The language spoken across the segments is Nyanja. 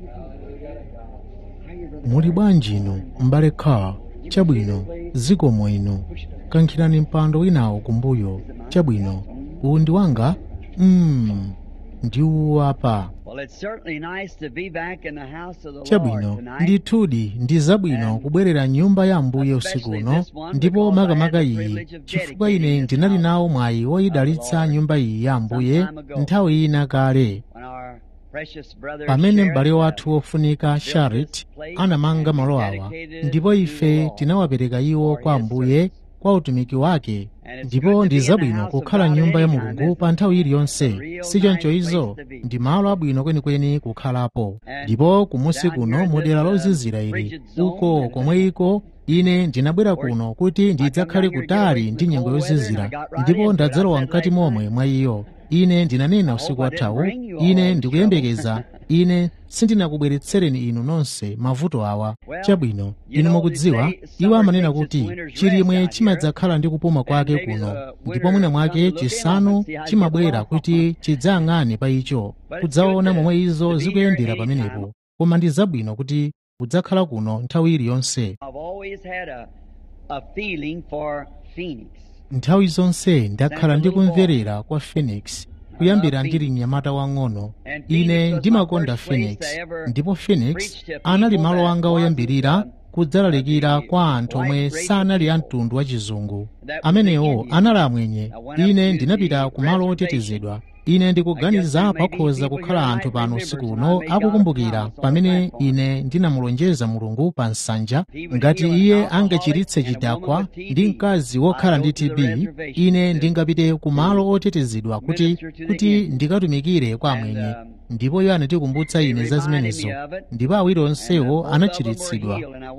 muli bwanji inu m'bale kha chabwino zikomo inu kankhirani mpando winawo kumbuyo chabwino uwu ndi wanga mm, ndi uwu apa Well, it's certainly nice to be back in the house of the chabwino Lord tonight. ndithudi ndi zabwino kubwerera nyumba ya ambuye usiku uno ndipo makamaka iyi chifukwa ine ndinali nawo mwayi woyidalitsa nyumba iyi ya ambuye nthawi ina kale When our precious brother pamene Sheriff, m'bale uh, wathu wofunika sharet anamanga malo awa ndipo ife tinawapereka iwo kwa ambuye kwa utumiki wake ndipo ndi zabwino kukhala nyumba ya mulungu pa nthawi iliyonse sichoncho izo ndi malo abwino kwenikweni kukhalapo ndipo kumusi kuno mu dera lozizira ili uko komweko ine ndinabwera kuno kuti ndidzakhale kutali ndi nyengo yozizira ndipo ndadzalowa mkati momwe mwa iyo ine ndinanena usiku wathawu ine ndikuyembekeza ine sindinakubweretsereni inu nonse mavuto awa chabwino inu mukudziwa iwo amanena kuti chilimwe chimadzakhala ndi kupuma kwake kuno ndipo mwina mwake chisanu chimabwera kuti chidzayang'ane pa icho kudzaona momwe izo zikuyendera pamenepo koma ndi zabwino kuti udzakhala kuno nthawi iliyonse I've always had a, a feeling for Phoenix. nthawi zonse ndakhala ndikumverera kwa phoenix kuyambira ndili mnyamata wang'ono ine ndimakonda phoenix ndipo phoenix anali malo anga oyambirira kudzalalikira kwa anthu omwe sanali a mtundu wa chizungu amenewo anali amwenye ine ndinapita ku malo otetezedwa ine ndikuganiza pakhoza kukhala anthu pano usiku uno akukumbukira pamene ine ndinamulonjeza mulungu pa nsanja ngati iye angachiritse chidakwa ndi mkazi wokhala ndi tb ine ndingapite ku malo otetezedwa kuti kuti ndikatumikire kwa amwenye ndipo iye anatikumbutsa ine za zimenezo ndipo awiri onsewo anachiritsidwa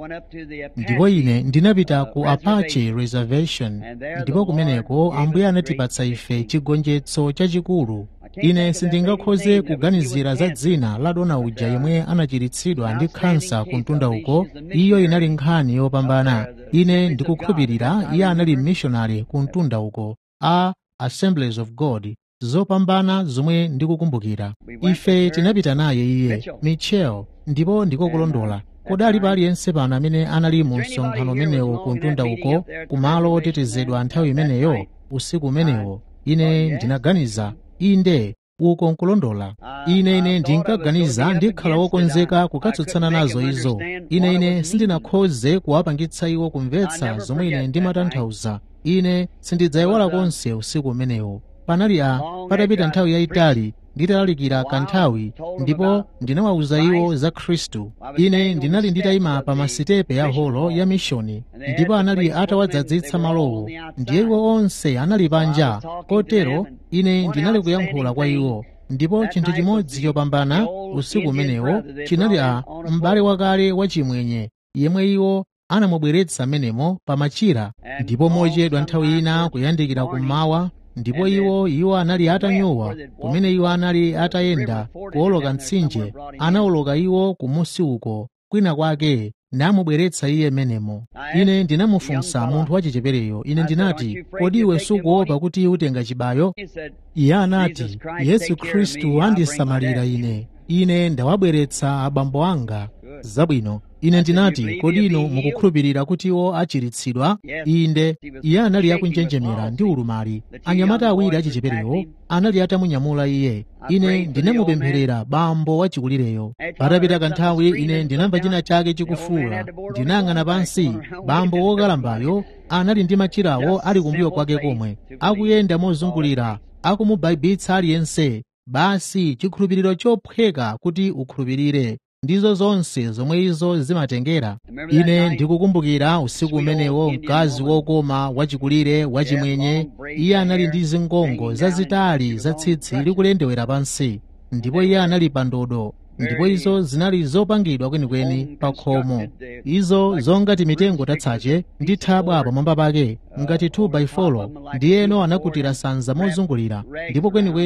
ndipo ine ndinapita ku apache reservation ndipo kumeneko ambuye anatipatsa ife chigonjetso chachikulu ine sindingakhoze kuganizira za dzina la dona uja yemwe anachiritsidwa ndi khansa ku mtunda uko iyo inali nkhani yopambana ine ndikukhulupirira iye anali mmishonari ku mtunda uko a assemblies of god zopambana zomwe ndikukumbukira ife tinapita naye iye michel ndipo ndikokulondola kodali pa aliyense pano amene anali mu msonkhano umenewo ku mtunda uko kumalo otetezedwa nthawi imeneyo usiku umenewo ine ndinaganiza inde uko nkulondola ine ine ndinkaganiza ndikhala wokonzeka kukatsutsana nazo izo ine ine sindinakhoze kuwapangitsa iwo kumvetsa zomwe ine ndimatanthauza ine sindidzayiwala konse usiku umenewo panali a patapita nthawi yayitali nditalalikira kanthawi ndipo ndinawawuza iwo za khristu ine ndinali nditayima pa masitepe ya holo ya mishoni ndipo anali atawadzadzitsa malowo ndiye iwo onse anali panja kotero ine ndinali kuyankhula kwa iwo ndipo chinthu chimodzi chopambana usiku umenewo chinali a m'bale wakale wachimwenye yemwe iwo anamubweretsa menemo pa machira ndipo mochedwa nthawi ina kuyandikira kummawa ndipo iwo iwo anali atanyowa kumene iwo anali atayenda kuwoloka mtsinje anawoloka iwo kumusi uko kwina kwake namubweretsa iye menemo ine ndinamufunsa munthu wachichepereyo ine ndinati kodi iwe sukuopa kuti utenga chibayo iye anati yesu khristu andisamalira ine ine ndawabweretsa abambo anga zabwino ine ndinati kodi inu mukukhulupirira kuti iwo achiritsidwa inde iye anali akunjenjemera ndi ulumali anyamata awiri achicheperewo anali atamunyamula iye ine ndinamupempherera bambo wachikulireyo patapita kanthawi ine ndinamva china chake chikufuula ndinayang'ana pansi bambo wokalambayo anali ndi machirawo ali kumbuyo kwake komwe akuyenda mozungulira akumubaibitsa aliyense basi chikhulupiriro chophweka kuti ukhulupirire ndizo zonse zomwe izo zimatengera ine ndikukumbukira usiku umenewo mkazi wokoma wachikulire wachimwenye iye anali ndi zingongo zazitali za tsitsi likulendewera pansi ndipo iye anali pa ndodo ndipo izo zinali zopangidwa kwenikweni pa khomo izo zongati mitengo tatsache ndi thabwa pamwamba pake ngati 2 by 4 ndiyeno anakutira sanza mozungulira ndipo kwenikweni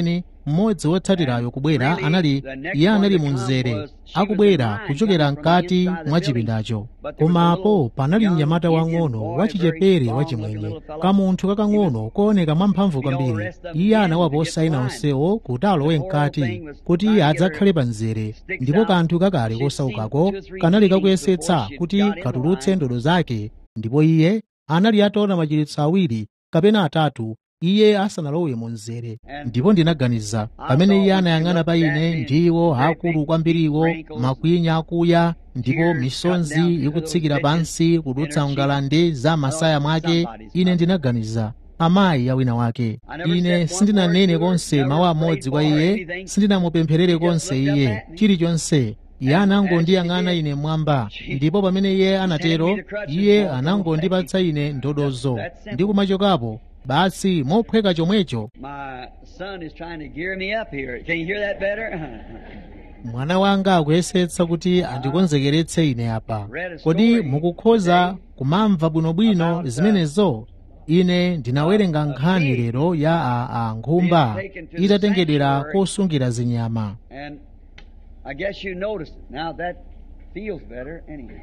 mmodzi wotsatirayo kubwera anali iye anali mu mzere akubwera kuchokera mkati mwa chipindacho komapo panali mnyamata wang'ono wachichepere wachimwenye kamunthu kakang'ono kooneka mwamphamvu kwambiri iye anawaposa ena onsewo kuti alowe mkati kuti iye adzakhale pa mzere ndipo kanthu kakale kosaukako kanali kakuyesetsa kuti katulutse ndodo zake ndipo iye anali ataona machiritso awiri kapena atatu iye asanalowe mu mzere ndipo ndinaganiza pamene iye anayang'ana pa ine ndiwo akulu kwambiriwo makwinya akuya ndipo misonzi ikutsikira pansi kudutsa ngalande za masaya mwake ine ndinaganiza amayi a wina wake ine sindinanene konse mawu amodzi kwa iye sindinamupempherere konse iye chilichonse iye anangondiyang'ana ine mwamba ndipo pamene iye anatero iye anangondipatsa ine ndodozo ndi kumachokapo basi mophweka chomwecho My son is trying to gear me up here. Can you hear that better? mwana wanga akuyesetsa kuti andikonzekeretse ine apa kodi mukukhoza kumamva bwinobwino zimenezo ine ndinawerenga nkhani lero ya a, a nkhumba itatengedwera kosungira zinyama and I guess you noticed it. Now that feels better anyway.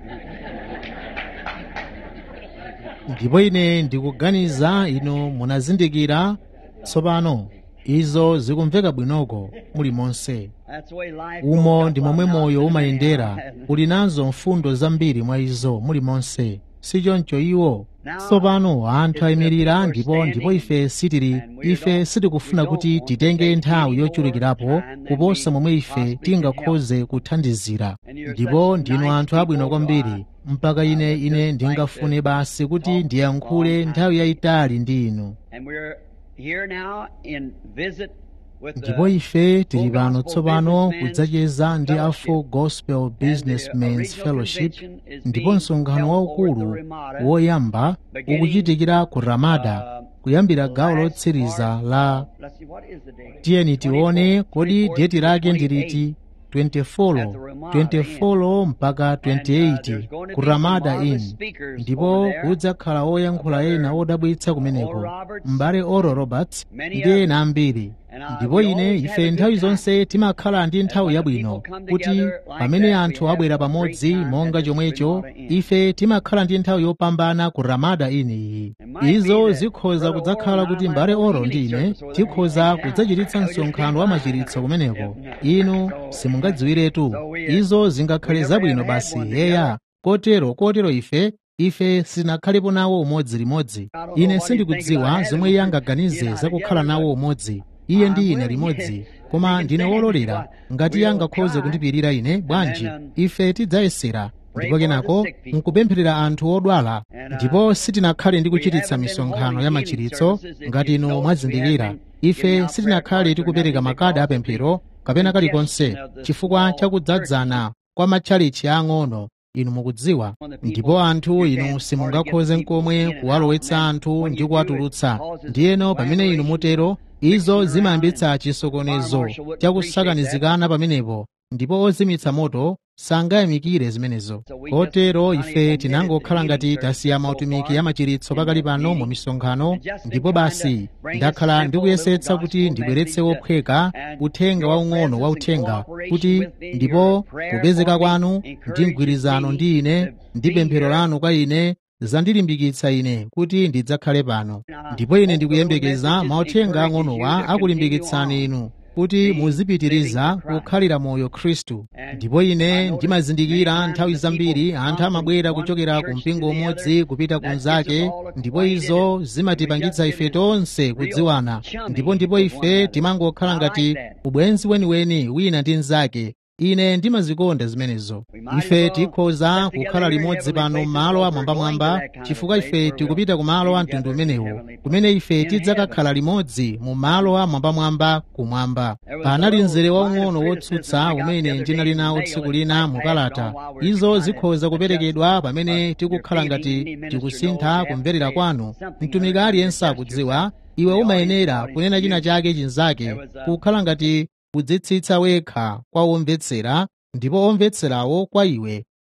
ndipo ine ndikuganiza inu munazindikira tsopano izo zikumveka bwinoko mulimonse That's the way life umo goes. ndi momwe moyo umayendera uli nazo mfundo zambiri mwa izo mulimonse sichoncho iwo tsopano anthu ayimirira ndipo ndipo ife sitili ife sitikufuna kuti titenge nthawi yochulukirapo kuposa momwe ife tingakhoze kuthandizira ndipo ndinu anthu abwino kwambiri mpaka ine ine ndingafune basi kuti ndiyankhule nthawi yayitali ndi inu And we're here now in visit with the ndipo ife tili Full pano Gospel tsopano Businessmen's kudzacheza ndi a Fellowship. full gospel businessmans original fellowship convention is ndipo being msonkhano held waukulu over at the Ramada, woyamba beginning, ukuchitikira ku ramada uh, kuyambira gawo last lotsiriza part la of- let's see, what is the date? tiyeni tione 24, kodi 24, deti lake 28. ndiliti 24 24 mpaka 28 ku ramada inn ndipo kudzakhala oyankhula ena odabwitsa kumeneko m'bale oro roberts ndi ena ambiri ndipo ine ife nthawi zonse timakhala ndi nthawi yabwino kuti pamene anthu abwera pamodzi monga chomwecho ife timakhala ndi nthawi yopambana ku ramada inn iyi izo zikhoza kudzakhala kuti m'bale oro ndi ine tikhoza kudzachititsa msonkhano wa machiritso kumeneko inu simungadziwiretu izo zingakhale zabwino basi yeya kotero kotero ife ife sitinakhalepo nawo umodzi limodzi ine sindikudziwa zomwe iye angaganize zakukhala nawo umodzi iye ndi ine limodzi koma ndine wololera ngati iye angakhoze kundipirira ine bwanji ife tidzayesera ndipo kenako nkupempherera anthu odwala ndipo sitinakhale ndi kuchititsa misonkhano ya machiritso ngati inu mwazindikira ife sitinakhale tikupereka makadi apemphero kapena kalikonse chifukwa chakudzadzana kwa matchalichi ang'ono inu mukudziwa ndipo anthu inu simungakhoze nkomwe kuwalowetsa anthu ndi kuwatulutsa ndiyeno pamene inu mutero izo zimayambitsa chisokonezo chakusakanizikana pamenepo ndipo ozimitsa moto sangayamikire zimenezo kotero ife tinangokhala ngati tasiya mautumiki ya machiritso pakali pano mu misonkhano ndipo basi ndakhala ndikuyesetsa kuti ndibweretse wophweka uthenga waung'ono wa uthenga kuti ndipo kupezeka kwanu ndi mgwirizano ndi ine ndi pemphero lanu kwa ine zandilimbikitsa ine kuti ndidzakhale pano ndipo ine ndikuyembekeza mauthenga ang'onowa akulimbikitsani inu kuti muzipitiriza kukhalira moyo khristu ndipo ine ndimazindikira nthawi zambiri anthu amabwera kuchokera ku mpingo umodzi kupita kunzake ndipo izo zimatipangitsa ife tonse kudziwana ndipo ndipo ife timangokhala ngati ubwenzi weniweni wina ndi mnzake ine ndimazikonda zimenezo ife tikhoza kukhala limodzi pano m'malo amwambamwamba chifukwa ife tikupita ku malo a mtundu umenewo kumene ife tidzakakhala limodzi mu malo amwambamwamba kumwamba panali mzere waung'ono wotsutsa umene ndinali nawo tsiku lina mu kalata izo zikhoza kuperekedwa pamene tikukhala ngati tikusintha kumverera kwanu mtumiki aliyense akudziwa iwe umayenera kunena china chake chinzake kukhala ngati kudzitsitsa wekha kwa omvetsera ndipo omvetserawo kwa iwe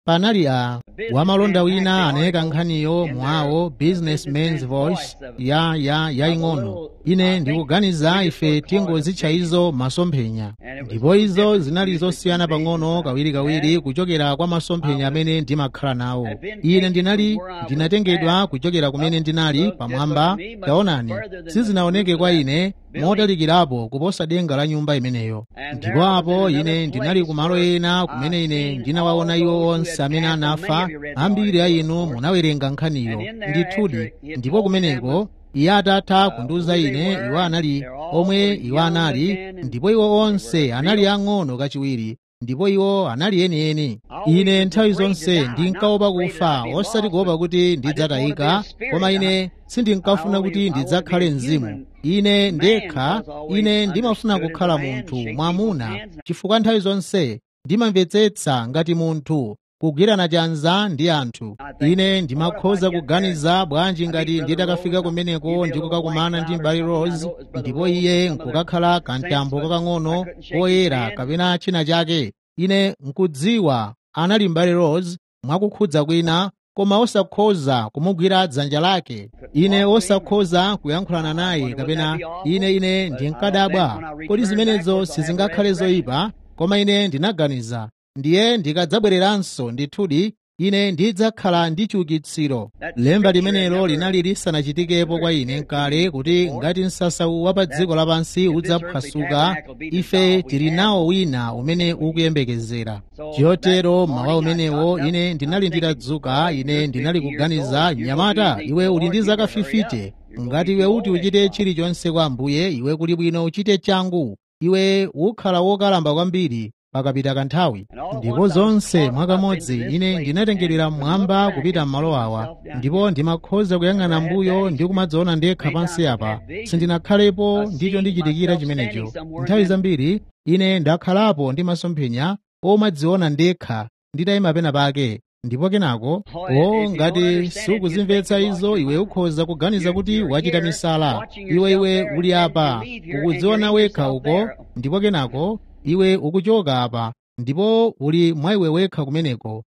panali a wamalonda wina anayeka nkhaniyo mwawo businessman's voice ya ya yaying'ono ine ndikuganiza ife tingozitcha izo masomphenya ndipo izo zinali zosiyana pang'ono kawirikawiri kuchokera kwa masomphenya amene ndimakhala nawo ine ndinali ndinatengedwa kuchokera kumene ndinali pamwamba taonani sizinaoneke kwa ine motalikirapo kuposa denga la nyumba imeneyo ndipo apo ine ndinali kumalo ena kumene ine ndinawaona iwo onse amene anafa ambiri a inu munawerenga nkhaniyo ndithudi ndipo kumeneko iye atatha kundiuza ine iwo anali omwe iwo anali ndipo iwo onse anali ang'ono kachiwiri ndipo iwo anali enieni ine nthawi zonse ndinkaopa kufa osati kuopa kuti ndidzatayika koma ine sindinkafuna kuti ndidzakhale mzimu ine ndekha ine ndimafuna kukhala munthu mwamuna chifukwa nthawi zonse ndimamvetsetsa ngati munthu kugwirana chanza ndi anthu ine ndimakhoza kuganiza bwanji ngati nditakafika kumeneko ndikukakumana ndi mbali rose ndipo iye nkukakhala kantambo kakang'ono koyera kapena china chake ine nkudziwa anali mbali rose mwakukhudza kwina koma osakhoza kumugwira dzanja lake ine osakhoza kuyankhulana naye kapena ine ine ndinkadabwa kodi zimenezo sizingakhale zoyipa koma ine ndinaganiza ndiye ndikadzabwereranso ndithudi ine ndidzakhala ndi chiukitsiro lemba limenelo linali lisanachitikepo kwa ine kale kuti ngati msasawu wa pa dziko lapansi udzaphwasuka ife tili nawo wina umene ukuyembekezera chotero mawa umenewo ine ndinali nditadzuka ine ndinali kuganiza nyamata iwe uli ndi zaka 50 ngati iwe uti uchite chilichonse kwa ambuye iwe kuli bwino uchite changu iwe ukhala wokalamba kwambiri pakapita kanthawi ndipo zonse mwakamodzi ine ndinatengedwera mmwamba kupita m'malo awa ndipo ndimakhoza kuyang'ana mbuyo ndi kumadzaona ndekha pansi apa sindinakhalepo ndicho ndichitikira chimenecho nthawi zambiri ine ndakhalapo ndi masomphenya omadziona ndekha nditayima pena pake ndipo kenako o ngati sukuzimvetsa izo iwe ukhoza kuganiza kuti wachita misala iwe iwe uli apa ukudziona wekha uko ndipo kenako iwe ukuchoka apa ndipo uli mwa iwe wekha kumeneko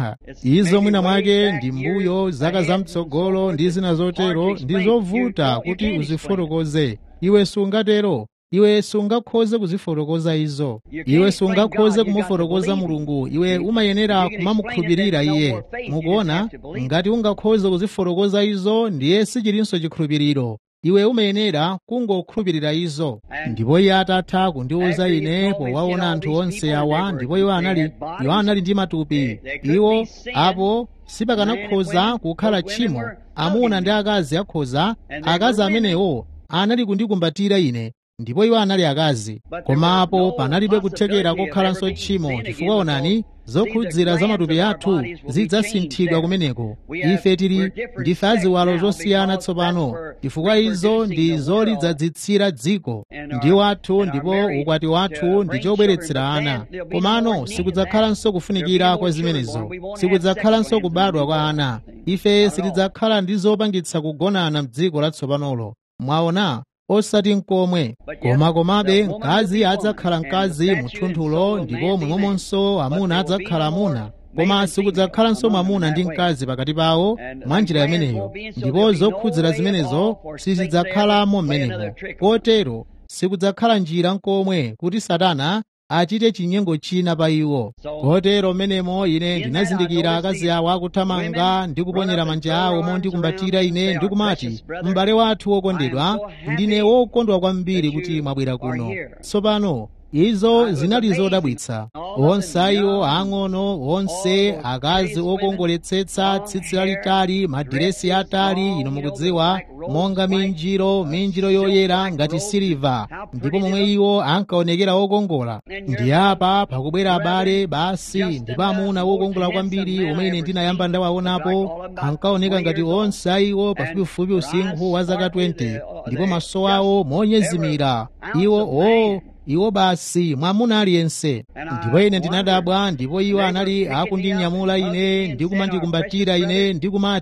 izo mwina mwake ndi mbuyo zaka zamtsogolo ndi zina zotero ndi zovuta kuti uzifotokoze iwe sungatero iwe sungakhoze kuzifotokoza izo iwe sungakhoze kumufotokoza mulungu iwe umayenera kumamukhulupirira iye mukuona ngati ungakhoze kuzifotokoza izo ndiye sichilinso chikhulupiriro iwe umayenera kungokhulupirira izo ndipo iye atatha kundiwuza ine powaona anthu onse awa ndipo iwo anali iwo anali ndi matupi iwo apo sipakanakhoza kukhala tchimo amuna ndi akazi akhoza akazi amenewo anali kundikumbatira ine ndipo iwo anali akazi koma apo panalibe kuthekera kokhalanso tchimo chifukwa onani zokhudzira za matupi athu zidzasinthidwa kumeneko ife tili ndife aziwalo zosiyana tsopano chifukwa izo ndi zolidzadzitsira dziko ndi wathu ndipo ukwati wathu ndi chobweretsera ana komano sikudzakhalanso kufunikira kwa zimenezo sikudzakhalanso kubadwa kwa ana ife sitidzakhala ndi zopangitsa kugonana m'dziko latsopanolo mwaona osati nkomwe koma komabe mkazi adzakhala mkazi muthunthulo ndipo momwemonso amuna adzakhala amuna koma sikudzakhalanso mwamuna ndi mkazi pakati pawo mwa njira imeneyo ndipo zokhudzira zimenezo sizidzakhalamo m'menemo kotero sikudzakhala njira nkomwe kuti satana achite chinyengo china pa iwo kotero mmenemo ine ndinazindikira akazi awo akuthamanga ndi kuponyera manja awo mondikumbatira ine ndikumati m'bale wathu wokondedwa ndine wokondwa kwambiri kuti mwabwera kuno tsopano izo zinali zodabwitsa onse iwo ang'ono onse akazi okongoletsetsa tsitsi lalitali madiresi atali ino mukudziwa monga minjiro minjiro yoyera ngati siliva ndipo momwe iwo ankaonekera okongola ndi apa pakubwera abale basi ndipo amuna wokongola kwambiri umene ndinayamba ndawaonapo ankaoneka ngati onse iwo pafupifupi usinkhu wa zaka 20 ndipo maso awo monyezimira iwo o oh, iwo basi mwamuna aliyense ndipo ine ndinadabwa ndipo iwo anali akundinyamula ine ndikumandikumbatira ine ndikumati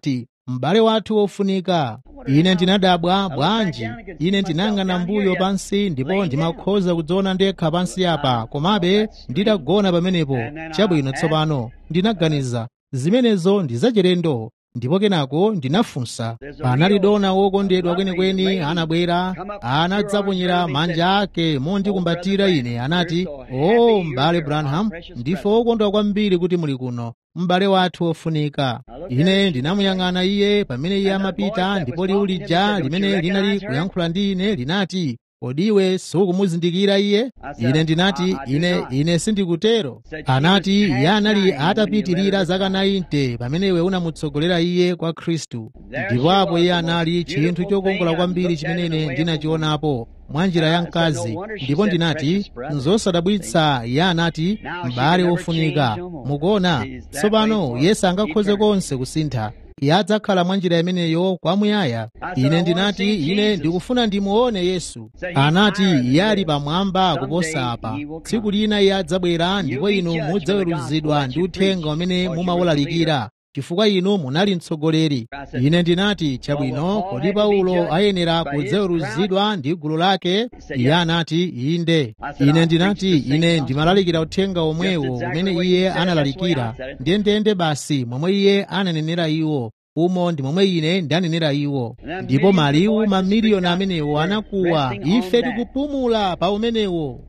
m'bale wathu wofunika ine ndinadabwa bwanji ine ndinang'ana mbuyo pansi ndipo ndimakhoza kudziona ndekha pansi apa komabe nditagona pamenepo chabwino tsopano ndinaganiza zimenezo ndi zachilendo ndipo kenako ndinafunsa panali dona wokondedwa kwenikweni anabwera anadzaponyera manja ake mondikumbatira ine anati o m'bale branham ndife wokondwa kwambiri kuti muli kuno m'bale wathu wofunika ine ndinamuyang'ana iye pamene iye amapita ndipo liwu lija limene linali kuyankhula ndi ine linati kodi iwe sukumuzindikira iye ine ndinati ine ine sindikutero anati iye anali atapitirira zaka 90 pamene iwe unamutsogolera iye kwa khristu ndipo apo iye anali chinthu chokongola kwambiri chimene ine ndinachionapo mwa njira ya mkazi ndipo ndinati nzosadabwitsa iye anati m'bale wofunika mukuona tsopano yesu angakhoze konse kusintha iye adzakhala mwa njira imeneyo kwamuyaya ine ndinati ine ndikufuna ndimuone yesu anati iye ali pamwamba kuposa apa tsiku lina iye adzabwera ndipo inu mudzaweruzidwa ndi uthenga umene mumawulalikira chifukwa inu munali mtsogoleri ine ndinati chabwino kodi paulo ayenera kudzaweruzidwa ndi gulu lake iye anati inde ine ndinati ine ndimalalikira uthenga omwewo umene iye analalikira ndiyendeyende basi momwe iye ananenera iwo umo ndi momwe ine ndanenera iwo ndipo maliwu mamiliyoni amenewo anakuwa ife tikupumula pa umenewo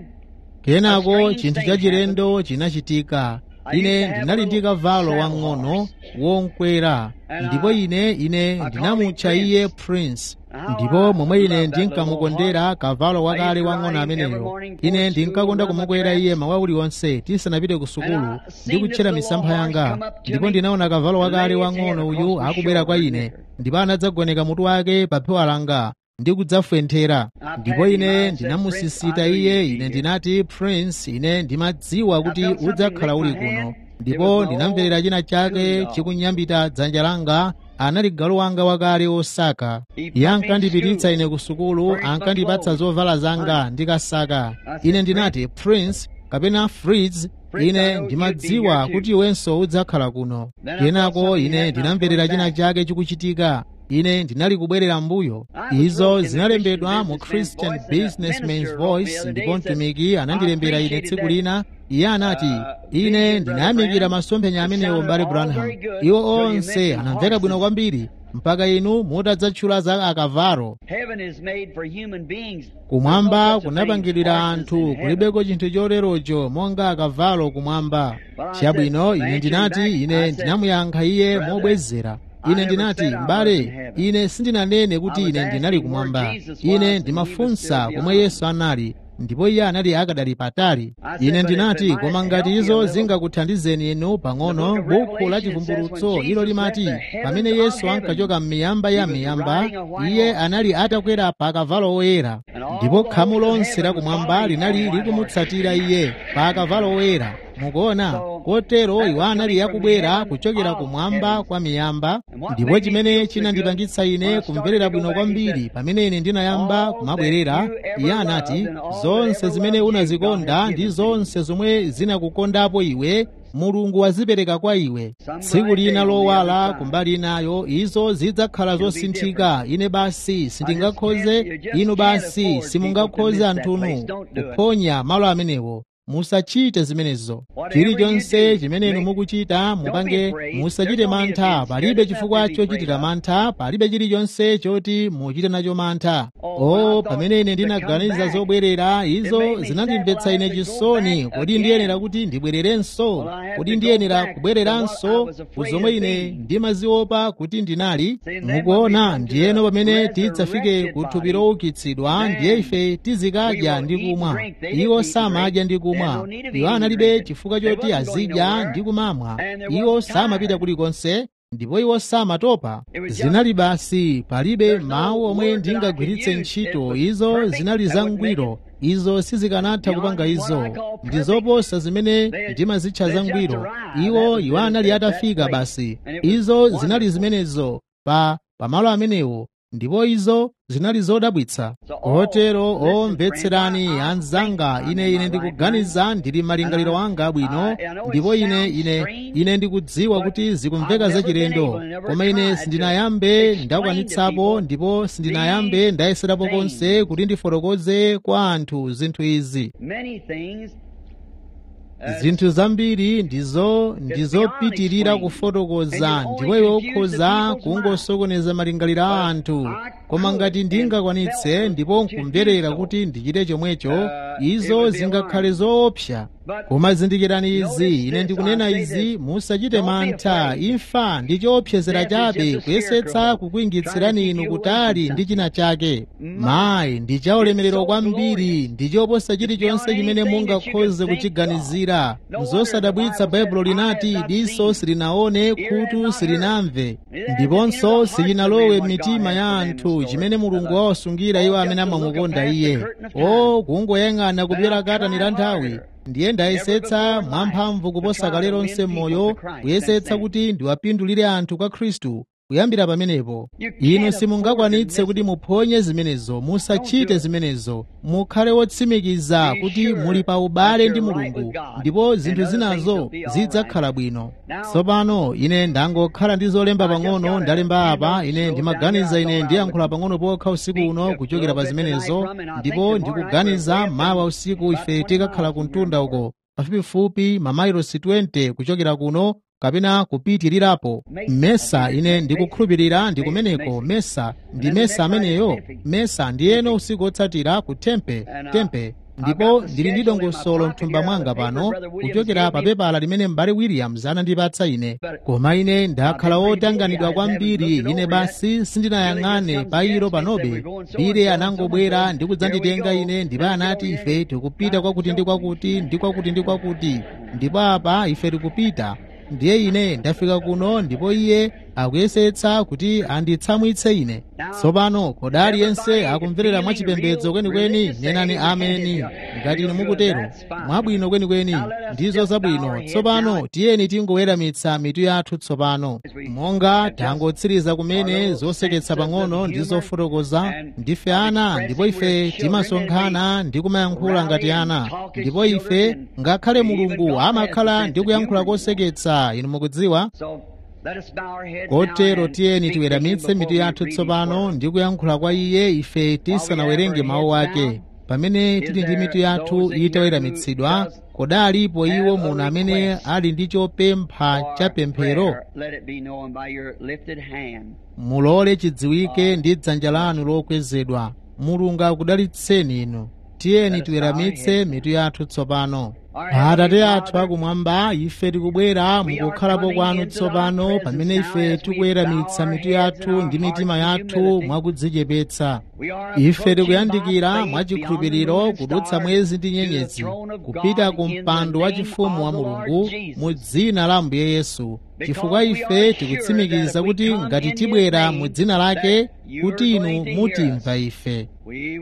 kenako chinthu chachilendo chinachitika ine ndinali ndi kavalo wang'ono wonkwera ndipo ine ine ndinamutcha iye prince ndipo momwe ine ndinkamukondera kavalo wakale wang'ono ameneyo ine ndinkakonda kumukwera iye mawa uliwonse tisanapite ku sukulu ndi kutchera misampha yanga ndipo ndinaona kavalo wakale wang'ono uyu akubwera kwa ine ndipo anadzagoneka mutu wake pa phewa langa ndi kudzafwenthera ndipo ine ndinamusisita iye ine ndinati prince ine ndimadziwa kuti udzakhala uli kuno ndipo ndinamverera china chake chikunyambita dzanja langa anali galu wanga wakale osaka iye ankandipititsa ine ku sukulu ankandipatsa zovala zanga ndikasaka ine ndinati prince kapena fritz ine ndimadziwa kuti iwenso udzakhala kuno kenako ine ndinamverera china chake chikuchitika ine ndinali kubwerera mbuyo izo zinalembedwa mu christian businessman's voice ndipo mtumiki anandilembera ine tsiku lina iye anati ine ndinayamikira masomphenya amenewo mbale branham iwo onse anamveka bwino kwambiri mpaka inu mutadzatchula za akavalo kumwamba kunapangidwira anthu kulibeko chinthu choterocho monga akavalo kumwamba chabwino ine ndinati ine ndinamuyankha iye mobwezera ine ndinati m'bale ine sindinanene kuti ine ndinali kumwamba ine ndimafunsa komwe yesu anali ndipo iye anali akadali patali ine ndinati koma ngati izo zingakuthandizeni inu pang'ono bukhu la chivumbulutso ilo limati pamene yesu ankachoka m'miyamba ya miyamba iye anali atakwera pa kavalo woyera ndipo khamu lonse lakumwamba linali likumutsatira iye pa kavalo woyera mukuona kotero iwo anali akubwera kuchokera kumwamba kwa miyamba ndipo chimene chinandipangitsa ine kumverera bwino kwambiri pamene ine ndinayamba kumabwerera iye anati zonse zimene unazikonda ndi zonse zomwe zinakukondapo iwe mulungu wazipereka kwa iwe tsiku lina lowala kumbali inayo izo zidzakhala zosinthika ine basi sindingakhoze inu basi simungakhoze anthunu kuphonya malo amenewo musachite zimenezo chilichonse chimene inu mukuchita mupange musachite mantha palibe chifukwa chochitira mantha palibe chilichonse choti muchite nacho mantha o pamene ine ndinaganiza zobwerera izo zinandimvetsa ine chisoni kodi ndiyenera kuti ndibwererenso kodi ndiyenera kubwereranso kuzomwe ine ndimaziopa kuti ndinali mukuona ndiyeno pamene tidzafike ku thupi loukitsidwa ndiye ife tizikadya ndi kumwa iwo samadya ndi kumwa iwo analibe chifukwa choti azidya ndi kumamwa iwo samapita kulikonse ndipo iwo samatopa zinali basi palibe mawu omwe ndingagwiritse ntchito izo zinali zangwiro izo sizikanatha kupanga izo ndi zoposa zimene ndimazitcha zangwiro iwo iwo anali atafika basi izo zinali zimenezo pa pamalo amenewo ndipo izo zinali zodabwitsa kotero omvetserani anzanga ine ine ndikuganiza ndili malingaliro anga abwino ndipo ine ine ine ndikudziwa kuti zikumveka zachilendo koma ine sindinayambe ndakwanitsapo ndipo sindinayambe ndayeserapo konse kuti ndifotokoze kwa anthu zinthu izi Many things. uh, zinthu zambiri ndizo ndizopitirira kufotokoza ndipo iwe ukhoza kungosokoneza malingaliro a anthu koma ngati ndingakwanitse ndipo nkumverera kuti ndichite chomwecho izo zingakhale zoopsa koma zindikirani izi ine ndikunena izi musachite mantha imfa ndi choopsezera chabe kuyesetsa kukuingitsirani inu kutali ndi china chake mayi ndi chaulemerero kwambiri ndi choposa chilichonse chimene mungakhoze kuchiganizira zosadabwitsa baibulo linati diso silinaone khutu silinamve ndiponso silinalowe m'mitima ya anthu chimene mulungu wawasungira iwo amene amamukonda iye o kungoyang'ana kupyera katani la nthawi ndiye ndayesetsa mwamphamvu kuposa kale lonse m'moyo kuyesetsa kuti ndiwapindulire anthu kwa khristu kuyambira pamenepo inu simungakwanitse kuti muphonye zimenezo musachite zimenezo mukhale wotsimikiza kuti muli pa ubale ndi mulungu ndipo zinthu zinazo zidzakhala bwino tsopano ine ndangokhala ndi zolemba pang'ono ndalemba apa ine ndimaganiza ine ndiyankhula pang'ono pokha usiku uno kuchokera pa zimenezo ndipo ndikuganiza mawa usiku ife tikakhala ku mtunda uko pafupifupi mamayilosi 20 kuchokera kuno kapena kupitirirapo mesa ine ndikukhulupirira ndi kumeneko mesa ndi mesa ameneyo mesa ndiyeno usiku otsatira ku tempe tempe ndipo ndili ndi dongosolo mthumba mwanga pano kuchokera pa pepala limene m'bale williams anandipatsa ine koma ine ndakhala wotanganidwa kwambiri ine basi sindinayang'ane pa ilo panobe bile anangobwera ndi kudzanditenga ine ndipo anati ife tikupita kwakuti ndi kwakuti ndi kwakuti ndi kwakuti ndipo apa ife tikupita ndiye ine ndafika kuno ndipo iye akuyesetsa kuti anditsamwitse ine tsopano kodi aliyense akumverera mwachipembedzo kwenikweni nenani ameni ngati inu mukutero mwabwino kwenikweni ndizo zabwino tsopano tiyeni tingoweramitsa mitu yathu tsopano monga tangotsiriza kumene zoseketsa pang'ono ndi zofotokoza ndife ana ndipo ife timasonkhana ndi kumayankhula ngati ana ndipo ife ngakhale mulungu amakhala ndi kuyankhula koseketsa inu mukudziwa So let us bow our heads kotero now and tiyeni speak to tiweramitse him mitu before we yathu read his tsopano word. ndi kuyankhula kwa iye ife tisanawerenge mawu ake pamene tili ndi mitu yathu itaweramitsidwa kodi alipo iwo muno amene ali ndi chopempha cha pemphero prayer, Let it be known by your lifted hand. mulole chidziwike ndi dzanja lanu lokwezedwa mulungu akudalitseni inu tiyeni tiweramitse mitu yathu tsopano atate athu akumwamba ife tikubwera mukukhalapo kwanu tsopano pamene ife tikuweramitsa mitu yathu ndi mitima yathu mwakudzichepetsa We are ife approaching tikuyandikira by faith mwachikhulupiriro beyond the moon and kudutsa stars mwezi ndi to the nyenyezi throne of kupita God ku in the mpando wa name chifumu wa of the Lord mulungu Jesus. mu dzina la ambuye yesu chifukwa Because we ife are tikutsimikiza sure that kuti if we come ngati in His tibwera name, mu dzina lake that you are kuti inu going to hear mutimva us. ife We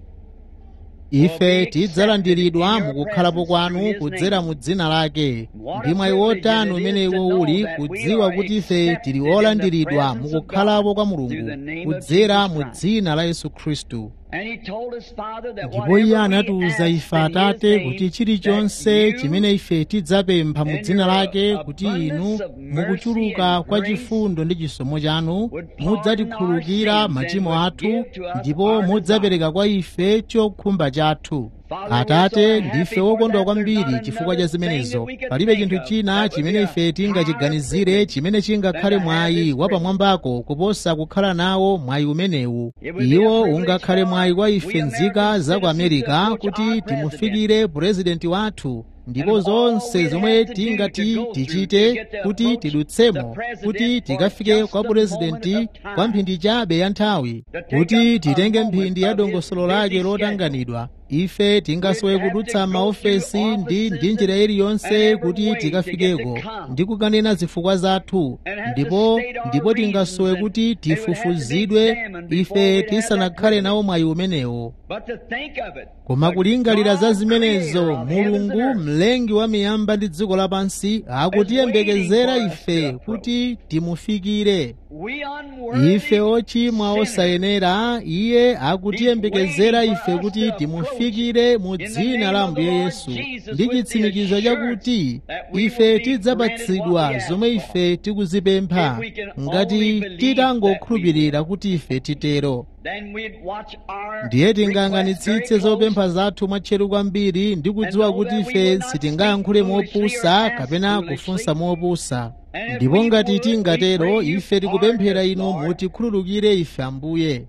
ife tidzalandiridwa mukukhalapo kwanu kudzera mu dzina lake ndi mwayi wotani umene iwo uli kudziwa kuti ife tili olandiridwa mukukhalapo kwa mulungu kudzera mu dzina la yesu khristu And he told his father that ndipo iye whatever we anatiwuza ask ife in his atate name, kuti chilichonse that chimene you ife tidzapempha mu and dzina your lake kuti inu abundance of mercy mukuchuluka and kwa grace chifundo ndi chisomo chanu would pardon mudzatikhululukira our sins machimo and would athu give to us ndipo our mudzapereka kwa ife chokhumba chathu Father, atate we're so ndife happy for wokondwa that. kwambiri There's not chifukwa cha another zimenezo thing that we could palibe think chinthu of china that would chimene be a ife higher tingachiganizire privilege chimene chingakhale than to have mwayi this wa privilege. pamwambako kuposa kukhala nawo mwayi umenewu It would be a iwo privilege ungakhale for mwayi kwa we ife nzika American za ku citizens to amerika approach kuti our timufikire purezidenti wathu ndipo And all zonse we'd zomwe have to do to tingati go through to tichite get to kuti approach tidutsemo the president kuti for tikafike just kwa a purezidenti moment of time. kwa mphindi chabe ya nthawi To take kuti up a titenge moment mphindi ya of his dongosolo busy lake schedule. lotanganidwa ife tingasowe kudutsa maofesi ndi ndi njira iliyonse kuti tikafikeko ndi kukanena zifukwa zathu ndipo ndipo tingasowe kuti tifufuzidwe ife tisanakhale nawo mwayi umenewo koma kulingalira za zimenezo mulungu mlengi wa miyamba ndi dziko lapansi akutiyembekezera ife kuti timufikire ife ochimwa osayenera iye akutiyembekezera ife kuti timufikire mu dzina la ambuye yesu ndi chitsimikizo chakuti ife tidzapatsidwa zomwe ife tikuzipempha ngati titangokhulupirira kuti ife titero ndiye tingayang'anitsitse zopempha zathu mwatcheru kwambiri ndi kudziwa kuti ife sitingayankhule mopusa kapena kufunsa mopusa ndipo ngati tingatero ife tikupemphera inu mutikhululukire ife ambuye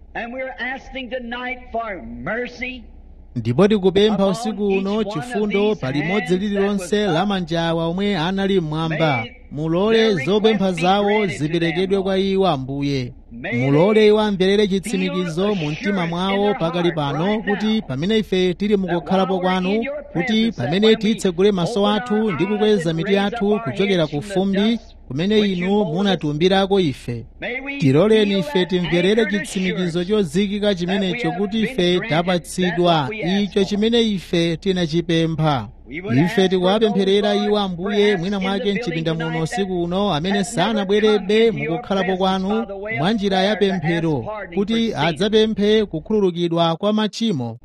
ndipo tikupempha usiku uno chifundo palimodzi lililonse la manjawa omwe anali mmwamba mulole zopempha zawo ziperekedwe kwa iwo ambuye mulole iwo amverere chitsimikizo mu mtima mwawo pakali pano kuti pamene ife tili mukukhalapo kwanu kuti pamene titsegule maso athu ndi kukweza mitu yathu kuchokera ku fumbi kumene inu munatiumbirako ife tiloleni ife timverere chitsimikizo chozikika chimenecho kuti ife tapatsidwa icho chimene ife tinachipempha ife tikuwapempherera iwo ambuye mwina mwake mchipinda muno usiku uno amene sanabwerebe mukukhalapo kwanu mwa njira ya pemphero kuti adzapemphe kukhululukidwa kwa machimo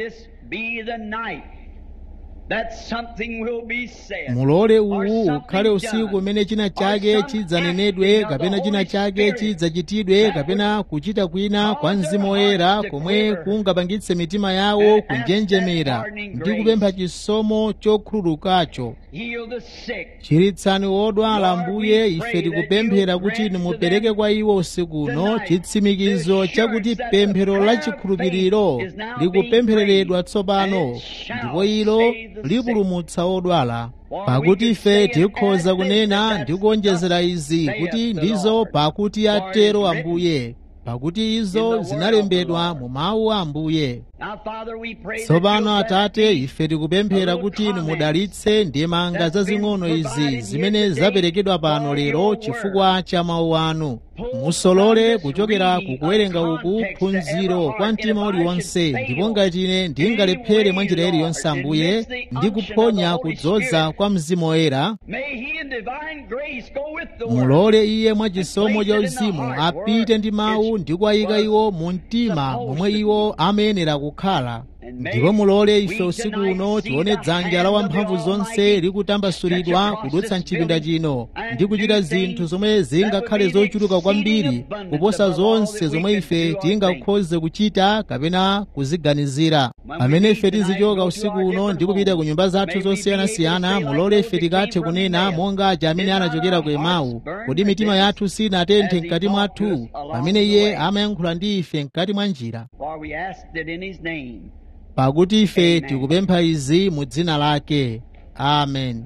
mulole uwu ukhale usiku umene china chake chidzanenedwe kapena china chake chidzachitidwe kapena kuchita kwina kwa mzimu woyera komwe kungapangitse mitima yawo kunjenjemera ndi kupempha chisomo chokhululukacho chiritsani wodwala ambuye ife tikupemphera kuti inu mupereke kwa iwo usiku uno chitsimikizo chakuti pemphero la chikhulupiriro likupemphereredwa tsopano ndipo ilo lipulumutsa odwala pakuti ife tikhoza kunena ndi kuonjezera izi kuti ndizo pakuti atero ambuye pakuti izo zinalembedwa mu mawu a ambuye tsopano atate ife tikupemphera kuti inu mudalitse ndemanga zazing'ono izi zimene zaperekedwa pano lero chifukwa cha mawu anu musolole kuchokera kukuwerenga uku phunziro kwa mtima uliwonse ndipo ngati ine ndingalephere mwa njira iliyonse ambuye ndi kuphonya kudzoza kwa mzimu woyera mulole iye mwa chisomo cha uzimu apite ndi mawu ndi kuwayika iwo mu mtima momwe iwo amayenera kukhala ndipo mulole ife usiku uno tione dzanja la wamphamvu zonse likutambasulidwa kudutsa mchipinda chino ndi kuchita zinthu zomwe zingakhale zochuluka kwambiri kuposa zonse zomwe ife tingakhoze kuchita kapena kuziganizira pamene ife tizichoka usiku uno ndi kupita ku nyumba zathu zosiyanasiyana mulole ife tikathe kunena monga aja amene anachokera ku emawu kodi mitima yathu sinatenthe mkati mwathu pamene iye amayankhula ndi ife mkati mwa njira pakuti ife tikupempha izi mu dzina lake amen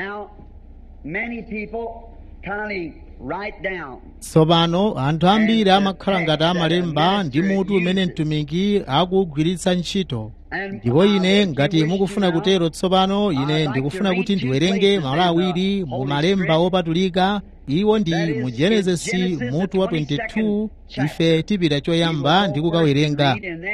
tsopano anthu ambiri amakhala ngati amalemba ndi mutu umene mtumiki akugwiritsa ntchito ndipo ine ngati mukufuna kutero tsopano ine ndikufuna kuti ndiwerenge malo awiri mu malemba opatulika iwo ndi mu genesisi mutu wa 22 ife tipita choyamba ndi kukawerenga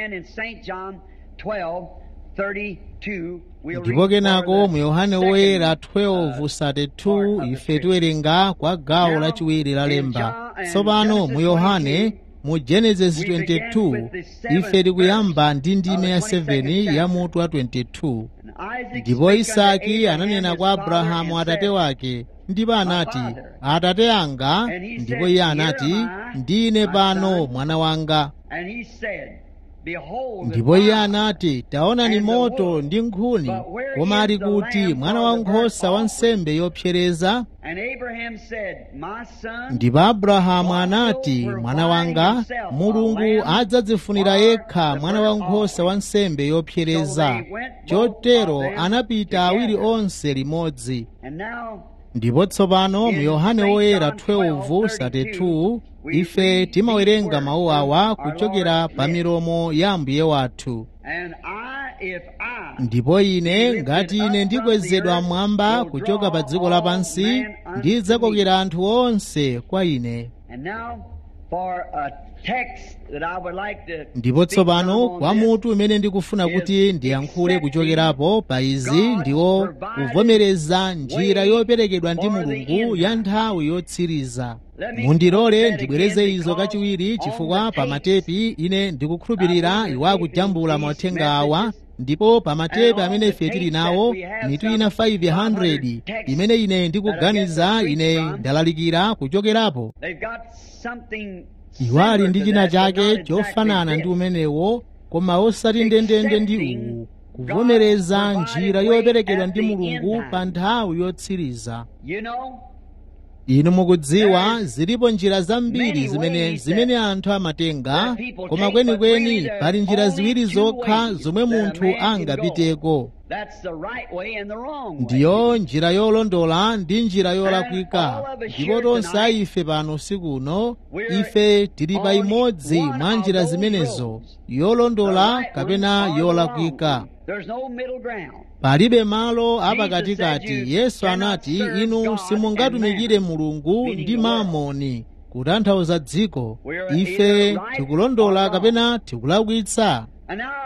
ndipo kenako mu yohane woyera 12:32 ife tiwerenga kwa gawo lachiwiri la lemba tsopano mu yohane mu genesis 22 ife tikuyamba ndi ndime ya 7 ya mutu wa 22 ndipo isaki ananena kwa abrahamu atate wake ndipo anati atate anga ndipo iye anati ndine pano mwana wanga ndipo iye anati taonani moto ndi nkhuni koma ali kuti mwana wankhosa wa nsembe yopsereza ndipo abrahamu anati mwana wanga mulungu adzadzifunira yekha mwana wankhosa wa nsembe yopsereza chotero anapita awiri onse limodzi ndipo tsopano mu yohane woyera 12:32 ife timawerenga mawu awa kuchokera pa milomo ya ambuye wathu if I ndipo ine ngati ine ndikwezedwa mmwamba kuchoka pa dziko lapansi ndidzakokera anthu onse kwa ine And now for a text that I would like to ndipo speak tsopano from on kwa this, mutu umene ndikufuna kuti ndiyankhule kuchokerapo pa izi ndiwo kuvomereza njira yoperekedwa ndi mulungu ya nthawi yotsiriza mundilole ndibwereze izo kachiwiri chifukwa pa matepi ine ndikukhulupirira iwo akujambula mauthenga awa ndipo pa matepi amene ife tili nawo mitu ina 500 imene ine ndikuganiza ine ndalalikira kuchokerapo they've got something iwo ali similar ndi to china that, but chake not exactly chofanana this. ndi umenewo koma osati ndendende ndi uwu kuvomereza njira yoperekedwa ndi mulungu pa nthawi yotsiriza You know, inu mukudziwa zilipo njira zambiri zimene zimene anthu amatenga koma kwenikweni pali njira ziwiri zokha zomwe munthu angapiteko that's the right way and the wrong way. ndiyo njira yolondola ndi njira yolakwika ndipo tonse a ife pano usiku uno ife tili pa imodzi mwa njira zimenezo yolondola kapena yolakwika There's no middle ground. palibe malo apakatikati yesu anati inu simungatumikire mulungu ndi mamoni kutanthauza dziko ife tikulondola kapena tikulakwitsa And now,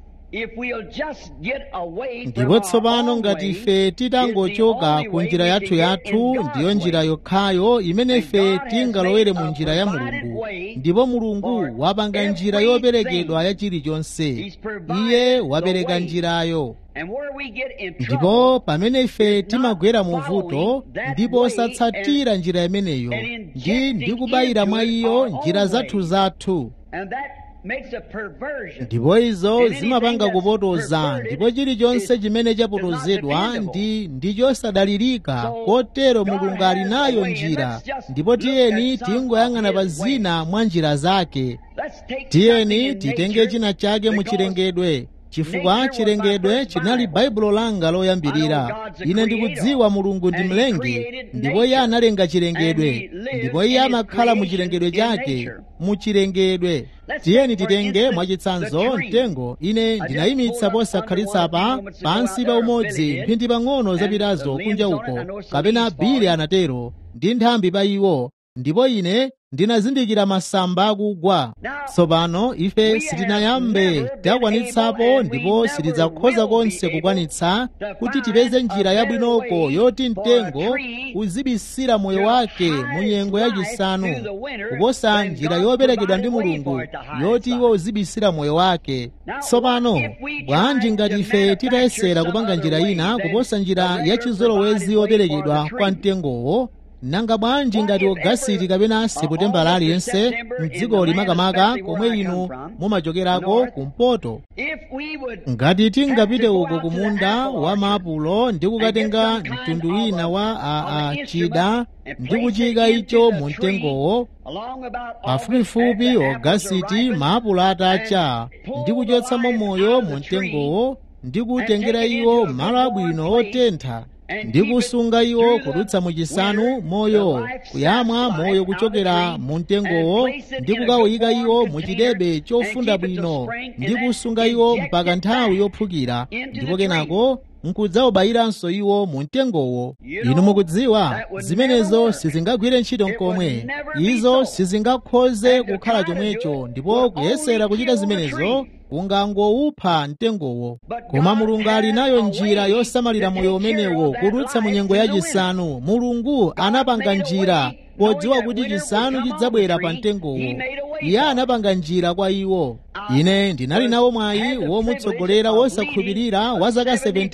if we'll just get away from ndipo our tsopano own ngati way, ife titangochoka ku njira yathu yathu ndiyo njira yokhayo imene ife tingalowere mu njira ya mulungu ndipo mulungu wapanga njira yoperekedwa ya chilichonse iye wapereka njirayo and where we get in trouble, ndipo pamene ife timagwera mu vuto ndipo osatsatira njira imeneyo ndi ndikubayira mwa iyo njira zathu zathu and that makes a perversion. ndipo izo zimapanga kupotoza ndipo chilichonse chimene chapotozedwa ndi ndi chosadalirika kotero mulungu ali nayo njira ndipo tiyeni tingoyang'ana pa zina mwa njira zake Let's take something tiyeni in titenge nature, china chake mu because chilengedwe chifukwa chilengedwe chinali baibulo langa loyambirira ine ndikudziwa mulungu ndi mlengi ndipo iye analenga chilengedwe ndipo iye amakhala mu chilengedwe chake mu chilengedwe tiyeni titenge mwachitsanzo mtengo ine ndinayimitsa posakhalitsa pa pansi pa umodzi mphindi pang'ono zapitazo kunja uko kapena bili anatero ndi nthambi pa iwo ndipo ine ndinazindikira masamba akugwa tsopano ife sitinayambe takwanitsapo ndipo sitidzakhoza konse kukwanitsa kuti tipeze njira yabwinoko yoti mtengo uzibisira moyo wake mu nyengo yachisanu kuposa njira yoperekedwa ndi mulungu yoti iwo uzibisira moyo wake tsopano bwanji ngati ife titayesera kupanga njira ina kuposa njira yachizolowezi yoperekedwa kwa mtengowo nanga bwanji ngati ogasiti kapena seputembala aliyense mdziko limakamaka komwe inu mumachokerako kumpoto If we would ngati tingapite uko kumunda wa maapulo ndi kukatenga mtundu wina wa a, a chida ndi kuchika icho mu mtengowo along about pafupifupi ogasiti maapulo atacha ndi kuchotsamo moyo mu mtengowo ndi kutengera iwo malo abwino otentha ndi kusunga iwo kudutsa mu chisanu moyo kuyamwa moyo kuchokera mu mtengowo ndi kukawuyika iwo mu chidebe chofunda bwino ndi kusunga iwo mpaka nthawi yophukira ndipo kenako nkudzawubayiranso iwo mu mtengowo inu mukudziwa zimenezo sizingagwire ntchito nkomwe izo sizingakhoze kukhala chomwecho ndipo kuyesera kuchita zimenezo kungangowupha mtengowo koma mulungu ali nayo njira yosamalira moyo umenewo kudutsa mu nyengo yachisanu mulungu anapanga njira podziwa kuti chisanu chidzabwera pa mtengowo iye anapanga njira kwa iwo ine ndinali nawo mwayi womutsogolera wosakhulupirira wa zaka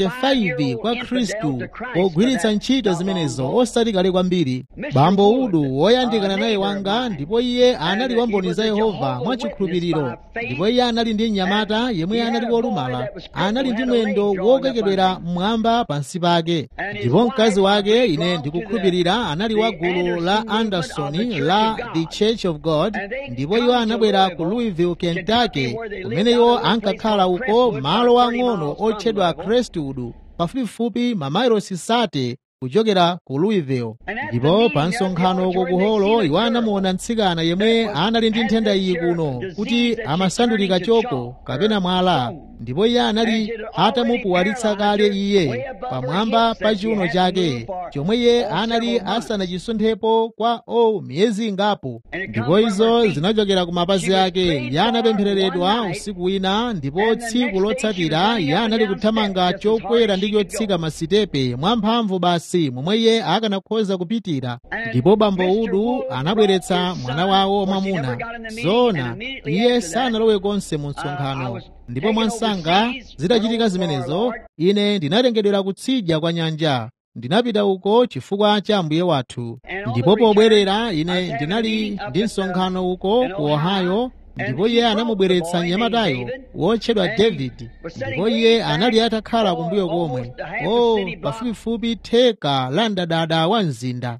75 kwa khristu pogwiritsa ntchito zimenezo osati kale kwambiri bambo udu woyandikana naye wanga ndipo iye anali wamboni za yehova mwachikhulupiriro ndipo iye anali ndi mnyamata yemwe anali wolumala anali ndi mwendo wokekedwera mmwamba pansi pake ndipo mkazi wake ine ndikukhulupirira anali wa gulu la andersoni la the church of god ndipo iwo anabwera ku louisville kentucky kumene iwo ankakhala uko malo ang'ono otchedwa crestwood pafupifupi mamayilosi sate kuchokera ku louisville ndipo pa msonkhano uko ku holo iwo anamuona mtsikana yemwe anali ndi nthenda iyi kuno kuti amasandulika choko kapena mwala ndipo iye anali atamupuwalitsa kale iye pamwamba pa chiuno chake chomwe iye anali asanachisonthepo kwa o miyezi ingapo ndipo izo zinachokera ku mapazi ake iye anapemphereredwa usiku wina ndipo tsiku lotsatira iye anali kuthamanga chokwera ndi chotsika masitepe mwamphamvu basi momwe iye akanakhoza kupitira ndipo bambo udu anabweretsa mwana wawo mwamuna zona iye sanalowe konse mu msonkhano ndipo mwansanga zitachitika zimenezo ine ndinatengedwera kutsidya kwa nyanja ndinapita uko chifukwa cha mbuye wathu ndipo pobwerera ine ndinali ndi msonkhano uko ku ohio ndipo iye anamubweretsa mnyamatayo wotchedwa david ndipo iye anali atakhala kumbuyo komwe o pafupifupi theka la mdadada wa mzinda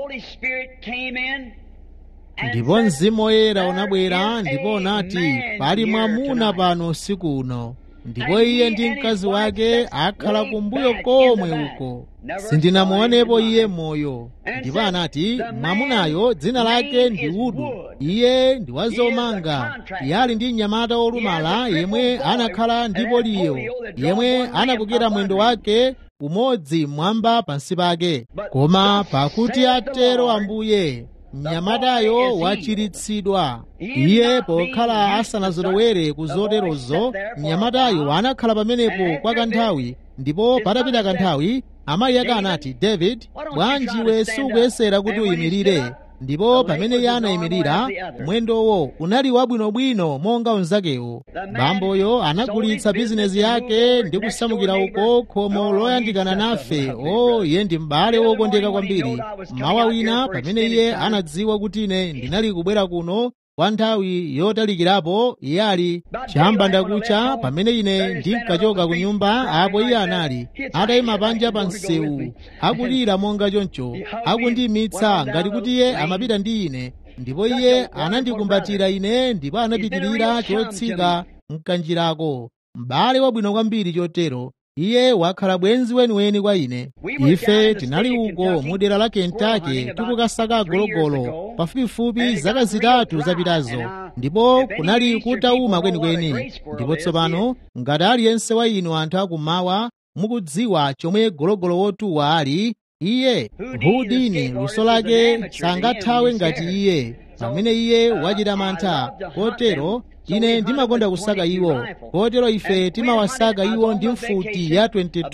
ndipo mzimu woyera unabwera ndipo unati pali mwamuna pano usiku uno ndipo iye ndi mkazi wake akhala kumbuyo komwe uko sindinamuonepo iye moyo ndipo anati mwamunayo dzina lake ndi udu iye ndi wazomanga iye ali ndi mnyamata wolumala yemwe anakhala ndi poliyo yemwe anakokera mwendo wake umodzi mmwamba pansi pake koma pakuti atero ambuye mnyamatayo wachiritsidwa iye pokhala asanazolowere ku zoterozo mnyamatayo anakhala pamenepo kwa kanthawi ndipo patapita kanthawi amayi ake anati david bwanji iwe sukuyesera kuti uyimirire ndipo pamene iye anayimirira mwendowo unali wabwinobwino monga unzakewo bamboyo anagulitsa bizinezi yake ndi kusamukira uko khomo loyandikana nafe o iye ndi m'bale wokondeka kwambiri mawa wina pamene iye anadziwa kuti ine ndinali kubwera kuno kwa nthawi yotalikirapo iye ali chambanda kucha pamene ine ndinkachoka ku nyumba apo iye anali atayima panja pa msewu akulira monga choncho akundiyimitsa ngati kuti iye amapita ndi ine ndipo iye anandikumbatira ine ndipo anapitirira chotsika mkanjirako m'bale wabwino kwambiri chotero iye wakhala bwenzi weniweni kwa ine ife tinali uko mu dera la kentaki tikukasaka gologolo pafupifupi zaka zitatu zapitazo ndipo kunali kutauma kwenikweni ndipo tsopano ngati aliyense wa inu anthu akummawa mukudziwa chomwe gologolo wotuwa ali iye hudini luso lake sangathawe ngati iye pamene iye wachita mantha kotero ine ndimakonda kusaka iwo kotero ife timawasaka iwo ndi mfuti ya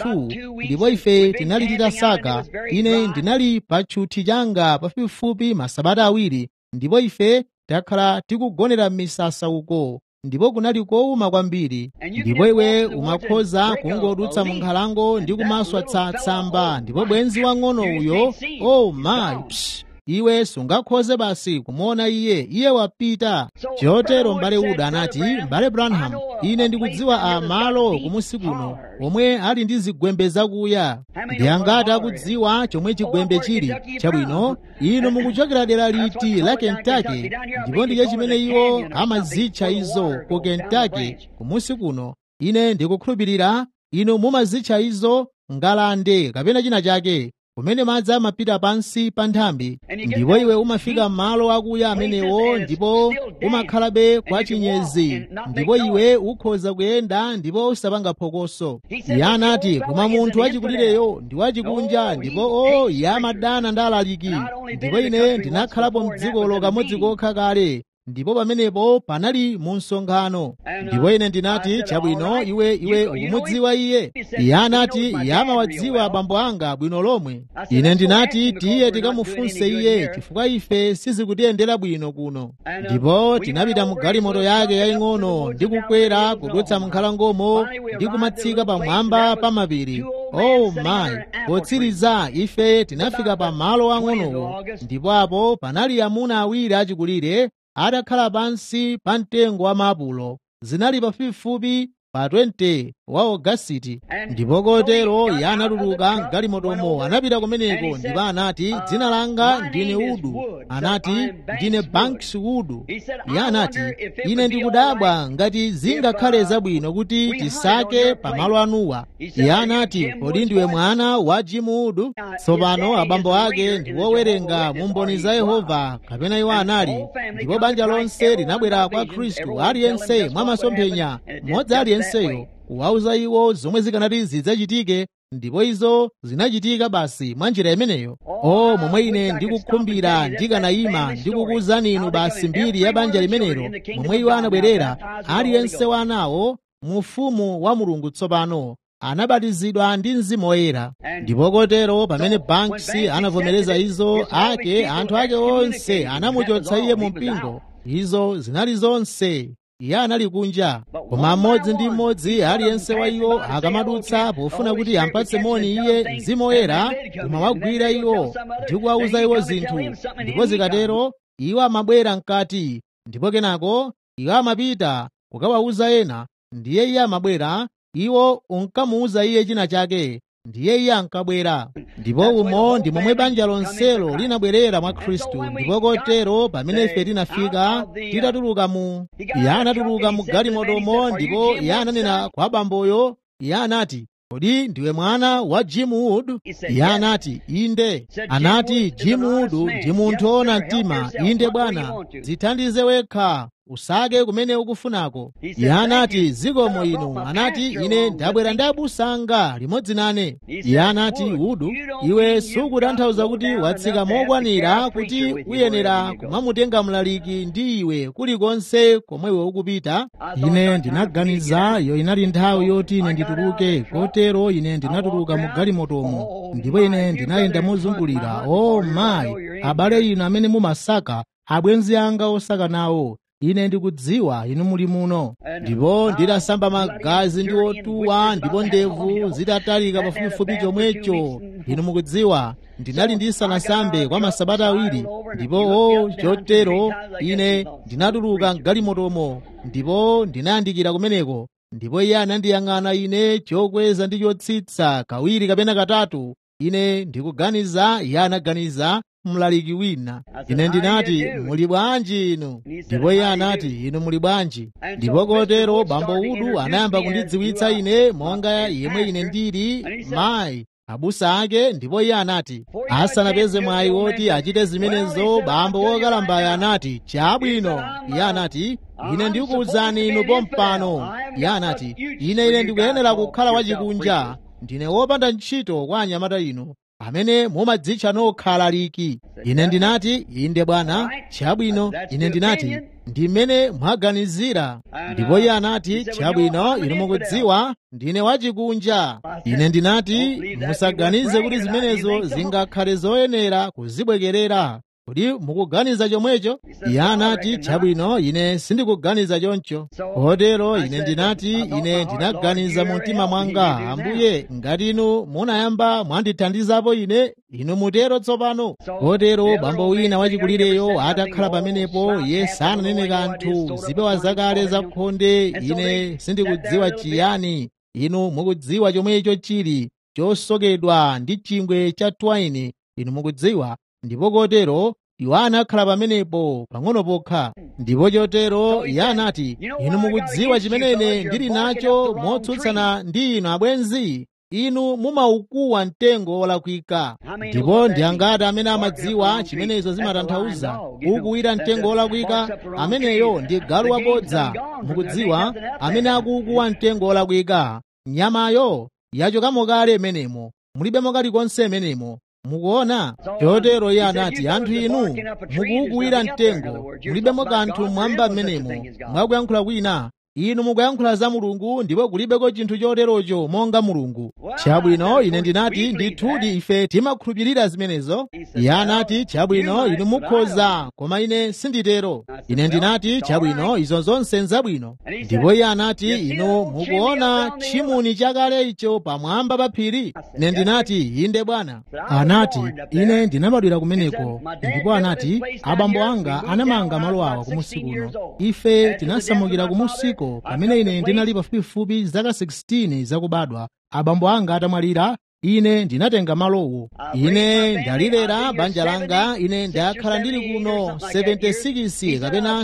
22 ndipo ife tinali titasaka ine ndinali pa tchuthi changa pafupifupi masabata awiri ndipo ife takhala tikugonera m'misasa uko ndipo kunali kowuma kwambiri ndipo iwe umakhoza kungodutsa mu nkhalango ndi kumaswa tsamba ndipo bwenzi wang'ono uyo oh my psh, iwe sungakhoze basi kumuona iye iye wapita chotero m'bale uda anati m'bale branham ine ndikudziwa amalo kumusi kuno omwe ali ndi zigwembe zakuya ndi angati akudziwa chomwe chigwembe chili chabwino inu mukuchokera dera liti la kentaki ndipo ndiye chimene iwo amazitcha izo ku kentaki kumusi kuno ine ndikukhulupirira inu mumazitcha izo ngalande kapena china chake kumene madzi amapita pansi pa nthambi ndipo iwe umafika m'malo akuya amenewo ndipo umakhalabe kwa chinyezi ndipo iwe ukhoza kuyenda ndipo usapanga phokoso iye anati koma munthu wachikulireyo ndi wachikunja ndipo o iye amadana ndi alaliki ndipo ine ndinakhalapo mdzikolo kamodzi kokha kale ndipo pamenepo panali mu msonkhano ndipo ine ndinati chabwino iwe iwe ukumudziwa iye iye anati iye amawadziwa abambo anga bwino lomwe ine ndinati tiye tikamufunse iye chifukwa ife sizikutiyendera bwino kuno ndipo tinapita mu galimoto yake yaying'ono ndi kukwera kudutsa mu nkhalangomo ndi kumatsika pamwamba pa mapiri oh my potsiriza ife tinafika pa malo ang'onowo ndipo apo panali amuna awiri achikulire atakhala pansi pa mtengo wa maapulo zinali pafupifupi pa 20 wa ogasiti ndipo kotero iye anatuluka mgalimotomo anapita kumeneko ndipo anati dzina langa ndine udu anati ndine banks udu iye anati ine ndikudabwa ngati zingakhale zabwino kuti tisake pamalo anuwa iye anati kodi ndiwe mwana wa jimu udu tsopano abambo ake ndi wowerenga mu mboni za yehova kapena iwo anali ndipo banja lonse linabwera kwa khristu aliyense mwa masomphenya mmodzi aliyenseyo kuwauza iwo zomwe zikanati zidzachitike ndipo izo zinachitika basi mwa njira imeneyo o momwe ine ndikukhumbira ndikanayima ndikukuwuzani inu basi mbiri ya banja limenelo momwe iwo anabwerera aliyense wa anawo mu ufumu wa mulungu tsopano anabatizidwa ndi mzimu woyera ndipo kotero pamene banks anavomereza izo ake anthu ake onse anamuchotsa iye mu mpingo izo zinali zonse iye anali kunja koma mmodzi ndi mmodzi aliyense wa iwo akamadutsa pofuna kuti ampatse moni iye mzimu woyera umawagwira iwo ndi kuwauza iwo zinthu ndipo zikatero iwo amabwera mkati ndipo kenako iwo amapita kukawauza ena ndiye iye amabwera iwo unkamuuza iye china chake ndiye iye ankabwera ndipo umo ndi momwe banja lonselo linabwerera mwa khristu ndipo kotero pamene ife tinafika titatuluka mu iye anatuluka mu galimotomo ndipo iye ananena kwa bamboyo iye anati kodi ndiwe mwana wa jim wood iye anati inde anati jim wood ndi munthu woona mtima inde bwana zithandize wekha usake kumene ukufunako iye anati zikomo inu anati ine ndabwera ndi abusa anga limodzi nane iye anati udu iwe sukutanthauza kuti watsika mokwanira kuti uyenera kumamutenga mlaliki ndi iwe kulikonse komwe iwe ukupita ine ndinaganiza iyo inali nthawi yoti ine ndituluke kotero ine ndinatuluka mu galimotomo ndipo ine ndinayenda mozungulira o mayi abale inu amene mumasaka abwenzi anga osaka nawo ine ndikudziwa inu muli muno ndipo ndidasamba magazi ndi otuwa ndipo ndevu zitatalika pafupifupi chomwecho inu mukudziwa ndinali ndisanasambe kwa masabata awiri ndipo o chotero ine ndinatuluka mgalimotomo ndipo ndinayandikira kumeneko ndipo iye anandiyang'ana ine chokweza ndi chotsitsa kawiri kapena katatu ine ndikuganiza iye anaganiza mlaliki wina ine ndinati muli bwanji inu ndipo iye anati inu muli bwanji ndipo kotero bambo udu anayamba kundidziwitsa ine monga yemwe ine ndili mayi abusa ake ndipo iye anati asanapeze mwayi woti achite zimenezo bambo wokalambayo anati chabwino iye anati ine ndikuwuzani inu pompano iye anati ine ine ndikuyenera kukhala wachikunja ndine wopanda ntchito kwa anyamata inu amene mumadzitcha nokhala liki ine ndinati inde bwana chabwino ine ndinati ndi mmene mwaganizira ndipo iye anati chabwino inu mukudziwa ndine wachikunja ine ndinati musaganize kuti zimenezo zingakhale zoyenera kuzibwekerera kodi mukuganiza chomwecho iye anati chabwino ine sindikuganiza choncho kotero ine ndinati ine ndinaganiza mu mtima mwanga ambuye ngati inu munayamba mwandithandizapo ine inu mutero tsopano kotero bambo wina wachikulireyo atakhala pamenepo iye sananene kanthu zipewa zakale zakhonde ine sindikudziwa chiyani inu mukudziwa chomwecho chili chosokedwa ndi chingwe cha twaini inu mukudziwa ndipo kotero iwo anakhala pamenepo pang'ono pokha ndipo chotero iye anati inu mukudziwa chimene ndili nacho motsutsana ndi inu abwenzi inu mumaukuwa mtengo wolakwika ndipo ndi angati amene amadziwa chimenezo zimatanthauza ukuwira mtengo wolakwika ameneyo ndi galu wabodza mukudziwa amene akuukuwa mtengo wolakwika nyamayo yachokamo kale imenemo mulibemo kalikonse imenemo mukuona chotero iye anati anthu inu mukuukuwira mtengo mulibemo kanthu mwamba mmenemo mwakuyankhula kwina inu mukuyankhula za mulungu ndipo kulibeko chinthu choterocho monga mulungu chabwino ine ndinati ndithudi ife timakhulupirira zimenezo iye anati chabwino inu mukhoza koma ine sinditero ine ndinati chabwino izo zonse nzabwino ndipo iye anati inu mukuona chimuni chakale icho pamwamba pa phiri ine ndinati inde bwana anati ine ndinabadwira kumeneko ndipo anati abambo anga anamanga malo awa kumusi kuno ife tinasamukira kumusiko kumeneko pamene ine ndinali pafupifupi zaka 16 zakubadwa abambo anga atamwalira ine ndinatenga malowo ine ndalilera banja langa ine ndakhala ndili kuno 76 kapena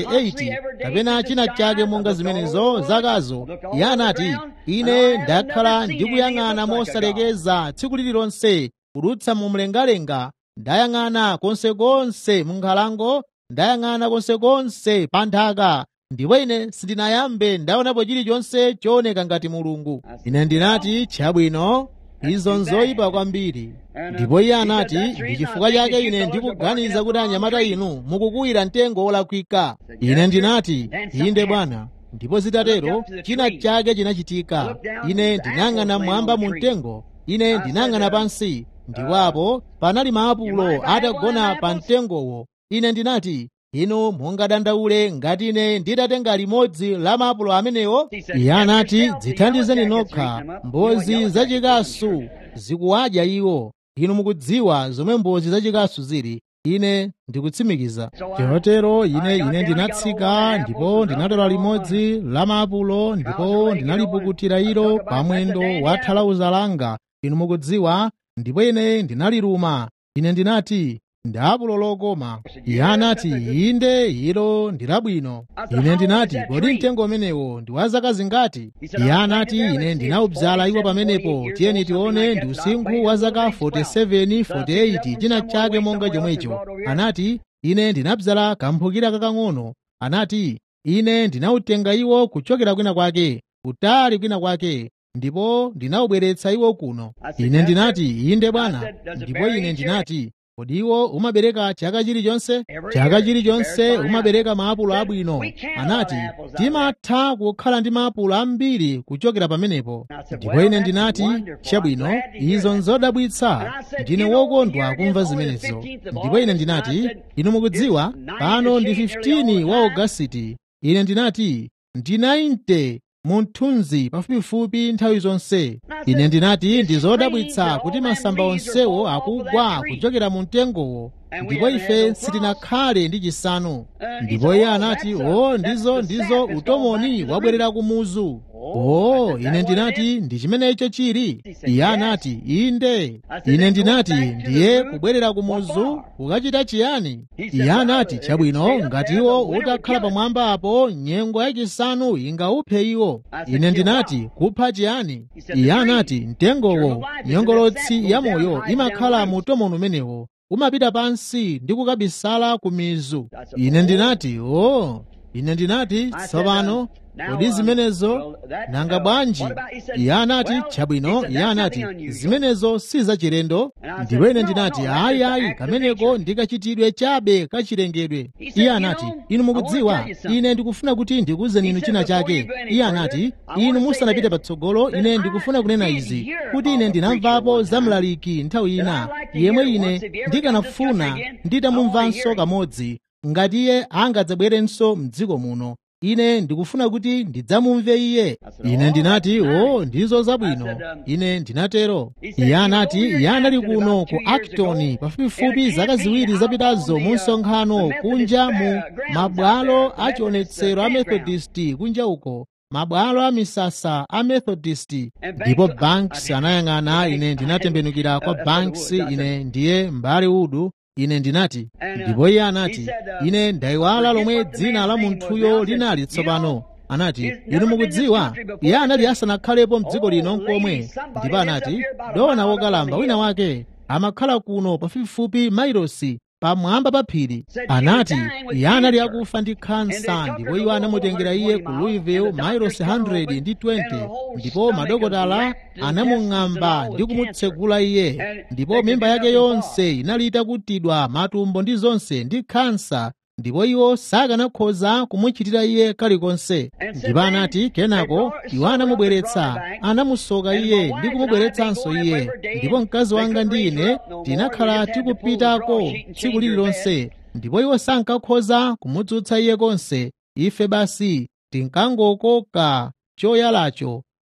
78 kapena china chake monga zimenezo zakazo iye anati ine ndakhala ndikuyang'ana mosalekeza tsiku lililonse kudutsa mu mlengalenga ndayang'ana konsekonse mu nkhalango ndayang'ana konsekonse pa nthaka ndipo ine sindinayambe ndaonapo chilichonse chooneka ngati mulungu ine ndinati chabwino izo nzoyipa kwambiri ndipo iye anati ndi chifukwa chake ine ndikuganiza kuti anyamata inu mukukuwira mtengo wolakwika ine ndinati inde bwana ndipo zitatero china chake chinachitika ine ndinayang'ana mwamba mu mtengo ine ndinayang'ana pansi ndiwapo panali maapulo atagona pa mtengowo ine ndinati inu mungadandaule ngati ine nditatenga limodzi la maapulo amenewo iye anati dzithandizeni nokha mbozi zachikasu zikuwadya iwo inu mukudziwa zomwe mbozi zachikasu zili ine ndikutsimikiza chotero ine ine ndinatsika ndipo ndinatola limodzi la maapulo ndipo ndinalipukutira ilo pamwendo wa thalauza langa inu mukudziwa ndipo ine ndinaliruma ine ndinati ndi apulo lokoma iye anati inde ilo ndi labwino ine ndinati kodi mtengo umenewo ndi wa zaka zingati iye anati ine ndinawudzala iwo pamenepo tiyeni tione ndi usinkhu wa zaka 47 48 china chake monga chomwecho anati ine ndinabzala kamphukira kakang'ono anati ine ndinawutenga iwo kuchokera kwina kwake kutali kwina kwake ndipo ndinawubweretsa iwo kuno ine ndinati inde bwana ndipo ine ndinati kodi iwo umabereka chaka chilichonse chaka chilichonse umabereka maapulo abwino anati timatha kukhala ndi maapulo ambiri kuchokera pamenepo ndipo ine ndinati chabwino izo nzodabwitsa ndine wokondwa kumva zimenezo ndipo ine ndinati inu mukudziwa pano ndi 15 wa ogasiti ine ndinati ndi 90 munthunzi pafupifupi nthawi zonse ine ndinati ndi zodabwitsa kuti masamba onsewo akugwa kuchokera mu mtengowo ndipo ife sitinakhale ndi chisanu ndipo iye anati o ndizo ndizo utomoni wabwerera kumuzu o ine ndinati ndi chimenecho chili iye anati inde ine ndinati ndiye kubwerera kumuzu kukachita chiyani iye anati chabwino ngati iwo utakhala pamwamba apo nyengo yachisanu ingauphe iwo ine ndinati kupha chiyani iye anati mtengowo nyongolotsi ya moyo imakhala mu utomoni umenewo umapita pansi ndi kukabisala ku mizu ine ndinati o ine ndinati tsopano kodi zimenezo nanga bwanji iye anati chabwino iye anati zimenezo si zachilendo ndipo ine ndinati ayi ayi kameneko ndikachitidwe chabe kachilengedwe iye anati inu mukudziwa ine ndikufuna kuti ndikuwuzeni inu china chake iye anati inu musanapite patsogolo ine ndikufuna kunena izi kuti ine ndinamvapo za mlaliki nthawi ina yemwe ine ndikanafuna nditamumvanso kamodzi ngati iye angadzabwerenso m'dziko muno ine ndikufuna kuti ndidzamumve iye ine ndinati o ndizo zabwino ine ndinatero iye anati iye anali kuno ku acton pafupifupi zaka ziwiri zapitazo mu msonkhano kunja mu mabwalo a chionetsero a methodist kunja uko mabwalo a misasa a methodist ndipo banks anayang'ana ine ndinatembenukira kwa banks ine ndiye mbale udu ine ndinati ndipo iye anati ine ndayiwala lomwe dzina la munthuyo linali tsopano anati inu mukudziwa iye anali asanakhalepo mdziko lino nkomwe ndipo anati dona wokalamba wina wake amakhala kuno pafupifupi mailosi pamwamba pa phiri anati iye anali akufa ndi khansa ndipo iwo anamutengera iye ku louisville mailosi 100 ndi 20 ndipo madokotala anamung'amba ndi kumutsegula iye ndipo mimba yake yonse inali itakutidwa matumbo ndi zonse ndi khansa ndipo iwo sakanakhoza kumuchitira iye kalikonse ndipo anati kenako iwo anamubweretsa anamusoka iye ndi kumubweretsanso iye ndipo mkazi wanga ndi ine tinakhala tikupitako tsiku lililonse ndipo iwo sankakhoza kumudzutsa iye konse ife basi tinkangokoka choyalacho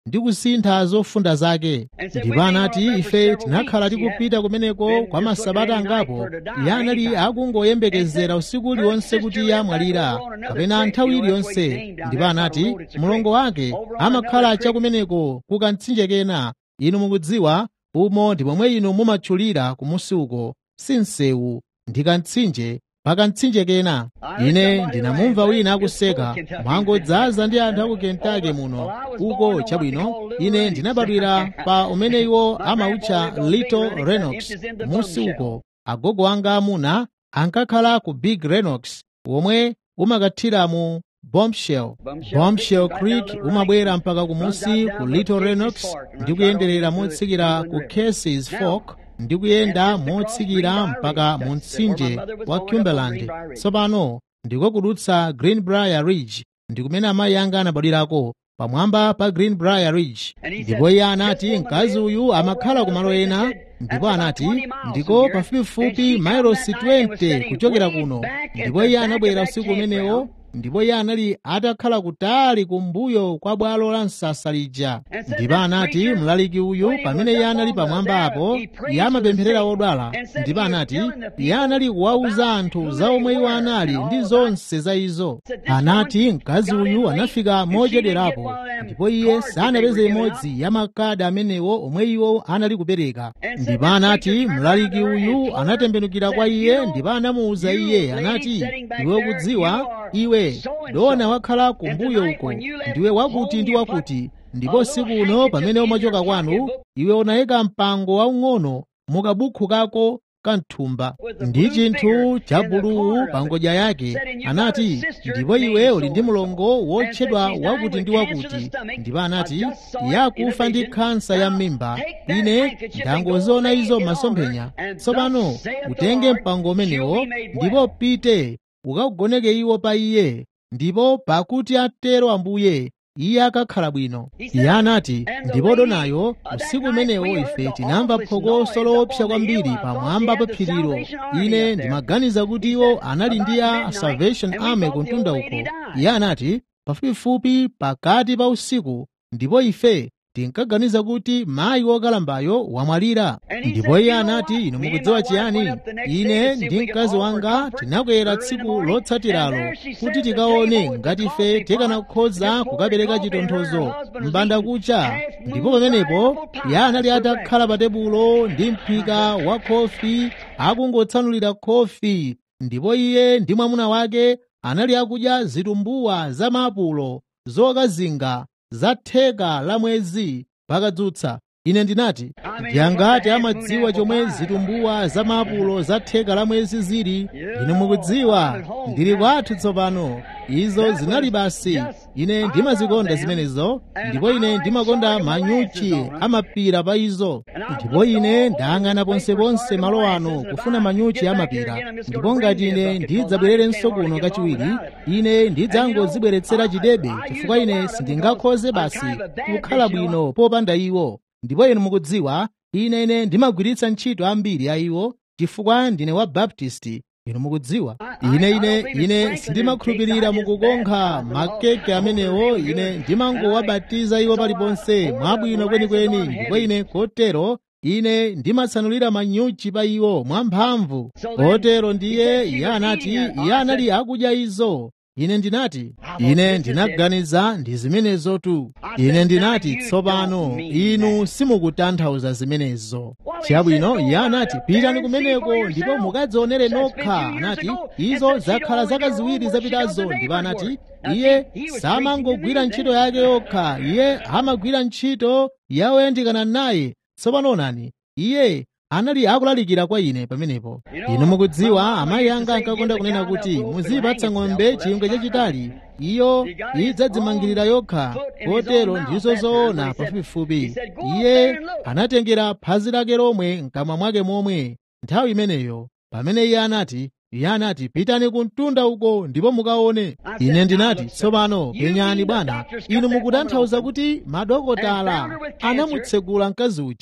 ndi kusintha zofunda zake ndipo anati ife tinakhala tikupita kumeneko kwa masabata angapo iye anali akungoyembekezera usiku uliwonse kuti iye amwalira kapena nthawi iliyonse ndipo anati mlongo wake amakhala chakumeneko ku kamtsinje kena inu mukudziwa umo ndi pomwe inu mumatchulira kumusi uko si msewu ndi kamtsinje pa kamtsinje kena ine ndinamumva wina akuseka mwangodzaza ndi anthu aku kentucky muno uko chabwino ine ndinabadwira pa umene iwo amawutcha little renox musi uko agogo anga amuna ankakhala ku big renox womwe umakathira mu bombshell bombshell creek umabwera mpaka kumusi ku little renox ndi kuyenderera motsikira ku cases fork ndi kuyenda motsikira mpaka mu mtsinje wa cumberland tsopano ndiko kudutsa greenbrier ridge ndi kumene amayi anga anabadwirako pamwamba pa greenbrier ridge ndipo iye anati mkazi uyu amakhala kumalo ena ndipo anati ndiko pafupifupi mailosi 20 kuchokera kuno ndipo iye anabwera usiku umenewo ndipo iye anali atakhala kutali kumbuyo kwa bwalo la msasa lija ndipo anati mlaliki uyu pamene iye anali pamwamba apo iye amapempherera odwala ndipo anati iye anali kuwauza anthu za omwe iwo anali ndi zonse za izo anati mkazi uyu anafika mochedwerapo ndipo iye sanapeze imodzi ya makadi amenewo omwe iwo anali kupereka ndipo anati mlaliki uyu anatembenukira kwa iye ndipo anamuwuza iye anati iwe kudziwa iwe dona wakhala kumbuyo uko ndiwe wakuti ndi wakuti ndipo siku uno pamene umachoka kwanu iwe unayika mpango waung'ono mukabukhu kako kamthumba ndi chinthu cha buluwu pa ngodya yake anati ndipo iwe uli ndi mlongo wotchedwa wakuti ndi wakuti ndipo anati yakufa ndi khansa ya m'mimba ine ndangoziona izo masomphenya tsopano utenge mpango umenewo ndipo pite ukagoneke iwo pa iye ndipo pakuti atero ambuye iye akakhala bwino iye anati ndipo donayo usiku umenewo ife tinamva phokoso loopsa kwambiri pamwamba pa phirilo ine ndimaganiza kuti iwo anali ndi a salvation army kuntunda uko iye anati pafupifupi pakati pa usiku ndipo ife tinkaganiza kuti mayi wokalambayo wamwalira ndipo iye anati inu mukudziwa chiyani ine ndi mkazi wanga tinakwera tsiku lotsatiralo kuti tikaone ngati ife tikanakhoza kukapereka chitonthozo mbanda kucha ndipo pamenepo iye anali atakhala pa tebulo ndi mphika wa khofi akungotsanulira khofi ndipo iye ndi mwamuna wake anali akudya zitumbuwa za maapulo zokazinga za theka la mwezi pakadzutsa ine ndinati ndiyangati amadziwa chomwe zitumbuwa za maapulo za theka la mwezi zili inu mukudziwa ndili kwathu tsopano izo zinali basi ine ndimazikonda zimenezo ndipo ine ndimakonda manyuchi amapira pa izo ndipo ine ndayang'ana ponseponse malo ano kufuna manyuchi amapira ndipo ngati ine ndidzabwererenso kuno kachiwiri ine ndidzangozibweretsera chidebe chifukwa ine sindingakhoze basi kukhala bwino popanda iwo ndipo inu mukudziwa ine ine ndimagwiritsa ntchito ambiri a iwo chifukwa ndine wa baptisti inu mukudziwa ine ine ine sindimakhulupirira mukukonkha makeke amenewo ine ndimangowabatiza iwo paliponse mwabwino kwenikweni ndipo ine kotero ine ndimatsanulira manyuchi pa iwo mwamphamvu kotero ndiye iye anati iye anali akudya izo ine ndinati ine ndinaganiza ndi zimenezotu ine ndinati tsopano inu simukutanthauza zimenezo chabwino iye anati pitani kumeneko ndipo mukadzionere nokha anati izo zakhala zaka ziwiri zapitazo ndipo anati iye samangogwira ntchito yake yokha iye amagwira ntchito ya oyandikana naye tsopano onani iye anali akulalikira kwa ine pamenepo inu mukudziwa amayi anga ankakonda kunena kuti muzipatsa ng'ombe chingwe chachitali iyo idzadzimangirira yokha kotero ndizo zoona pafupifupi iye anatengera phazi lake lomwe mkamwa mwake momwe nthawi imeneyo pamene iye anati iye anati pitani kumtunda uko ndipo mukaone ine ndinati tsopano penyani bwana inu mukutanthauza kuti madokotala anamutsegula mkazi uja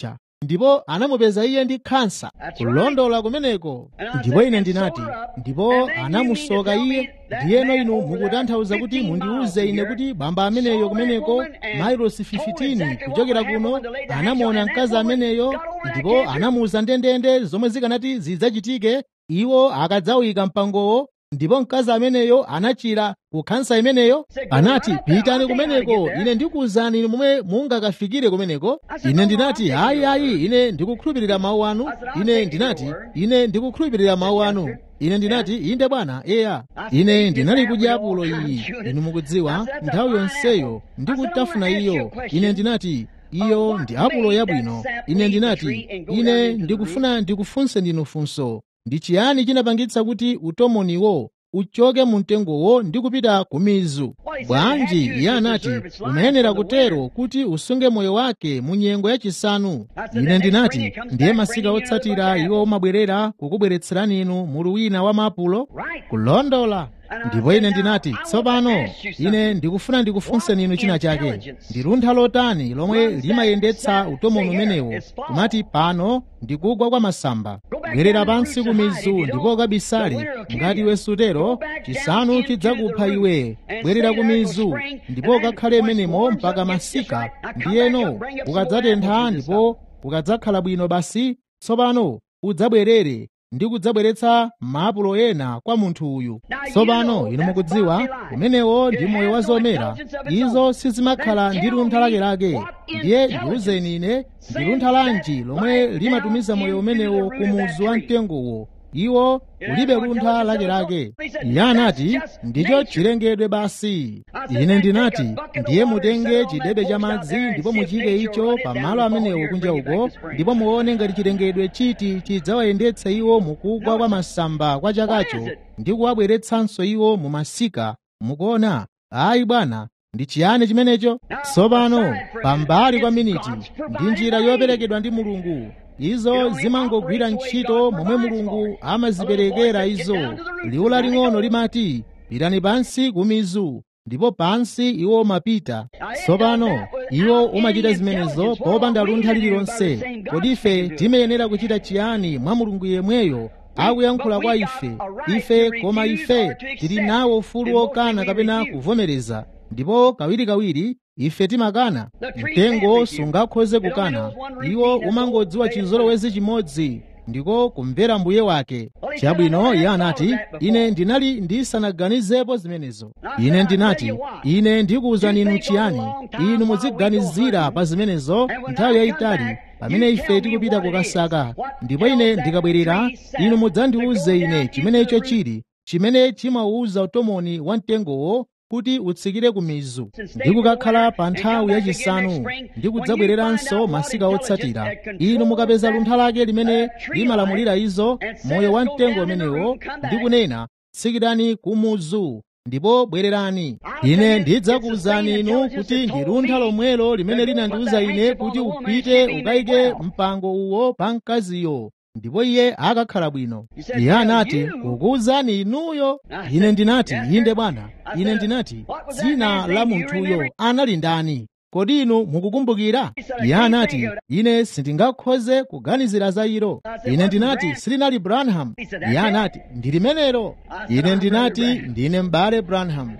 ndipo anamupeza iye ndi khansa kulondola kumeneko ndipo ine ndinati ndipo anamusoka iye ndiyeno inu mukutanthauza kuti mundiuze ine kuti bamba ameneyo kumeneko mailosi 15 kuchokera kuno anamuona mkazi ameneyo ndipo anamuuza ndendende zomwe zikanati zidzachitike iwo akadzawika mpangowo ndipo mkazi ameneyo anachira kukhansa imeneyo anati pitani kumeneko ine ndikuwuzani inu momwe mungakafikire kumeneko ine ndinati ayi ayi ine ndikukhulupirira mawu anu ine ndinati ine ndikukhulupirira mawu anu ine ndinati inde bwana eya ine ndinali kudya apulo iyi inu mukudziwa nthawi yonseyo ndikutafuna iyo ine ndinati iyo ndi apulo yabwino ine ndinati ine ndikufuna ndikufunse ndinu funso ndi chiyani chinapangitsa kuti utomoniwo uchoke mu mtengowo ndi kupita ku mizu bwanji iye anati umayenera kutero kuti usunge moyo wake mu nyengo yachisanu ine ndinati ndiye masika otsatira iwo umabwerera kukubweretserani inu mulu wina wa maapulo kulondola ndipo ine ndinati tsopano ine ndikufuna ndikufunseni inu china chake ndi luntha lotani lomwe limayendetsa utomoni umenewo kumati pano ndikugwa kwa masamba bwerera pansi ku mizu ndipo ukabisale ngati iwe sutero chisanu chidzakupha iwe bwerera ku mizu ndipo ukakhale menemo mpaka masika ndiyeno ukadzatentha ndipo ukadzakhala bwino basi tsopano udzabwerere ndi kudzabweretsa maapulo ena kwa munthu uyu tsopano inu mukudziwa umenewo ndi moyo wa zomera izo sizimakhala ndi luntha lakelake ndiye ndiwuzeni ine ndi luntha lanji lomwe limatumiza moyo umenewo ku muzu wa mtengowo iwo ulibe luntha lakelake iye anati ndicho chilengedwe basi ine ndinati ndiye mutenge chidebe cha madzi ndipo muchike icho pa malo amenewo kunja uko ndipo muone ngati chilengedwe chiti chidzawayendetse iwo mukugwa kwa masamba kwa chakacho ndi kuwabweretsanso iwo mu masika mukuona ayi bwana ndi chiyani chimenecho tsopano pambali kwa miniti ndi njira yoperekedwa ndi mulungu izo zimangogwira ntchito momwe mulungu amaziperekera izo liwu laling'ono limati pitani pansi ku mizu ndipo pansi iwo umapita tsopano iwo umachita zimenezo popanda luntha lililonse kodi ife timayenera kuchita chiyani mwa mulungu yemweyo akuyankhula kwa ife ife koma ife tili nawo ufulu wokana kapena kuvomereza ndipo kawirikawiri ife timakana mtengo sungakhoze kukana iwo umangodziwa chizolowezi chimodzi ndiko kumvera mbuye wake chabwino iye anati ine ndinali ndisanaganizepo zimenezo ine ndinati ine ndikuwuzani inu chiyani inu muziganizira pa zimenezo nthawi yayitali pamene ife tikupita kukasaka ndipo ine ndikabwerera inu mudzandiwuze ine chimenecho chili chimene chimawuza utomoni wa mtengowo kuti utsikire ku mizu ndi kukakhala pa nthawi yachisanu ndi kudzabwereranso masika otsatira inu mukapeza luntha lake limene limalamulira izo moyo wa mtengo umenewo ndi kunena tsikirani ku muzu ndipo bwererani ine ndidzakuwuzani inu kuti ndi luntha lomwelo limene linandiwuza ine kuti upite ukayike mpango uwo pa mkaziyo ndipo iye akakhala bwino iye anati kukuwuzani inuyo ine ndinati inde bwana ine ndinati dzina la munthuyo anali ndani kodi inu mukukumbukira iye anati ine sindingakhoze kuganizira za ilo ine ndinati silinali branham iye anati ndi limenelo ine ndinati ndine m'bale branham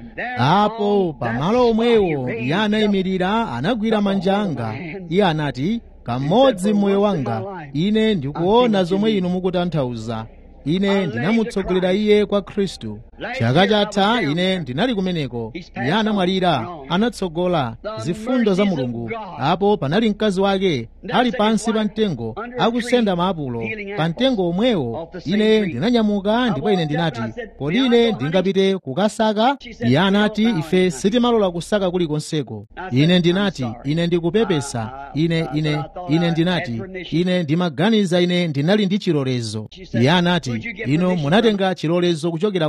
apo pamalo omwewo iye anayimirira anagwira manja anga iye anati kamodzi mmoyo wanga ine ndikuona zomwe inu mukutanthauza ine ndinamutsogolera iye kwa khristu chaka chatha ine ndinali kumeneko iye anamwalira anatsogola zifundo za mulungu apo panali mkazi wake ali pansi pa mtengo akusenda maapulo pa mtengo omwewo ine ndinanyamuka ndipo ine ndinati kodi ine ndingapite kukasaka iye anati ife sitimalola kusaka kulikonseko ine ndinati ine ndikupepesa ine ine ine ndinati ine ndimaganiza ine ndinali ndi chilolezo iye anati inu munatenga chilolezo kuchokera kwa ndani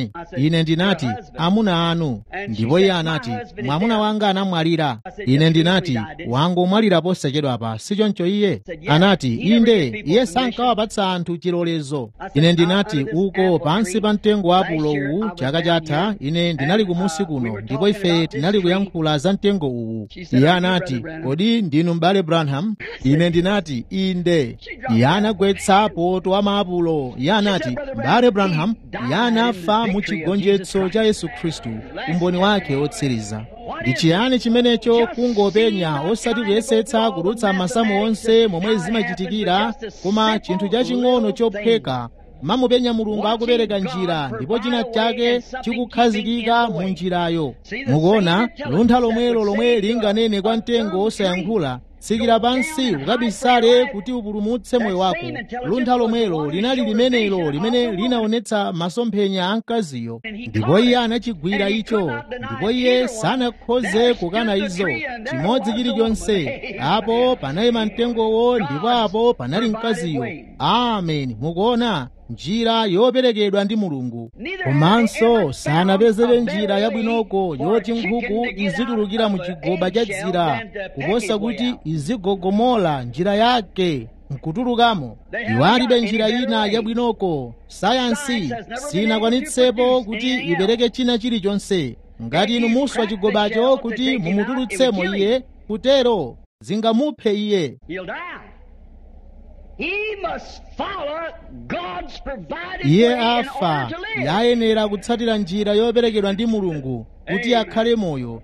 ine ine ndinati amuna anu ndipo iye anati mwamuna wanga anamwalira ine ndinati wangomwalira posachedwapa sichoncho iye anati inde iye sankawapatsa anthu chilolezo ine ndinati uko pansi pa mtengo wa apulo uwu chaka chatha ine ndinali kumusi kuno ndipo ife tinali kuyankhula za mtengo uwu iye anati kodi ndinu m'bale branham ine ndinati inde iye anagwetsa poto wa maapulo iye anati m'bale branham iye anafa mu chigonjetso cha yesu khristu umboni wake otsiriza ndi chiyani chimenecho kungopenya osati kuyesetsa kudutsa masamu onse momwe zimachitikira koma chinthu chaching'ono chopheka mamupenya mulungu akupereka njira ndipo china chake chikukhazikika mu njirayo mukuona luntha lomwelo lomwe linganene kwa mtengo osayankhula tsikira pansi ukabisale kuti upulumutse moyo wako luntha lomwelo linali limenelo limene linaonetsa masomphenya a mkaziyo ndipo iye anachigwira icho ndipo iye sanakhoze kukana izo chimodzi chilichonse apo panayima mtengowo ndipo apo panali mkaziyo amen mukuona njira yoperekedwa ndi mulungu komanso sanapezebe njira yabwinoko yoti nkhuku izitulukira mu chigoba cha dzira kuposa kuti izigogomola njira yake nkutulukamo iwo alibe njira ina yabwinoko sayansi sinakwanitsepo kuti ipereke china chilichonse ngati inu muswa chigobacho kuti mumutulutsemo iye kutero zingamuphe iye iye afa yayenera kutsatira njira yoperekedwa ndi mulungu kuti akhale moyo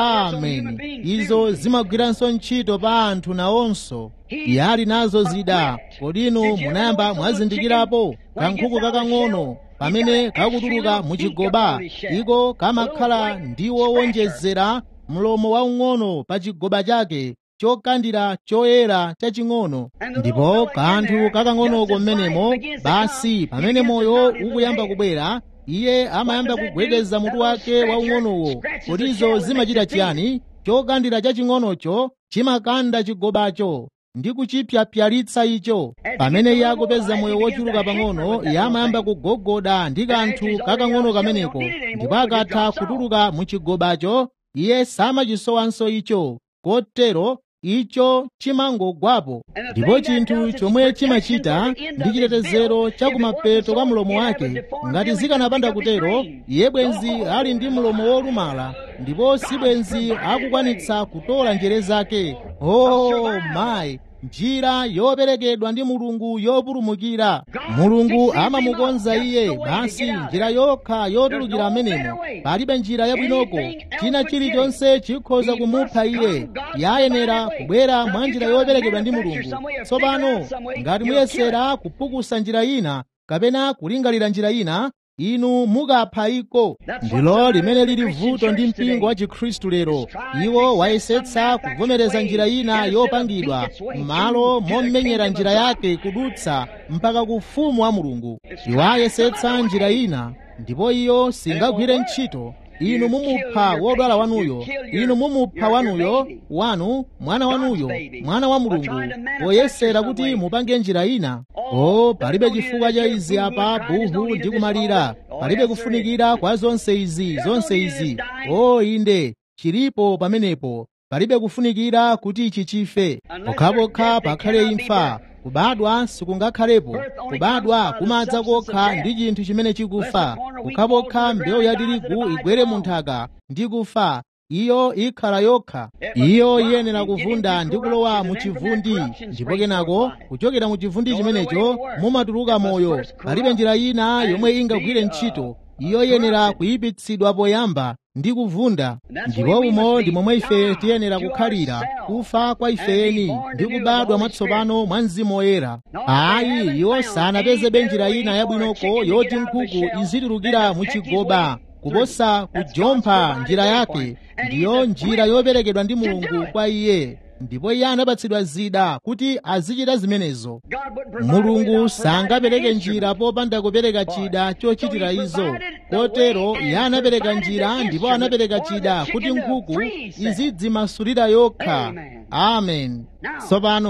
amen izo zimagwiranso ntchito pa anthu nawonso iye ali nazo zida kodi inu munayamba mwazindikirapo kankhuku kakang'ono pamene kakutuluka muchigoba iko kamakhala ndiwo wonjezera mlomo waung'ono pa chigoba chake chokandira choyera chaching'ono ndipo kanthu kakang'onoko mmenemo basi pamene moyo ukuyamba kubwera iye amayamba kugwedeza mutu wake waung'onowo kutizo zimachita chiyani chokandira chaching'onocho chimakanda chigobacho ndi kuchipyapyalitsa icho pamene iye akupeza moyo wochuluka pang'ono iye amayamba kugogoda ndi kanthu kakang'ono kameneko ndipo akatha kutuluka mu chigobacho iye samachisowanso icho kotero icho chimangogwapo ndipo chinthu chomwe chimachita ndi chitetezero chakumapeto kwa mlomo wake ngati zikanapanda kutero iye bwenzi ali ndi mlomo wolumala ndipo si bwenzi akukwanitsa kutola njere zake oh mayi njira yoperekedwa ndi mulungu yopulumukira mulungu amamukonza iye basi njira yokha yotulukira amenemo palibe njira yabwinoko china chilichonse chikhoza kumupha iye yayenera kubwera mwa njira yoperekedwa ndi mulungu tsopano ngati muyesera kupukusa njira ina kapena kulingalira njira ina inu mukapha iko ndilo limene lili vuto ndi mpingo wa chikhristu lero iwo wayesetsa kuvomereza njira ina yopangidwa m'malo momenyera njira yake kudutsa mpaka ku ufumu wa mulungu iwo ayesetsa njira ina ndipo iyo singagwire ntchito inu mumupha wodwala wanuyo inu mumupha wanuyo wanu mwana wanuyo mwana wa mulungu poyesera kuti mupange njira ina o palibe chifukwa cha izi apa buhu ndi kumalira palibe kufunikira kwa zonse izi zonse izi o inde chilipo pamenepo palibe kufunikira kuti ichi chife pokhapokha pakhale imfa kubadwa sikungakhalepo kubadwa kumadza kokha ndi chinthu chimene chikufa pokhapokha mbewu ya tirigu igwere mu nthaka ndi kufa iyo ikhala yokha iyo iyenera kuvunda ndi kulowa mu chivundi ndipo kenako kuchokera mu chivundi chimenecho mumatuluka moyo palibe njira ina yomwe ingagwire ntchito iyo iyenera kuyipitsidwa poyamba ndi kuvunda ndipo umo ndi momwe ife tiyenera kukhalira kufa kwa ifeni ndi kubadwa mwatsopano mwa mzimu woyera ayi iwo sanapezebe njira ina yabwinoko yoti nkhuku izitulukira mu chigoba kuposa kujompha njira yake ndiyo njira yoperekedwa ndi mulungu kwa iye ndipo iye anapatsidwa zida kuti azichita zimenezo mulungu sangapereke njira popanda kupereka chida chochitira izo kotero iye anapereka njira ndipo anapereka chida kuti nkhuku izidzimasulira yokha amen tsopano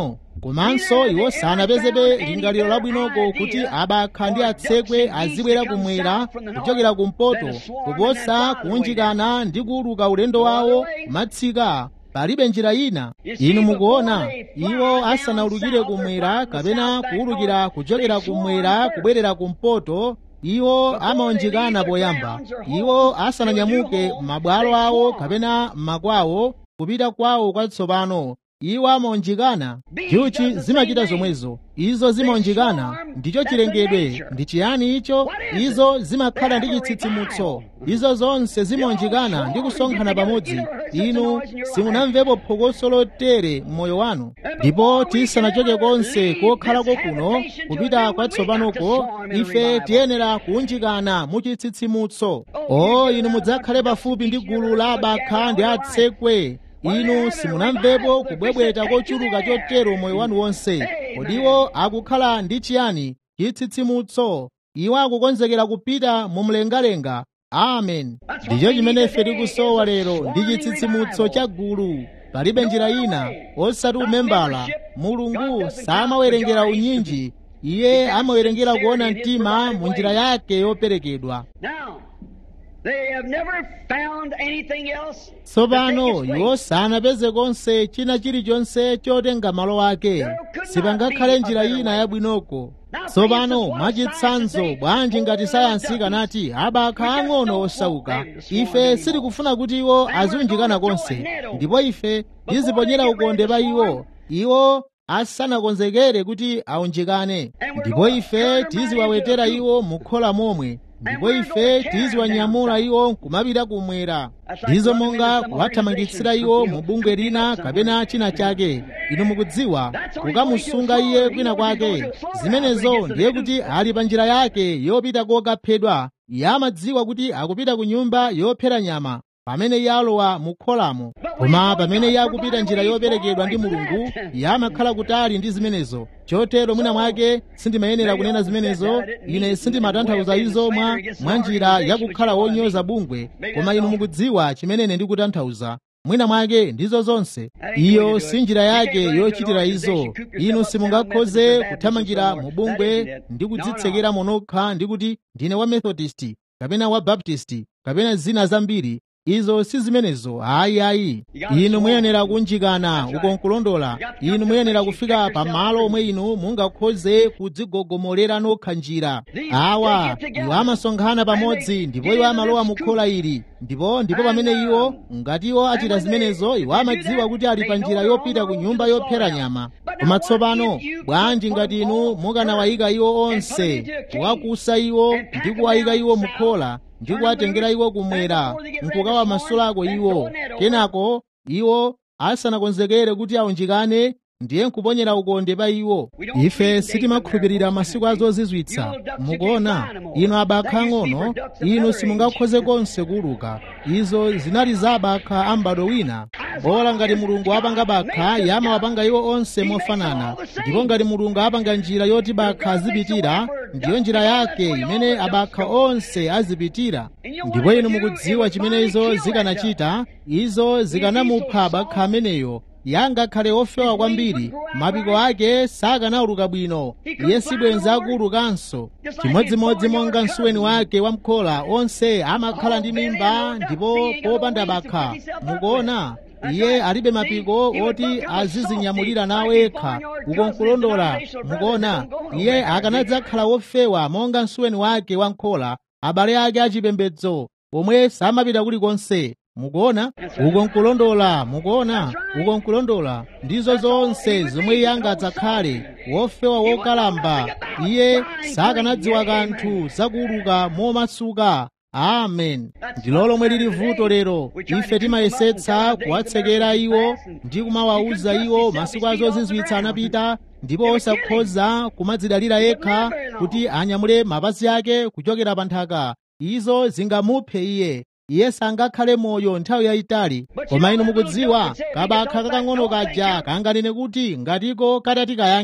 komanso iwo sanapezebe lingaliro labwinoko kuti abakha ndi atsekwe azibwera kumwera kuchokera kumpoto kuposa kuunjikana ndi kuuluka ulendo wawo matsika palibe njira ina inu mukuona iwo asanaulukire kumwera kapena kuulukira kuchokera kumwera kubwerera kumpoto iwo amaunjikana poyamba iwo asananyamuke mabwalo awo kapena makwawo kupita kwawo kwatsopano iwo amaunjikana njuchi zimachita zomwezo izo zimaunjikana ndicho chilengedwe ndi chiyani icho izo zimakhala ndi chitsitsimutso izo zonse zimaunjikana ndi kusonkhana pamodzi inu simunamvepo phokoso lotere m'moyo wanu ndipo tisanachoke konse kokhalako kuno kupita kwatsopanoko ife tiyenera kuunjikana mu chitsitsimutso o inu mudzakhale pafupi ndi gulu la abakha ndi atsekwe inu simunamvepo kubwebweta kochuluka chotero moyo wanu wonse kodiwo akukhala ndi chiyani chitsitsimutso iwo akukonzekera kupita mu mlengalenga amen ndicho chimene ife tikusowa lero ndi chitsitsimutso cha gulu palibe njira ina osati umembala mulungu samawerengera unyinji iye amawerengera kuona mtima mu njira yake yoperekedwa They have never found anything else. tsopano iwo sanapeze konse china chilichonse chotenga malo ake sipangakhale njira ina yabwinoko tsopano mwachitsanzo bwanji ngati sayansi ikanati abakha ang'ono osauka ife sitikufuna kuti iwo aziunjikana konse ndipo ife tiziponyera ukonde pa iwo iwo asanakonzekere kuti aunjikane ndipo ife tiziwawetera iwo mukhola momwe ndipo ife tiziwanyamula iwo kumapita kumwera ndizo monga kuwathamangitsira iwo mu bungwe lina kapena china chake inu mukudziwa kukamusunga iye kwina kwake zimenezo ndiye kuti ali pa njira yake yopita kokaphedwa iye amadziwa kuti akupita ku nyumba yophera nyama pamene iye alowa mu kholamo koma pamene iye akupita njira yoperekedwa ndi mulungu iye amakhala kutali ndi zimenezo chotero mwina mwake sindimayenera kunena zimenezo ine sindimatanthauza izo mwa mwa njira yakukhala wonyoza bungwe koma inu mukudziwa chimene ine ndikutanthauza mwina mwake ndizo zonse iyo si njira yake yochitira izo inu simungakhoze kuthamangira mu bungwe ndi kudzitsekera monokha ndi kuti ndine wa methodisti kapena wa baptisti kapena zina zambiri izo si zimenezo ayi ayi inu muyenera kunjikana uko nkulondola inu muyenera kufika pamalo omwe inu mungakhoze kudzigogomolera nokha njira awa iwo amasonkhana pamodzi ndipo iwo amalowa mu khola ili ndipo ndipo pamene iwo ngati iwo achita zimenezo iwo amadziwa kuti ali pa njira yopita ku nyumba yophera nyama koma tsopano bwanji ngati inu mukanawayika iwo onse kuwakusa iwo ndi kuwayika iwo mu khola ndi kuwatengera iwo kumwera nkukawa masulako iwo kenako iwo asanakonzekere kuti aunjikane ndiye nkuponyera ukonde pa iwo ife sitimakhulupirira masiku azozizwitsa mukuona inu abakha ang'ono inu simungakhoze konse kuuluka izo zinali za abakha a m'bado wina bola ngati mulungu apanga bakha yamawapanga iwo onse mofanana ndipo ngati mulungu apanga njira yoti bakha azipitira ndiyo njira yake imene abakha onse azipitira ndipo inu mukudziwa chimene izo zikanachita izo zikanamupha bakha ameneyo yangakhale ofewa kwambiri mapiko ake sakanawuluka bwino iye sibwenza akuwulukanso chimodzimodzi monga msuweni wake wamkhola onse amakhala ndi mimba ndipo popanda bakha mukuona iye alibe mapiko oti azizinyamulira nawo yekha uko nkulondola mukuona iye akanadzakhala wofewa monga msuweni wake wamkhola abale ake achipembedzo omwe samapita kulikonse mukuona uko nkulondola mukuona uko nkulondola ndizo zonse zomwe iye angadzakhale wofewa wokalamba iye sakanadziwa kanthu zakuuluka momasuka amen ndilo lomwe lili vuto lero ife timayesetsa kuwatsekera iwo ndi kumawawuza iwo masiku azozizwitsa anapita ndipo osakhoza kumadzidalira yekha kuti anyamule mapazi ake kuchokera pa nthaka izo zingamuphe iye iye sangakhale moyo nthawi yayitali koma inu mukudziwa kabakha kakang'ono kaja kanganene kuti ngatiko katati kayankhe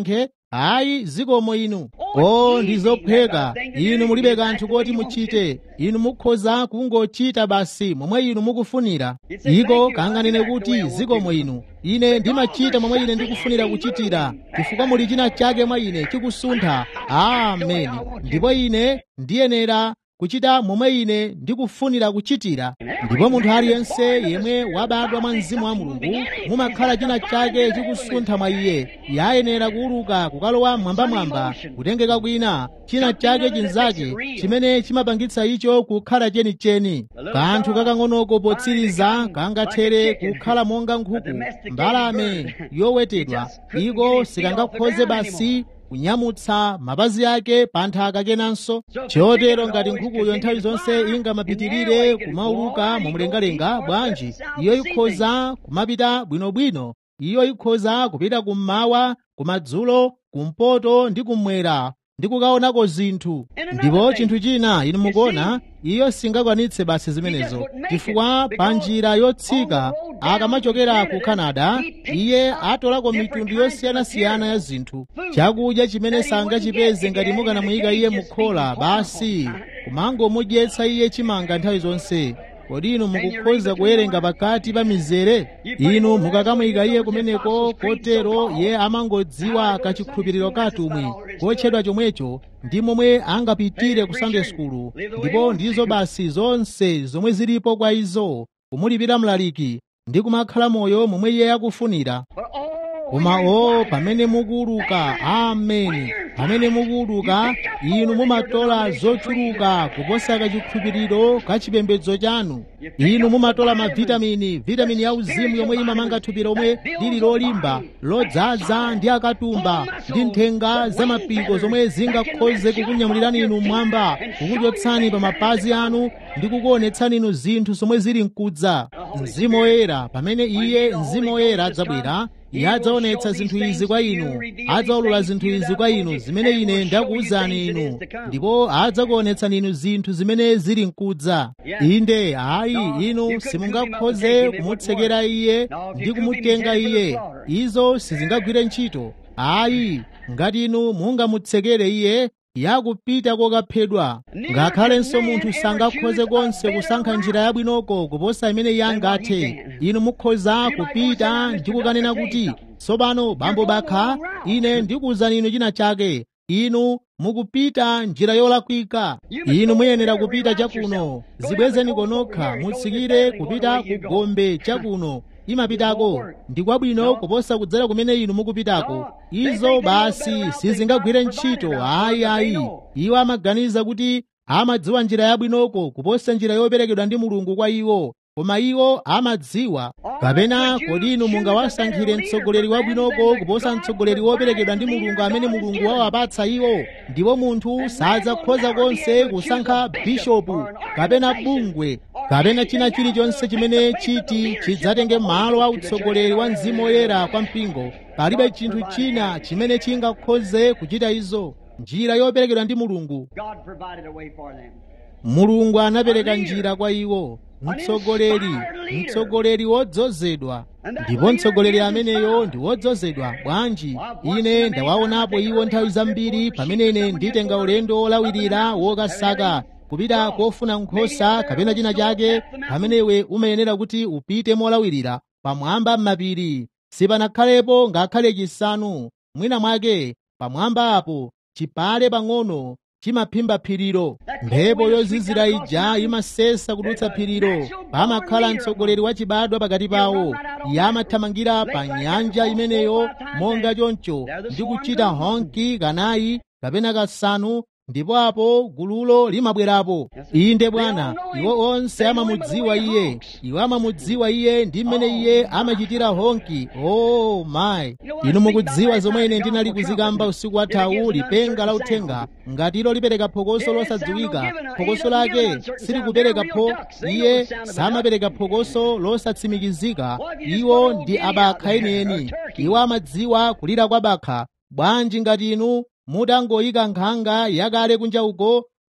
ayi zikomo inu o ndi zophweka inu mulibe kanthu koti muchite inu mukhoza kungochita basi momwe inu mukufunira iko kanganene kuti zikomo inu ine ndimachita momwe ine ndikufunira kuchitira chifukwa muli china chake mwa ine chikusuntha ameni ndipo ine ndiyenera kuchita momwe ine ndikufunira kuchitira ndipo munthu aliyense yemwe wabadwa mwa mzimu wa mulungu mumakhala china chake chikusuntha mwa iye yayenera kuuluka kukalowa mwambamwamba kutengeka kwina china chake chinzake chimene chimapangitsa icho kukhala chenicheni kanthu kakang'onoko potsiriza kangathere kukhala monga nkhuku mbalame yowetedwa iko sikangakhoze basi kunyamutsa mapazi ake pa nthaka kenanso chotero ngati nkhukuyo nthawi zonse ingamapitirire kumauluka momlengalenga bwanji iyo ikhoza kumapita bwinobwino iyo ikhoza kupita kummawa kumadzulo kumpoto ndi kummwera ndi kukaonako zinthu ndipo chinthu china inu mukuona iyo singakwanitse basi zimenezo chifukwa pa njira yotsika akamachokera ku canada iye atolako mitundu yosiyanasiyana ya zinthu chakudya chimene sangachipeze ngati mukanamuyika iye mukhola basi kumangomudyetsa iye chimanga nthawi zonse kodi inu mukukhoza kuwerenga pakati pa mizere inu mukakamuyika iye kumeneko kotero iye amangodziwa kachikhulupiriro katumwi kotchedwa chomwecho ndi momwe angapitire ku sunday school ndipo ndizo basi zonse zomwe zilipo kwa izo kumulipira mlaliki ndi kumakhala moyo momwe iye akufunira koma o pamene mukuuluka ameni pamene mukuuluka inu mumatola zochuluka kuposa kachikhulupiriro ka chipembedzo chanu inu mumatola mavitamini vitamini ya uzimu yomwe imamanga thupi lomwe lili lolimba lodzaza ndi akatumba ndi nthenga za mapiko zomwe zingakhoze kukunyamulirani inu mmwamba kukuchotsani pa mapazi anu ndi kukuonetsani inu zinthu zomwe zili mkudza mzimu woyera pamene iye mzimu woyera adzabwera iye adzaonetsa zinthu izi kwa inu adzaulula zinthu izi kwa inu zimene ine ndakuwuzani inu ndipo adzakuonetsani inu zinthu zimene zili mkudza inde ayi inu simungakhoze kumutsekera iye ndi kumutenga iye izo sizingagwire ntchito ayi ngati inu mungamutsekere iye yakupita kokaphedwa ngakhalenso munthu sangakhoze konse kusankha njira yabwinoko kuposa imene iye angathe inu mukhoza kupita ndi kukanena kuti tsopano bambo bakha ine ndikuwuzani inu china chake inu mukupita njira yolakwika inu muyenera kupita chakuno zibwezeni konokha mutsikire kupita ku gombe chakuno imapitako ndi kwabwino kuposa kudzera kumene inu mukupitako izo basi sizingagwire ntchito ayi ayi iwo amaganiza kuti amadziwa njira yabwinoko kuposa njira yoperekedwa ndi mulungu kwa iwo koma iwo amadziwa kapena kodi inu mungawasankhire mtsogoleri wabwinoko kuposa mtsogoleri woperekedwa ndi mulungu amene mulungu wawapatsa iwo ndipo munthu sadzakhoza konse kusankha bishopu kapena bungwe kapena china chilichonse chimene chiti chidzatenge malo a utsogoleri wa mzimu woyera kwa mpingo palibe chinthu china chimene chingakhoze kuchita izo njira yoperekedwa ndi mulungu God provided a way for them. mulungu anapereka njira kwa iwo mtsogoleri mtsogoleri wodzozedwa ndipo mtsogoleri ameneyo ndi wodzozedwa bwanji ine ndawaonapo iwo nthawi zambiri pamene ine nditenga ulendo wolawirira wokasaka kupita kofuna nkhosa kapena china chake pamene iwe umayenera kuti upite molawirira pamwamba m'mapiri sipanakhalepo ngakhale chisanu mwina mwake pamwamba apo chipale pang'ono chimaphimba phirilo mphepo yozizira ija imasesa kudutsa phirilo pamakhala mtsogoleri wachibadwa pakati pawo iye amathamangira pa nyanja imeneyo monga choncho ndi kuchita honki kanayi kapena kasanu ndipo apo gululo limabwerapo inde bwana iwo onse amamudziwa iye iwo amamudziwa iye ndi mmene iye amachitira honki oh my inu mukudziwa zomwe ine ndinali kuzikamba usiku wathawu lipenga la uthenga ngati ilo lipereka phokoso losadziwika phokoso lake silikupereka pho iye samapereka phokoso losatsimikizika iwo ndi abakha enieni iwo amadziwa kulira kwa bakha bwanji ngati inu mutangoyika nkhanga yakale kunja uko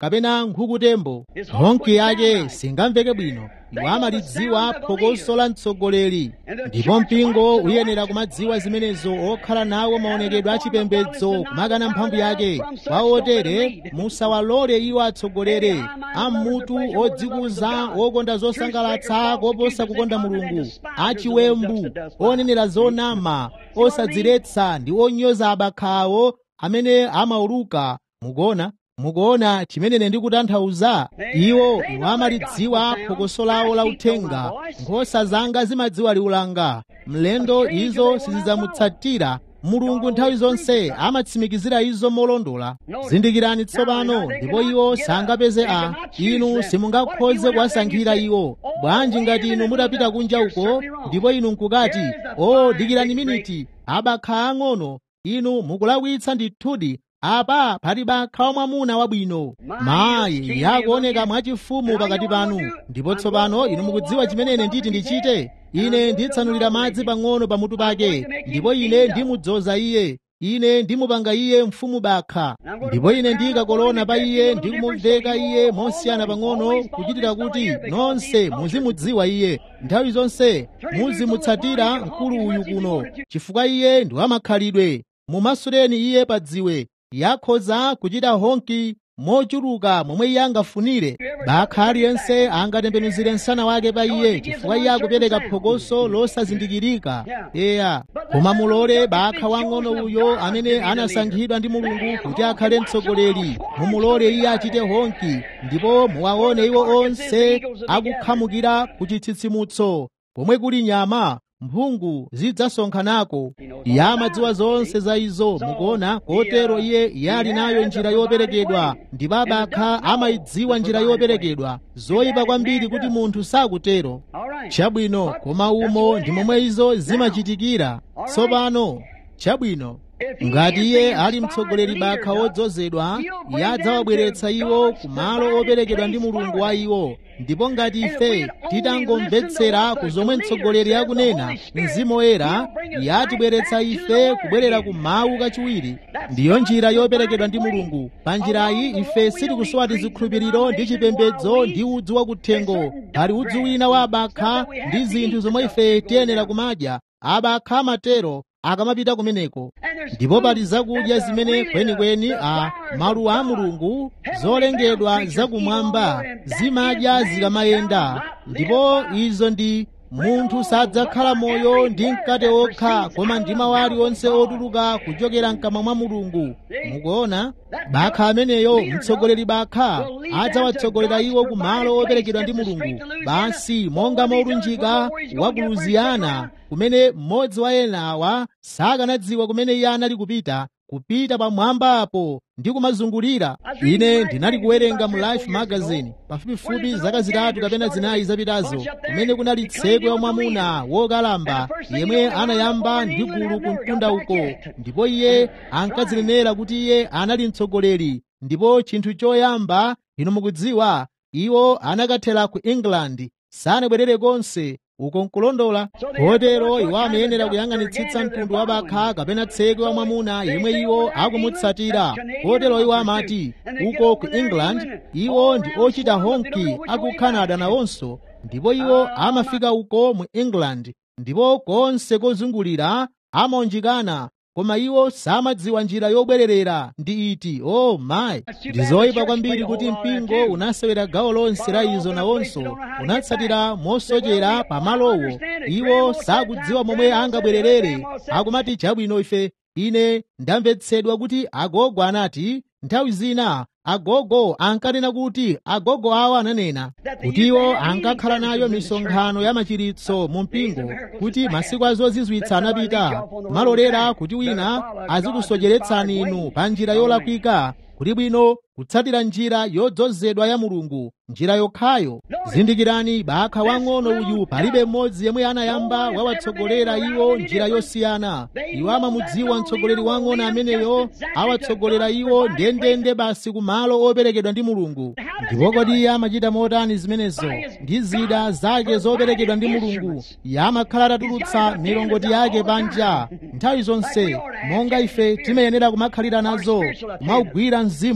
kapena nkhukutembo honki yake singamveke bwino iwo amalidziwa phokoso la mtsogoleri ndipo mpingo uyenera kumadziwa zimenezo okhala nawo maonekedwe achipembedzo kumakana mphamvu yake kwa otere musawalole iwo atsogolere ammutu odzikuza okonda zosangalatsa koposa kukonda mulungu achiwembu onenera zonama osadziretsa ndi onyoza abakhawo amene amauluka mukuona mukuona chimene ndikutanthauza iwo iwo amalidziwa phokoso lawo la uthenga nkhosa zanga zimadziwa liwu langa mlendo izo sizidzamutsatira mulungu nthawi zonse amatsimikizira izo molondola zindikirani tsopano ndipo iwo sangapeze a inu simungakhoze kuwasankhira iwo bwanji ngati inu mutapita kunja uko ndipo inu nkukati o dikirani miniti abakha ang'ono inu mukulakwitsa ndithudi apa pali bakha wamwamuna wabwino mayi yakuoneka mwachifumu pakati panu ndipo tsopano inu mukudziwa chimene ine nditi ndichite ine nditsanulira madzi pang'ono pamutu pake ndipo ine ndimudzoza iye ine ndimupanga iye mfumu bakha ndipo ine ndikakolona pa iye ndikumuveka iye mosiyana pang'ono kuchitira kuti nonse muzimudziwa iye nthawi zonse muzimutsatira mkulu uyu kuno chifukwa iye ndi wamakhalidwe mumasuleni iye pa dziwe yakhoza kuchita honki mochuluka momwe iye angafunire bakha aliyense angatembenuzire msana wake pa iye chifukwa iye akupereka phokoso losazindikirika eya koma mulole bakha wang'ono uyo amene anasankhidwa ndi mulungu kuti akhale mtsogoleri mumulole iye achite honki ndipo muwaone iwo onse akukhamukira ku chitsitsimutso pomwe kuli nyama mphungu zidzasonkhanako iye amadziwa zonse za izo mukuona kotero iye iye ali nayo njira yoperekedwa ndipo abakha amayidziwa njira yoperekedwa zoyipa kwambiri kuti munthu sakutero chabwino koma umo ndi momwe izo zimachitikira tsopano chabwino ngati iye ali mtsogoleri bakha wodzozedwa iye adzawabweretsa iwo ku malo operekedwa ndi mulungu wa iwo ndipo ngati ife titangomvetsera ku zomwe mtsogoleri akunena mzimu woyera iye atibweretsa ife kubwerera ku mawu kachiwiri ndiyo njira yoperekedwa ndi mulungu pa njirayi ife sitikusowa tizikhulupiriro ndi chipembedzo ndi udzu wakuthengo pali udzu wina wa abakha ndi zinthu zomwe ife tiyenera kumadya abakha amatero akamapita kumeneko ndipo pali zakudya zimene kwenikweni a maluwa a mulungu zolengedwa zakumwamba zimadya zikamayenda ndipo izo ndi munthu sadzakhala moyo ndi mkate okha koma ndi mawu aliwonse otuluka kuchokera mkamwa mwa mulungu mukuona bakha ameneyo mtsogoleri bakha adzawatsogolera iwo ku malo operekedwa ndi mulungu basi monga molunjika wa ku luziyana kumene mmodzi wa ena awa sakanadziwa kumene iye anali kupita kupita pamwamba apo ndi kumazungulira ine ndinali kuwerenga mu life magazine pafupifupi zaka zitatu kapena zinayi zapitazo kumene kunali tsekwe wamwamuna wokalamba yemwe anayamba ndi gulu ku mtunda uko ndipo iye ankadzilenera kuti iye anali mtsogoleri ndipo chinthu choyamba inu mukudziwa iwo anakathera ku england sanabwerere konse uko nkulondola kotero iwo amayenera kuyang'anitsitsa mtundu wa bakha kapena tsekwe wa mwamuna yemwe iwo akumutsatira kotero iwo amati uko ku england iwo ndi ochita honki aku canada nawonso ndipo iwo amafika uko mu england ndipo konse kozungulira amaunjikana koma iwo samadziwa njira yobwererera ndi iti o oh, mayi ndi zoyipa kwambiri kuti mpingo unasewera gawo lonse la izo nawonso unatsatira mosochera pamalowo iwo sakudziwa momwe angabwererere akumati chabwino ife ine ndamvetsedwa kuti agogo anati nthawi zina agogo ankanena kuti agogo awo ananena kuti iwo ankakhala nayo misonkhano ya machiritso mu mpingo kuti masiku azozizwitsa anapita malolera kuti wina azikusocheretsani inu pa njira yolakwika kuti bwino kutsatira njira yodzozedwa ya mulungu njira yokhayo zindikirani bakha wang'ono uyu palibe mmodzi yemwe anayamba wawatsogolera iwo njira yosiyana iwo amamudziwa mtsogoleri wang'ono ameneyo awatsogolera iwo ndendende basi ku malo operekedwa ndi mulungu ndipo kodi iye amachita motani zimenezo ndi zida zake zoperekedwa ndi mulungu iye amakhala atatulutsa milongoti yake panja nthawi zonse monga ife timayenera kumakhalira nazo kumaugwira mzimu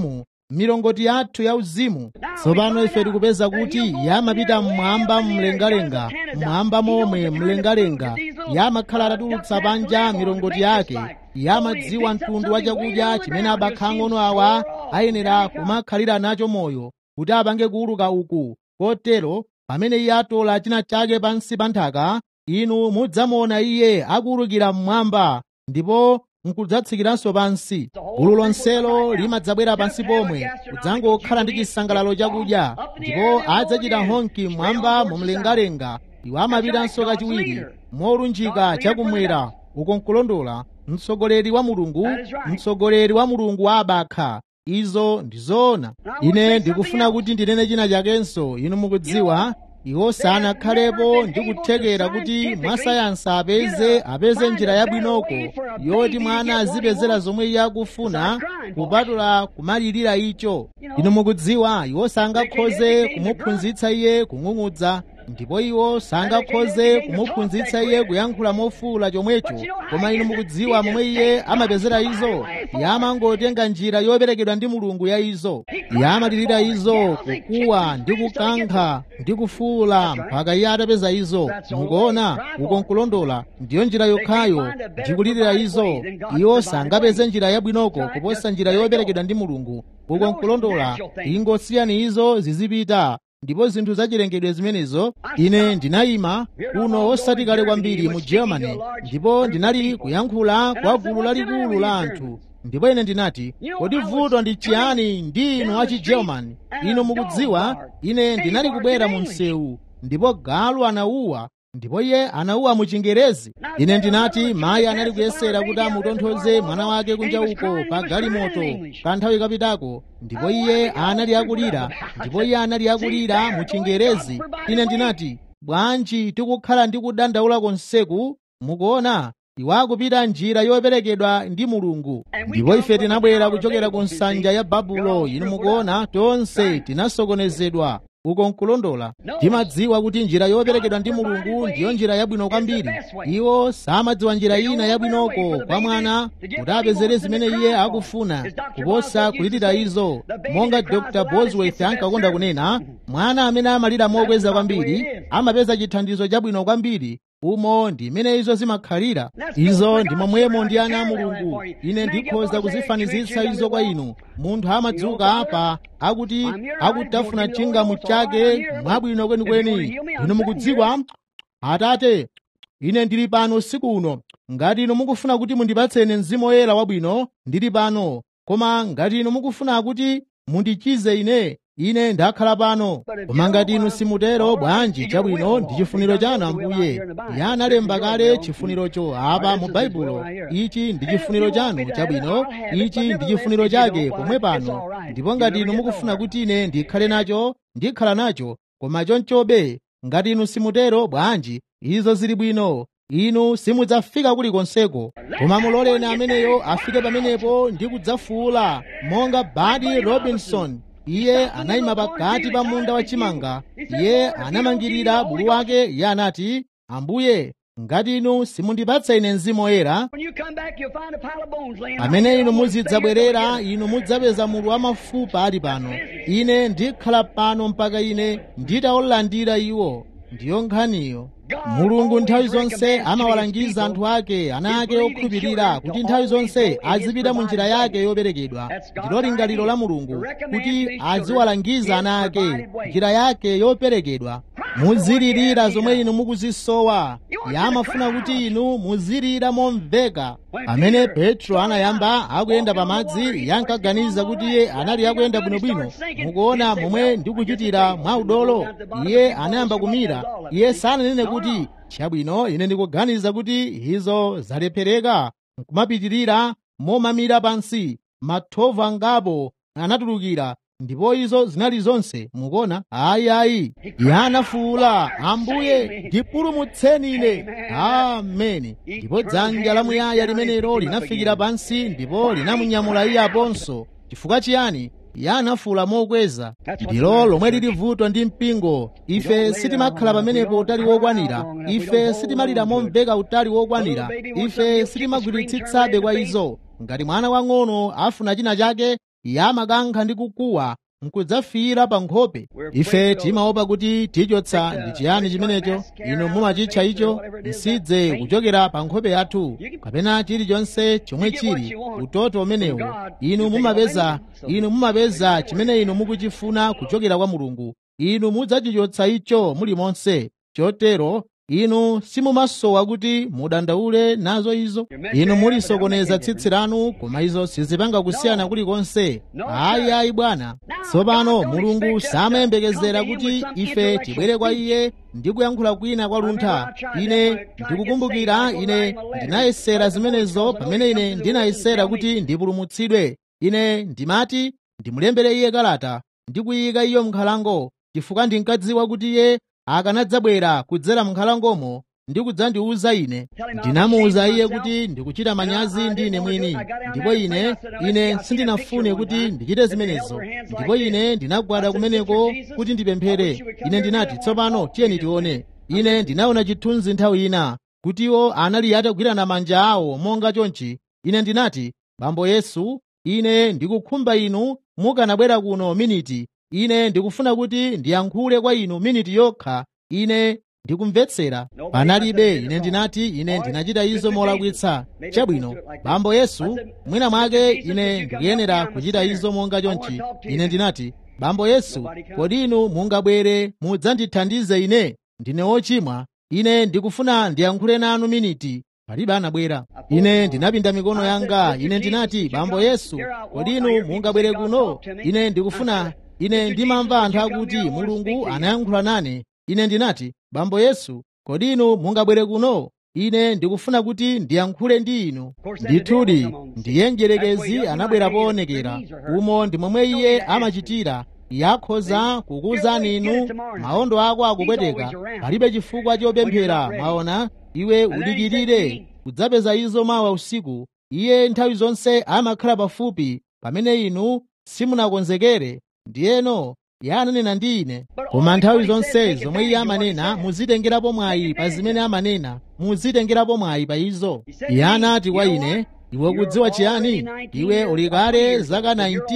milongoti yathu yauzimu tsopano ife tikupeza kuti yamapita mmwamba mlengalenga mmwamba momwe mlengalenga yamakhala atatulutsa panja milongoti yake yamadziwa mtundu wa chakudya chimene abakha ang'ono awa ayenera kumakhalira nacho moyo kuti apange kuuluka uku kotero pamene iye atola china chake pansi pa nthaka inu mudzamuona iye akuwulukira mmwamba ndipo nkudzatsikiranso pansi gulu lonselo limadzabwera pansi pomwe kudzangokhala ndi chisangalalo chakudya ndipo adzachita honki mmwamba mumlengalenga iwo amapitanso kachiwiri molunjika chakumwera uko nkulondola mtsogoleri wa mulungu mtsogoleri wa mulungu wa abakha izo ndi zoona ine ndikufuna kuti ndinene china chakenso inu mukudziwa iwo sanakhalepo ndi kuthekera kuti mwasayansi apeze apeze njira yabwinoko yoti mwana azipezera zomwe iye akufuna kupatula kumalirira icho inu mukudziwa iwo sangakhoze kumuphunzitsa iye kung'ung'udza ndipo iwo sangakhoze kumuphunzitsa iye kuyankhula mofuwula chomwecho koma inu mukudziwa momwe iye amapezera izo yamangotenga njira yoperekedwa ndi mulungu ya izo yamalirira izo kukuwa ndi kukankha ndi kufuwula mpaka iye atapeza izo mukuona uko nkulondola ndiyo njira yokhayo ndikulirira izo iwo sangapeze njira yabwinoko kuposa njira yoperekedwa ndi mulungu uko nkulondola ingosiyani izo zizipita ndipo zinthu zachilengedwe zimenezo ine ndinayima kuno osati kale kwambiri mu germany ndipo ndinali kuyankhula kwa gulu lalikulu la anthu ndipo ine ndinati kodi vuto ndi chiyani ndi inu achi german inu mukudziwa ine ndinali kubwera mu msewu ndipo galu anauwa ndipo iye anauwa mu chingerezi ine ndinati mayi anali kuyesera kuti amutonthoze mwana wake kunja uko pa galimoto kanthawi kapitako ndipo iye anali akulira ndipo iye anali akulira mu chingerezi ine ndinati bwanji tikukhala ndi kudandaula konseku mukuona iwo akupita njira yoperekedwa ndi mulungu ndipo ife tinabwera kuchokera ku nsanja ya babulo inu mukuona tonse tinasokonezedwa uko nkulondola timadziwa kuti njira yoperekedwa ndi mulungu ndiyo njira yabwino kwambiri iwo samadziwa njira ina yabwinoko kwa mwana kuti apezere zimene iye akufuna kuposa kulitira izo monga dr bosworth ankakonda kunena mwana amene amalira mokweza kwambiri amapeza chithandizo chabwino kwambiri umo ndi imene izo zimakhalira izo ndi momwemo ndi ana a mulungu ine ndikhoza kuzifanizitsa izo kwa inu munthu amadzuka apa akuti akutafuna chingamu chake mwabwino kwenikweni inu mukudziwa atate ine ndili pano usiku uno ngati inu mukufuna kuti mundipatsene mzimu woyera wabwino ndili pano koma ngati inu mukufuna kuti mundichize ine ine ndakhala pano koma ngati inu simutero bwanji chabwino ndi chifuniro chanu ambuye iye analemba kale chifunirocho apa mu baibulo ichi ndi chifuniro chanu chabwino ichi ndi chifuniro chake pomwe pano ndipo ngati inu mukufuna kuti ine ndikhale nacho ndikhala nacho koma chonchobe ngati inu simutero bwanji izo zili bwino inu simudzafika kulikonseko koma muloleni ameneyo afike pamenepo ndi kudzafuula monga badi robinson iye anayima pakati pa munda wachimanga iye anamangirira bulu wake iye anati ambuye ngati inu simundipatsa ine mzimu woyera pamene inu muzidzabwerera inu mudzapeza mulu wa mafupa ali pano ine ndikhala pano mpaka ine nditawulandira iwo ndiyo nkhaniyo mulungu nthawi zonse amawalangiza anthu ake ana ake okhulupirira kuti nthawi zonse azipita mu njira yake yoperekedwa ndilo lingaliro la mulungu kuti aziwalangiza ana ake njira yake yoperekedwa muzilirira zomwe inu mukuzisowa yamafuna kuti inu muzilira momveka pamene petro anayamba akuyenda pamadzi yankaganiza kuti iye anali akuyenda bwinobwino mukuona momwe ndikuchitira mwa udolo iye anayamba kumira iye sananene kuti chabwino ine ndikuganiza kuti izo zalephereka nkumapitirira momamira pansi mathovu angapo anatulukira ndipo izo zinali zonse mukuona ayi ayi yanafuula ambuye ndipulumutseni ine ameni ndipo dzanja lamuyaya limenelo linafikira pansi ndipo linamunyamula iye aponso chifukwa chiyani yanafuula mokweza ndilo lomwe lili vuto ndi mpingo ife sitimakhala pamenepo utali wokwanira ife sitimalira momveka utali wokwanira ife sitimagwiritsitsabe kwa izo ngati mwana wang'ono afuna china chake iye amakankha ndi kukuwa nkudzafiira pa nkhope ife timaopa kuti tichotsa ndi chiyani chimenecho inu mumachitcha icho msidze kuchokera pa nkhope yathu kapena chilichonse chomwe chili utoto umenewu inu mumapeza inu mumapeza chimene inu mukuchifuna kuchokera kwa mulungu inu mudzachichotsa icho mulimonse chotero inu simumasowa kuti mudandaule nazo izo inu mulisokoneza tsitsi lanu koma izo sizipanga kusiyana kulikonse ayi ayi bwana tsopano mulungu samayembekezera kuti ife tibwere kwa iye ndi kuyankhula kwina kwa luntha ine ndikukumbukira ine ndinayesera zimenezo pamene ine ndinayesera kuti ndipulumutsidwe ine ndimati ndimulembere iye kalata ndikuyika iyo m'nkhalango chifukwa ndinkadziwa kuti iye akanadzabwera kudzera m'nkhalangomo ndi kudzandiwuza ine ndinamuwuza iye kuti ndikuchita manyazi ndi ine mwini ndipo ine ine sindinafune kuti ndichite zimenezo ndipo ine ndinagwada kumeneko kuti ndipemphere ine ndinati tsopano tiyeni tione ine ndinaona chithunzi nthawi ina kuti iwo anali atagwirana manja awo monga chonchi ine ndinati bambo yesu ine ndikukhumba inu mukanabwera kuno miniti ine ndikufuna kuti ndiyankhule kwa inu miniti yokha ine ndikumvetsera panalibe ine ndinati ine ndinachita izo molakwitsa chabwino bambo yesu mwina mwake ine ndikuyenera kuchita izo monga chonchi ine ndinati bambo yesu kodi inu mungabwere mudzandithandize ine ndine wochimwa ine ndikufuna ndiyankhule nanu miniti palibe anabwera ine ndinapinda mikono yanga ine ndinati bambo yesu kodi inu mungabwere kuno ine ndikufuna ine ndimamva anthu akuti mulungu anayankhula nane ine ndinati bambo yesu kodi inu mungabwere kuno ine ndikufuna kuti ndiyankhule ndi inu ndithudi ndiye mdierekezi anabwera poonekera umo ndi momwe iye amachitira yakhoza kukuwuzani inu maondo ako akupweteka palibe chifukwa chopemphera mwaona iwe udikirire kudzapeza izo mawa usiku iye nthawi zonse amakhala pafupi pamene inu simunakonzekere ndiyeno iye ananena ndi ine koma nthawi zonse zomwe iye amanena muzitengerapo mwayi pa zimene amanena muzitengerapo mwayi pa izo iye anati kwa ine iwe kudziwa chiyani iwe uli kale zaka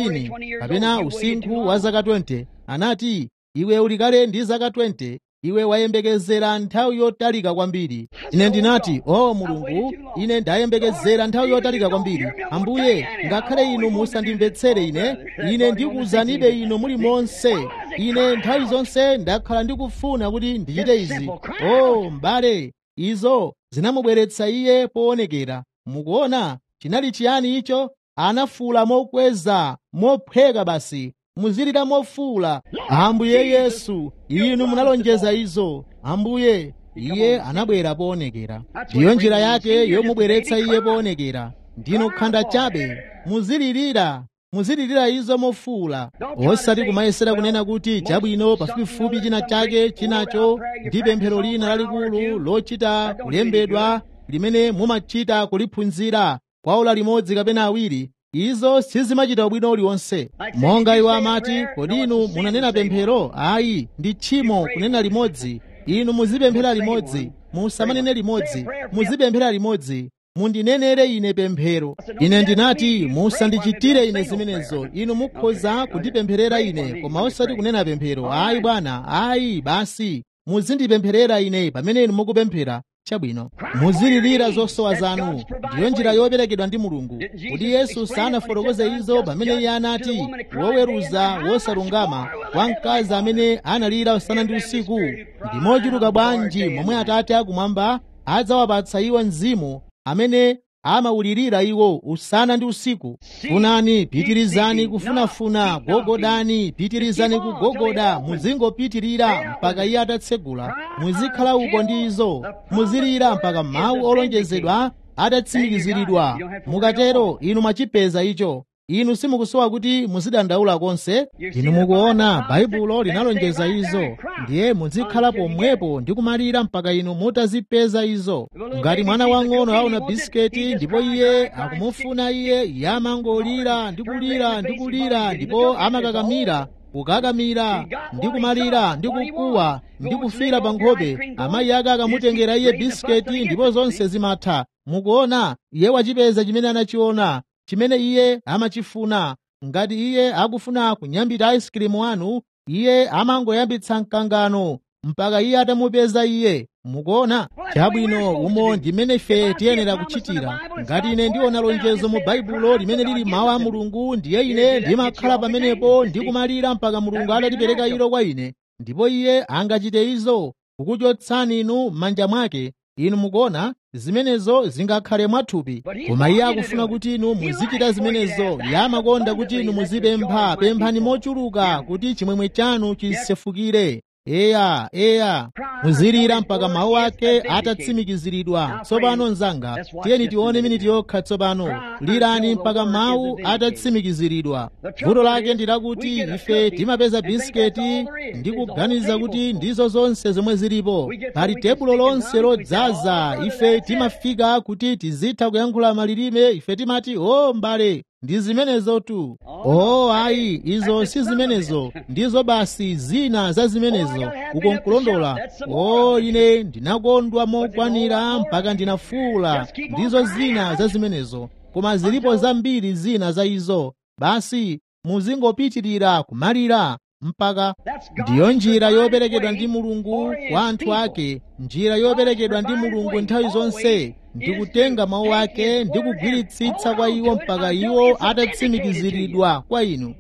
19 kapena usinkhu wa zaka 20 anati iwe uli kale ndi zaka 20 iwe wayembekezera nthawi yotalika kwambiri ine ndinati o oh, mulungu ine ndayembekezera nthawi yotalika kwambiri ambuye ngakhale inu musandimvetsere ine ine ndikuwuzanibe inu muli monse ine nthawi zonse ndakhala ndikufuna kuti ndichite izi o oh, m'bale izo zinamubweretsa iye poonekera mukuona chinali chiyani icho anafuula mokweza mophweka basi muzilira mofuula ambuye yesu inu munalonjeza izo ambuye iye anabwera poonekera ndiyo njira yake yomubweretsa iye poonekera ndinu khanda chabe muzilirira muzilirira izo mofuula osati kumayesera kunena kuti chabwino pafupifupi china chake chinacho ndi pemphero lina lalikulu lochita kulembedwa limene mumachita kuliphunzira kwa ola limodzi kapena awiri izo sizimachita ubwino uliwonse monga iwo amati kodi inu munanena pemphero ayi ndi tchimo kunena limodzi inu muzipemphera limodzi musamanene limodzi muzipemphera limodzi mundinenere ine pemphero ine ndinati musandichitire ine zimenezo inu mukhoza kundipempherera ine koma osati kunena pemphero ayi bwana ayi basi muzindipempherera ine pamene inu mukupemphera chabwino muzilirira zosowa zanu ndiyo njira yoperekedwa ndi mulungu kuti yesu sanafotokoze izo pamene iye anati woweruza wosalungama wa mkazi amene analira usana ndi usiku ndi mochuluka bwanji momwe atate akumwamba adzawapatsa iwo mzimu amene amawulirira iwo usana ndi usiku funani pitirizani kufunafuna gogodani pitirizani kugogoda muzingopitirira mpaka iye atatsegula muzikhala uko ndi izo muzilira mpaka mawu olonjezedwa atatsimikiziridwa mukatero inu mwachipeza icho inu simukusowa kuti muzidandaula konse inu mukuona baibulo linalonjeza izo ndiye muzikhala pomwepo ndi kumalira mpaka inu mutazipeza izo ngati mwana wang'ono aona bisiketi ndipo iye akumufuna iye iye amangolira ndi kulira ndi kulira ndipo amakakamira kukakamira ndi kumalira ndi kukuwa ndi kufira pa nkhope amayi ake akamutengera iye bisiketi ndipo zonse zimatha mukuona iye wachipeza chimene anachiona chimene iye amachifuna ngati iye akufuna kunyambita ice cream wanu iye amangoyambitsa mkangano mpaka iye atamupeza iye mukuona chabwino umo ndimene ife tiyenera kuchitira ngati ine ndiona lonjezo mu baibulo limene lili mawu a mulungu ndiye ine ndimakhala pamenepo ndikumalira mpaka mulungu atatipereka ilo kwa ine ndipo iye angachite izo kukuchotsani inu m'manja mwake inu mukuona zimenezo zingakhale mwathupi koma iye akufuna kuti inu muzichita zimenezo iye amakonda kuti inu muzipempha pemphani mochuluka kuti chimwemwe chanu chisefukire eya eya muzilira mpaka mawu ake atatsimikiziridwa tsopano mnzanga tiyeni tione miniti yokha tsopano lirani mpaka mawu atatsimikiziridwa vuto lake ndi lakuti ife timapeza bisiketi ndi kuganiza kuti ndizo zonse zomwe zilipo pali tebulo lonse lodzaza ife timafika kuti tizitha kuyankhula malilime ife timati o mbale ndi zimenezotu oh ayi izo si zimenezo ndizo basi zina za zimenezo uko nkulondola oh ine ndinakondwa mokwanira mpaka ndinafuula ndizo zina za zimenezo koma zilipo zambiri zina za izo basi muzingopitirira kumalira mpaka ndiyo njira yoperekedwa ndi mulungu kwa anthu ake njira yoperekedwa ndi mulungu nthawi zonse ndikutenga mawu ake ndi kugwiritsitsa kwa iwo mpaka iwo atatsimikiziridwa kwa inu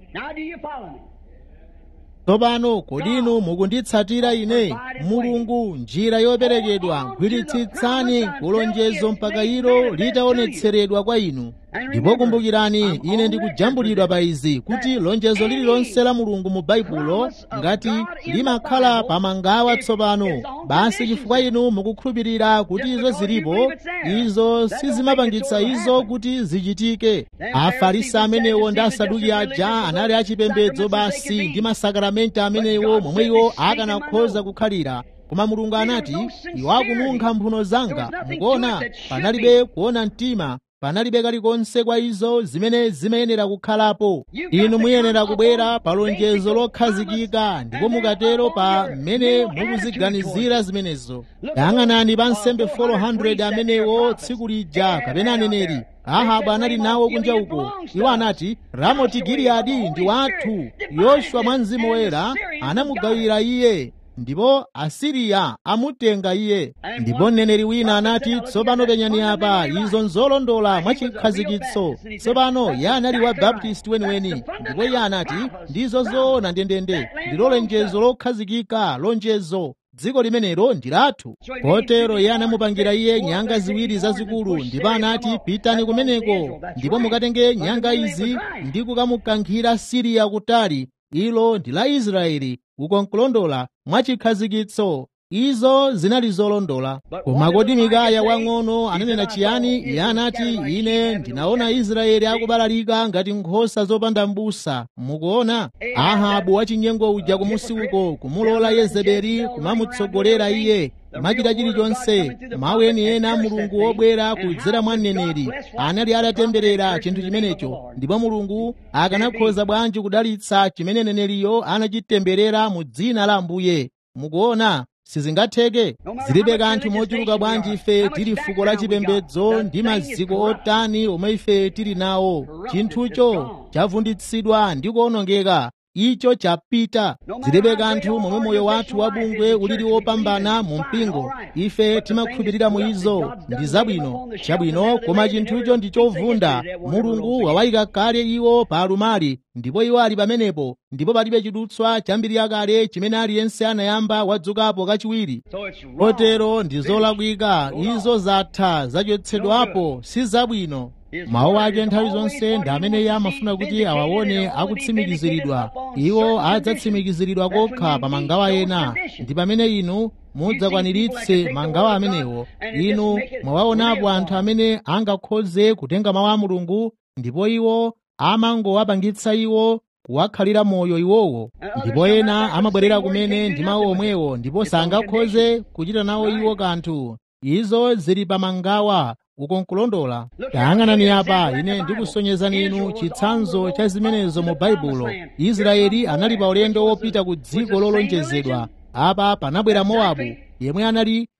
tsopano kodi inu mukunditsatira ine mulungu njira yoperekedwa gwiritsitsani kulonjezo mpaka ilo litaonetseredwa kwa inu ndipo kumbukirani ine ndikujambulidwa pa izi kuti lonjezo lililonse la mulungu mu baibulo ngati limakhala pamangawa tsopano basi chifukwa inu mukukhulupirira kuti izo zilipo izo sizimapangitsa izo kuti zichitike afarisi amenewo ndi asaduki aja anali achipembedzo basi ndi masakaramenti amenewo momwe iwo akanakhoza kukhalira koma mulungu anati iwo akununkha mphuno zanga mukuona panalibe kuona mtima panalibe kalikonse kwa izo zimene zimayenera kukhalapo inu muyenera kubwera pa lonjezo lokhazikika ndipo mukatero pa mmene mukuziganizira zimenezo yang'anani pa nsembe 400 amenewo tsiku lija kapena aneneri ahabu anali nawo kunja uko iwo anati ramoti giliyadi ndi wathu yoswa mwa mzimu woyera anamugawira iye ndipo asiriya amutenga iye ndipo mneneri wina anati tsopano penyani apa izo nzolondola mwachikhazikitso tsopano iye anali wa baptisti weniweni ndipo iye anati ndizo zoona ndendende ndilo lonjezo lokhazikika lonjezo dziko limenelo ndi lathu kotero iye anamupangira iye nyanga ziwiri zazikulu ndipo anati pitani kumeneko ndipo mukatenge nyanga izi ndi kukamukankhira siriya kutali ilo ndi la israeli uko nkulondola mwachikhazikitso izo zinali zolondola koma kodi mikaya wang'ono ananena chiyani iye anati ine ndinaona israeli akubalalika ngati nkhosa zopanda m'busa mukuona ahabu wachinyengo uja kumusi uko kumulola yezebeli kumamutsogolera iye kumachita chilichonse mawu eniena mulungu wobwera kudzera mwa mneneri anali atatemberera chinthu chimenecho ndipo mulungu akanakhoza bwanji kudalitsa chimene neneriyo anachitemberera mu dzina la ambuye mukuona sizingatheke zilibe kanthu mochuluka bwanji ife tili fuko la chipembedzo ndi maziko otani omwe ife tili nawo chinthucho chavunditsidwa ndi kuwonongeka icho chapita zilibe kanthu momwe moyo wathu wabungwe ulili wopambana mu mpingo ife timakhulupirira mu izo ndi zabwino chabwino koma chinthucho ndi chovunda mulungu wawayika kale iwo pa alumali ndipo iwo ali pamenepo ndipo palibe chidutswa chambiri yakale chimene aliyense anayamba wadzukapo kachiwiri kotero ndi zolakwika izo zatha zachotsedwapo si zabwino mawu ake nthawi zonse ndi amene iye amafuna kuti awaone akutsimikiziridwa iwo adzatsimikiziridwa kokha pa mangawa ena ndi pamene inu mudzakwaniritse mangawa amenewo inu mwawaonapo anthu amene angakhoze kutenga mawu a mulungu ndipo iwo amangowapangitsa iwo kuwakhalira moyo iwowo ndipo ena amabwerera kumene ndi mawu omwewo ndipo sangakhoze kuchita nawo iwo kanthu izo zili pa mangawa uko nkulondola tayang'anani apa ine ndikusonyezani inu chitsanzo cha zimenezo mu baibulo israeli anali pa ulendo wopita ku dziko lolonjezedwa apa panabwera mowabu yemwe anali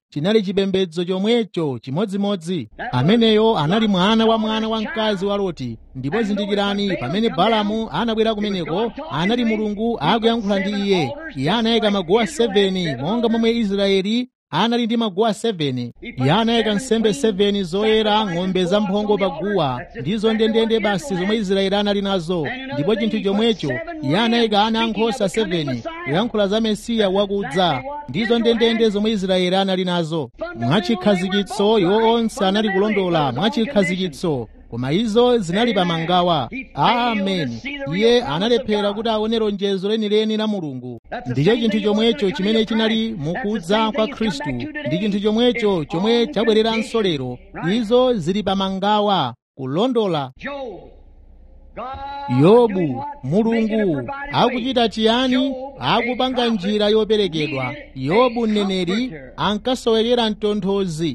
chinali chipembedzo chomwecho chimodzimodzi ameneyo anali mwana wa mwana wa mkazi wa loti ndipo zindikirani pamene balamu anabwera kumeneko anali mulungu akuyankhula ndi iye iye anayika maguwa 7 monga momwe israeli anali ndi maguwa 7 iye anayika nsembe 7 zoyera ng'ombe zamphongo paguwa ndizo ndendende basi zomwe israeli anali nazo ndipo chinthu chomwecho iye anayika ana ankhosa 7 kuyankhula za mesiya wakudza ndizo ndendende zomwe israeli anali nazo mwachikhazikitso iwo onse anali kulondola mwachikhazikitso koma izo zinali pamangawa amen iye analephera kuti aone lonjezo lenileni la mulungu ndicho chinthu chomwecho chimene chinali mukudza kwa khristu ndi chinthu chomwecho chomwe chabwereranso lero izo zili pamangawa kulondola yobu mulungu akuchita chiyani akupanga njira yoperekedwa yobu mneneri ankasowekera mtonthozi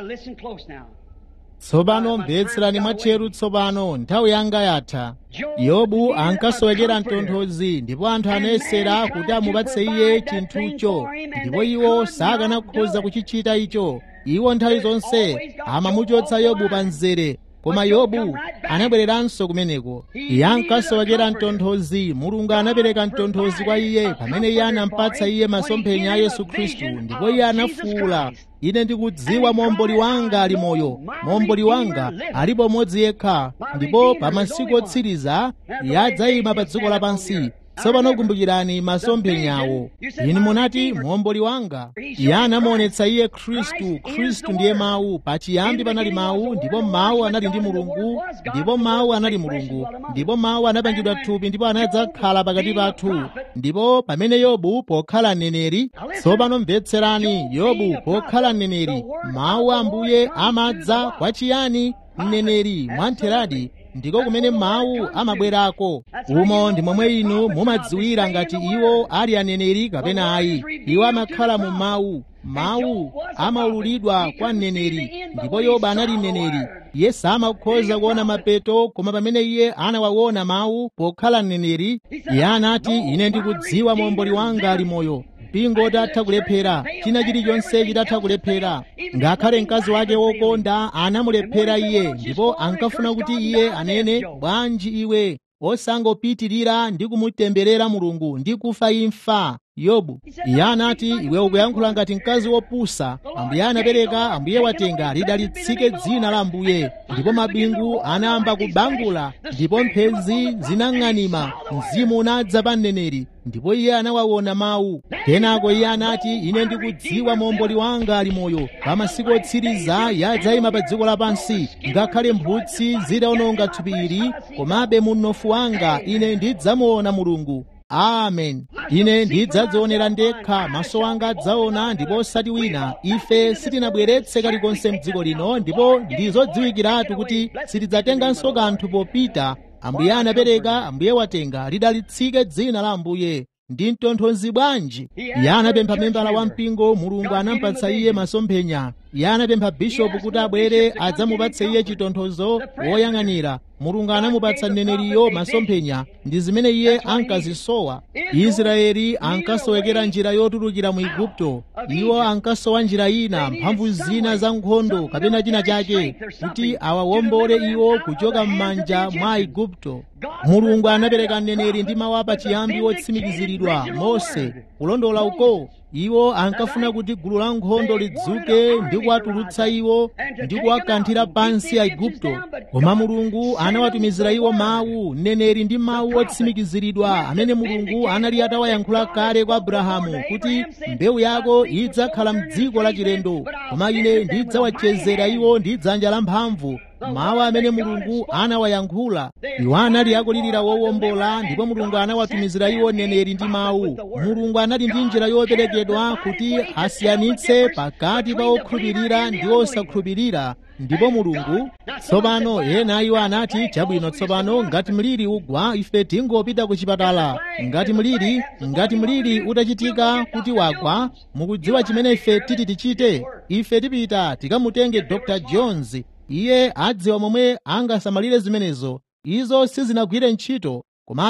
tsopano mvetserani mwatcheru tsopano nthawi yanga yatha yobu ankasowekera mtonthozi ndipo anthu anayesera kuti amupatse iye chinthucho ndipo iwo sakanakhoza kuchichita icho iwo nthawi zonse amamuchotsa yobu pa mzere koma yobu anabwereranso kumeneko iye ankasowekera mtonthozi mulungu anapereka mtonthozi kwa iye pamene iye anampatsa iye masomphenya a yesu khristu ndipo iye anafuwula ine ndikudziwa momboli wanga ali moyo momboli wanga alipo mmodzi yekha ndipo pa masiku otsiriza iye adzayima pa dziko lapansi tsopano kumbukirani masomphenyawo inu munati momboli wanga iye anamuonetsa iye khristu khristu ndiye mawu pachiyambi panali mawu ndipo mawu anali ndi mulungu ndipo mawu anali mulungu ndipo mawu anapangidwa thupi ndipo anadzakhala pakati pathu ndipo pamene yobu pokhala mneneri tsopano mvetserani yobu pokhala mneneri mawu a ambuye amadza kwa chiyani mneneri mwantheradi ndiko kumene mawu amabwerako umo ndi momwe inu mumadziwira ngati iwo ali aneneri kapena ayi iwo amakhala mu mawu mawu amaululidwa kwa mneneri ndipo yobu anali mneneri iye samakhoza kuona mapeto koma pamene iye anawaona mawu pokhala mneneri iye anati ine ndikudziwa momboli wanga ali moyo mpingo utatha kulephera china chilichonse chitatha kulephera ngakhale mkazi wake wokonda anamulephera iye ndipo ankafuna kuti iye anene bwanji iwe osangopitirira ndi kumutemberera mulungu ndi kufa imfa yobu iye anati iwe ukuyankhula ngati mkazi wopusa ambuye anapereka ambuye watenga lidalitsike dzina la ambuye ndipo mabingu anayamba kubangula ndipo mphezi zinang'anima mzimu unadza pa mneneri ndipo iye anawaona mawu kenako iye anati ine ndikudziwa momboli wanga ali moyo pa masiku otsiriza yadzayima pa dziko lapansi ngakhale mphutsi zidawononga thupi ili komabe munofu wanga ine ndidzamuona mulungu amen ine ndidzadzionera ndekha maso anga adzaona ndipo osati wina ife sitinabweretse kalikonse mdziko lino ndipo ndizodziwikiratu kuti sitidzatenganso kanthu popita ambuye anapereka ambuye watenga lidalitsike dzina la ambuye ndi mtonthozi bwanji iye anapempha membala wa mpingo mulungu anampatsa iye masomphenya iye anapempha bishopu kuti abwere adzamupatse iye chitonthozo woyang'anira mulungu anamupatsa mneneriyo masomphenya ndi zimene iye ankazisowa israeli ankasowekera njira yotulukira mu igupto iwo ankasowa njira ina mphamvu zina za nkhondo kapena china chake kuti awawombole iwo kuchoka m'manja mwa igupto mulungu anapereka mneneri ndi mawu apachiyambi otsimikiziridwa mose kulondola uko iwo ankafuna kuti gulu la nkhondo lidzuke ndi kuwatulutsa iwo ndi kuwakanthira pansi aigupto koma mulungu anawatumizira iwo mawu mneneri ndi mawu otsimikiziridwa amene mulungu anali atawayankhula kale kwa abrahamu kuti mbewu yako idzakhala mdziko la chilendo koma ine ndidzawachezera iwo ndi dzanja lamphamvu mawu amene mulungu anawayankhula iwo anali akulirira wowombola ndipo mulungu anawatumizira iwo mneneri ndi mawu mulungu anali ndi njira yoperekedwa kuti asiyanitse pakati pa okhulupirira ndi osakhulupirira ndipo mulungu tsopano ena iwo anati chabwino tsopano ngati mliri ugwa ife tingopita ku chipatala ngati mliri ngati mliri utachitika kuti wagwa mukudziwa chimene ife titi tichite ife tipita tikamutenge dr jones iye adziwa momwe angasamalire zimenezo izo sizinagwire ntchito komabe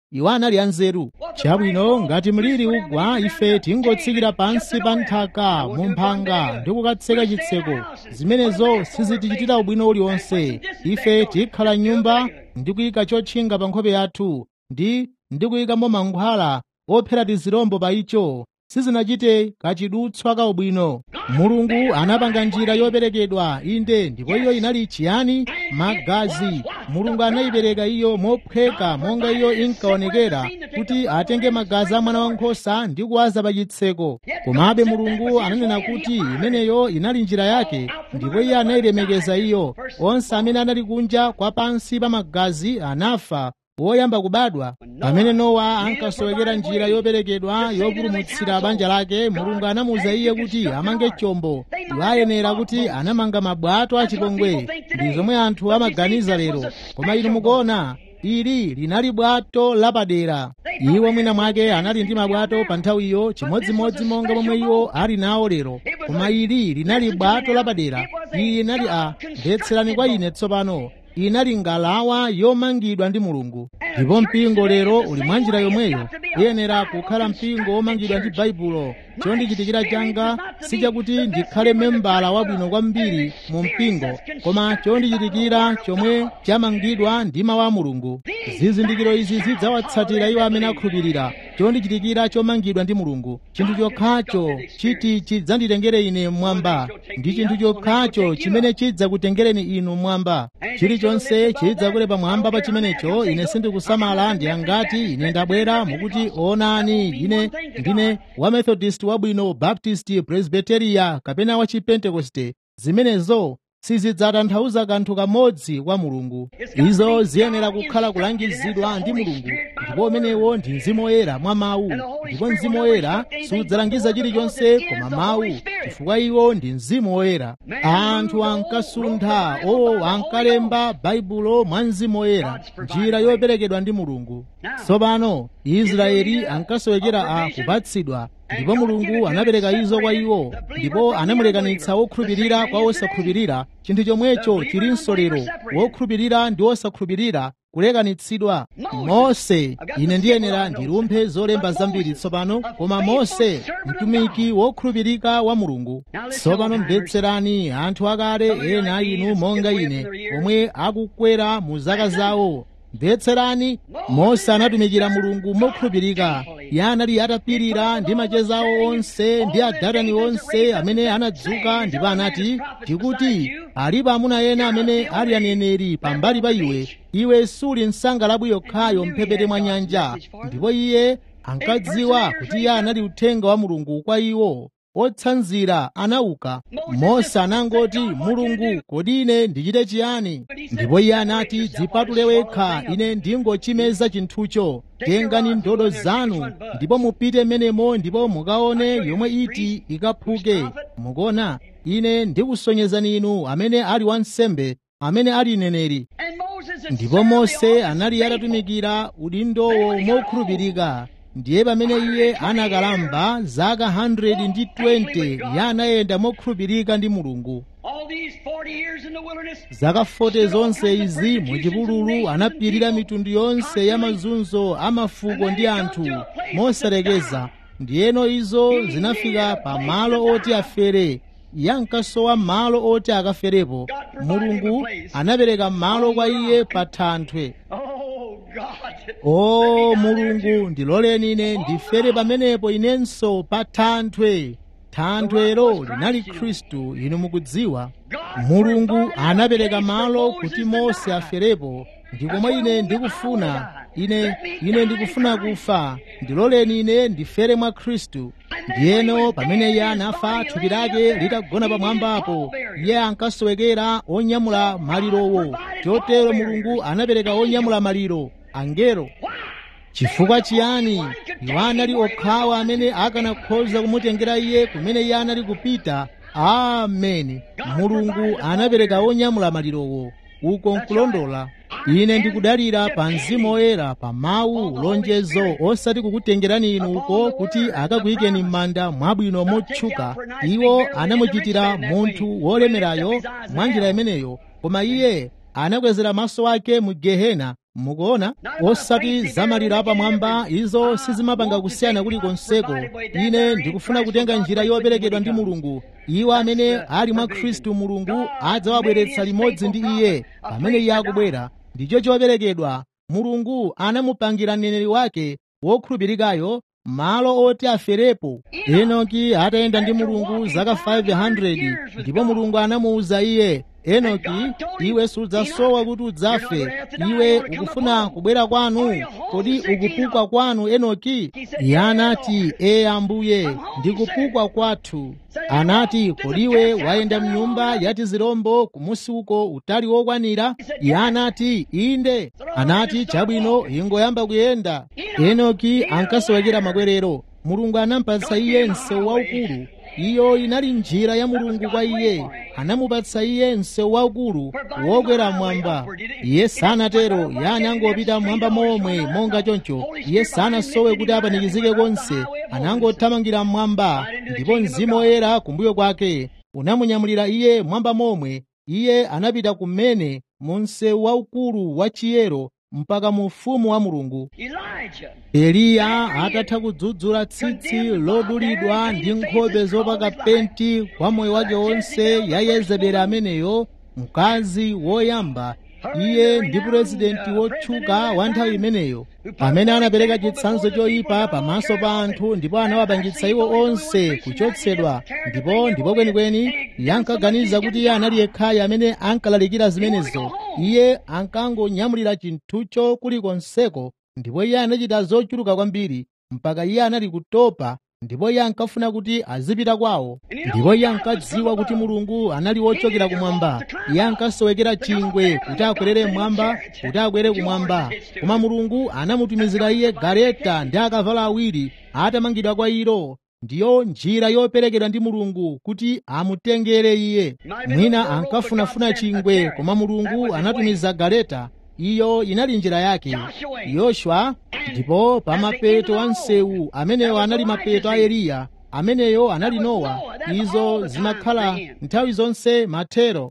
iwo anali anzeru chabwino ngati mliri ugwa ife tingotsikira pansi pa nthaka mu mphanga ndi kukatseka chitseko zimenezo sizitichitira ubwino uliwonse ife tikhala nyumba ndi kuyika chotchinga pa nkhope yathu ndi ndi kuyikamo mankhwala ophera tizirombo pa icho sizinachite kachidutswa ka ubwino mulungu anapanga njira yoperekedwa inde ndipo iyo inali chiyani magazi mulungu anayipereka iyo mophweka monga iyo inkaonekera kuti atenge magazi a mwana wankhosa ndi kuwaza pa chitseko komabe mulungu ananena kuti imeneyo inali njira yake ndipo iye anayilemekeza iyo onse amene anali kunja kwa pansi pa magazi anafa woyamba kubadwa pamene nowa ankasowekera njira yoperekedwa yopulumutsira banja lake mulungu anamuwuza iye kuti amange chombo iwo ayenera kuti anamanga mabwato achipongwe ndi zomwe anthu amaganiza lero koma inu mukuona ili linali bwato lapadera iwo mwina mwake anali ndi mabwato pa nthawiyo chimodzimodzi monga momwe iwo ali nawo lero koma ili linali bwato lapadera ili linali a mvetserani kwa ine tsopano inali ngalawa yomangidwa ndi mulungu ndipo mpingo lero uli mwa njira yomweyo uyenera kukhala mpingo womangidwa ndi baibulo chondichitikira changa sichakuti ndikhale membala wabwino kwambiri mu mpingo koma chondichitikira chomwe chamangidwa ndi mawu a mulungu zizindikiro izi zidzawatsatira iwo amene akhulupirira chondichitikira chomangidwa ndi mulungu chinthu chokhacho chiti chidzanditengere ine mmwamba ndi chinthu chokhacho chimene chidzakutengereni inu mmwamba chilichonse chidzakule pamwamba pa chimenecho ine sindikusamala ndi angati ine ndabwera mukuti onani ine ndine wa methodist wabwino baptist presbyteria kapena wa chipentekoste zimenezo sizidzatanthauza kanthu kamodzi kwa mulungu izo ziyenera kukhala kulangizidwa ndi mulungu ndipo umenewo ndi mzimu woyera mwa mawu ndipo mzimu woyera sudzalangiza chilichonse koma mawu chifukwa iwo ndi mzimu woyera anthu ankasuntha o ankalemba baibulo mwa mzimu woyera njira yoperekedwa ndi mulungu tsopano israeli ankasowekera a kupatsidwa ndipo mulungu anapereka izo kwa iwo ndipo anamulekanitsa wokhulupirira kwa wosakhulupirira chinthu chomwecho chilinso lero wokhulupirira ndi wosakhulupirira kulekanitsidwa mose ine ndiyenera ndilumphe zolemba zambiri tsopano koma mose mtumiki wokhulupirika wa mulungu tsopano mvetserani anthu akale ena inu monga ine omwe akukwera mu zaka zawo mvetserani mose anatumikira mulungu mokhulupirika iye anali atapirira ndi macheza awo onse ndi adatani onse amene anadzuka ndipo anati tikuti alipo amuna ena amene ali aneneri pambali pa iwe iwe suli msangalabwi yokhayo mphepete mwa nyanja ndipo iye ankadziwa kuti iye anali uthenga wa mulungu kwa iwo otsanzira anauka mose anangoti mulungu kodi ine ndichite chiyani ndipo iye anati dzipatule wekha ine ndingochimeza chinthucho tengani ndodo zanu ndipo mupite menemo ndipo mukaone yomwe iti ikaphuke mukuona ine ndikusonyezani inu amene ali wansembe amene ali neneri ndipo mose anali atatumikira udindowo mokhulupirika ndiye pamene iye anakalamba zaka 120 iye anayenda mokhulupirika ndi mulungu zaka 40 zonse izi muchipululu anapirira mitundu yonse ya mazunzo a mafuko ndi anthu mosalekeza ndiyeno izo zinafika pa malo oti afere iye ankasowa malo oti akaferepo mulungu anapereka malo kwa iye pa thanthwe o mulungu ndiloleni ine ndifere pamenepo inenso pa thanthwe thanthwelo linali khristu inu mukudziwa mulungu anapereka malo kuti mose aferepo ndikomwe ine ndikufuna ine ine ndikufuna kufa ndiloleni ine ndifere mwa khristu ndiyeno pamene iye anafa thupi lake litagona pamwambapo iye ankasowekera onyamula malirowo chotero mulungu anapereka onyamula maliro angelo chifukwa chiyani iwo anali okhawo amene akanakhoza kumutengera iye kumene iye anali kupita ameni mulungu anapereka onyamula malirowo uko nkulondola ine ndikudalira pa mzimu woyera pa mawu lonjezo osati kukutengerani inu uko kuti akakuyikeni m'manda mwabwino motchuka iwo anamuchitira munthu wolemerayo mwa njira imeneyo koma iye anakwezera maso ake mu gehena mukuona osati zamalira apamwamba izo sizimapanga kusiyana kulikonseko ine ndikufuna kutenga njira yoperekedwa ndi mulungu iwo amene ali mwa khristu mulungu adzawabweretsa limodzi ndi iye pamene iye akubwera ndicho choperekedwa mulungu anamupangira mneneri wake wokhulupirikayo malo oti aferepo enoki atayenda ndi mulungu zaka 500 ndipo mulungu anamuwuza iye enoki iwe sudzasowa kuti udzafe iwe ukufuna kubwera kwanu kodi ukupukwa kwanu enoki iye anati ee ambuye ndikupukwa kwathu anati kodiwe wayenda mnyumba yati zirombo kumusi uko utali wokwanira iye anati inde anati chabwino ingoyamba kuyenda enoki ankasowekera makwerero mulungu anampatsa iye msewu waukulu iyo inali njira ya mulungu kwa iye anamupatsa iye msewu waukulu wokwera mwamba iye sanatero iye anangopita mwamba momwe monga choncho iye sanasowe kuti apanikizike konse anangothamangira mwamba ndipo mzimu woyera kumbuyo kwake unamunyamulira iye mwamba momwe iye anapita kumene mu msewu waukulu wa chiyero mpaka mu ufumu wa mulungu eliya atatha kudzudzula tsitsi lodulidwa ndi nkhope zopaka penti kwa moyo wake wonse ya yezebeli ameneyo mkazi woyamba iye ndi purezidenti wotchuka wa nthawi imeneyo amene anapereka chitsanzo choyipa pamaso pa anthu ndipo anawapangitsa iwo onse kuchotsedwa ndipo ndipo kwenikweni iye ankaganiza kuti iye anali yekhayo amene ankalalikira zimenezo iye ankangonyamulira chinthucho kulikonseko ndipo iye anachita zochuluka kwambiri mpaka iye anali kutopa ndipo iye ankafuna kuti azipita kwawo ndipo iye ankadziwa kuti mulungu anali wochokera kumwamba iye ankasowekera chingwe kuti akwerere mwamba kuti akwere kumwamba koma mulungu anamutumizira iye galeta ndi akavalo awiri atamangidwa kwa ilo ndiyo njira yoperekedwa ndi mulungu kuti amutengere iye mwina ankafunafuna chingwe koma mulungu anatumiza galeta iyo inali njira yake yoswa ndipo pa mapeto a msewu ameneyo anali mapeto a eliya ameneyo anali nowa izo zimakhala nthawi zonse mathero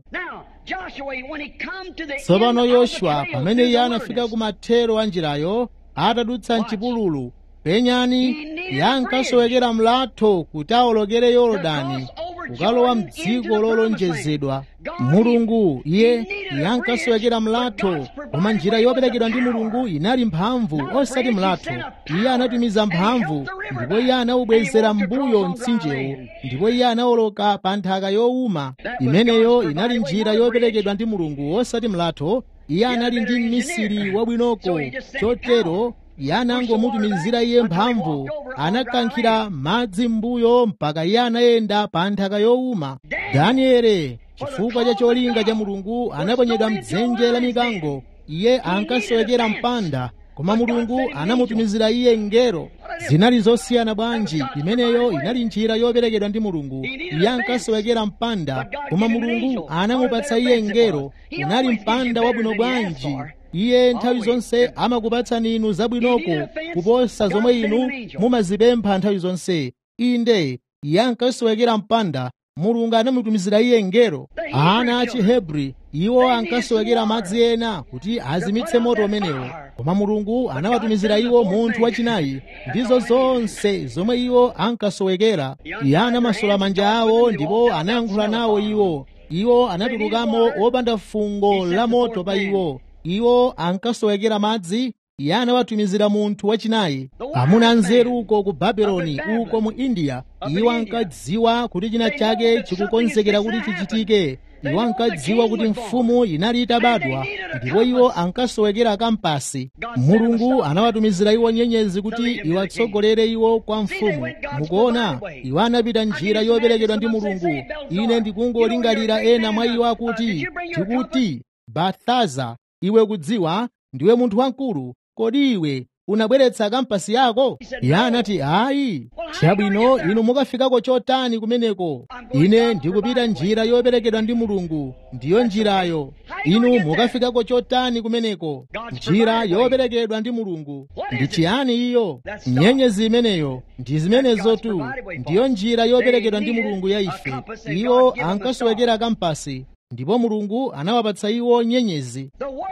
tsopano yoswa pamene iye anafika ku mathero a njirayo atadutsa mchipululu penyani iye ankasowekera mlatho kuti awolokere yorodani kukalowa mdziko lolonjezedwa mulungu iye iye ankasowekera mlatho koma njira yoperekedwa ndi mulungu inali mphamvu osati mlatho iye anatumiza mphamvu ndipo iye anawubwezera mbuyo mtsinjewo ndipo iye anawoloka pa nthaka yowuma imeneyo inali njira yoperekedwa ndi mulungu osati mlatho iye anali ndi mmisiri wabwinoko chotero iye anangomutumizira iye mphamvu anakankhira madzi m'mbuyo mpaka iye anayenda pa nthaka yowuma daniele chifukwa cha cholinga cha mulungu anaponyedwa mdzenje la mikango iye ankasowekera mpanda koma mulungu anamutumizira iye ngero zinali zosiyana bwanji imeneyo inali njira yoperekedwa ndi mulungu iye ankasowekera mpanda koma mulungu anamupatsa iye ngero unali mpanda wabwino bwanji iye nthawi zonse amakupatsani inu zabwinoko kuposa zomwe inu mumazipempha nthawi zonse inde iye ankasowekera mpanda mulungu anamutumizira iye ngero ana a chihebri iwo ankasowekera madzi ena kuti azimitse moto umenewo koma mulungu anawatumizira iwo munthu wachinayi ndizo zonse zomwe iwo ankasowekera iye anamasula manja awo ndipo anayankhula nawo iwo iwo anatulukamo wopanda fungo la moto pa iwo iwo ankasowekera madzi iye anawatumizira munthu wachinayi amuna nzeru uko ku babeloni uko mu india iwo ankadziwa kuti china chake chikukonzekera kuti chichitike iwo ankadziwa kuti mfumu inali itabadwa ndipo iwo ankasowekera kampasi mulungu anawatumizira iwo nyenyezi kuti iwatsogolere iwo kwa mfumu mukuona iwo anapita njira yoperekedwa ndi mulungu ine ndikungolingalira ena mwa iwo akuti tikuti bathaza iwe kudziwa ndiwe munthu wamkulu kodi iwe unabweretsa kampasi yako iye anati ayi chabwino inu mukafikako chotani kumeneko ine ndikupita njira yoperekedwa ndi mulungu ndiyo njirayo inu mukafikako chotani kumeneko njira yoperekedwa ndi mulungu ndi chiyani iyo nyenyezi imeneyo ndi zimenezo tu ndiyo njira yoperekedwa ndi mulungu ya ife iwo ankasowekera kampasi ndipo mulungu anawapatsa iwo nyenyezi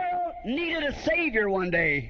needed a Savior one day.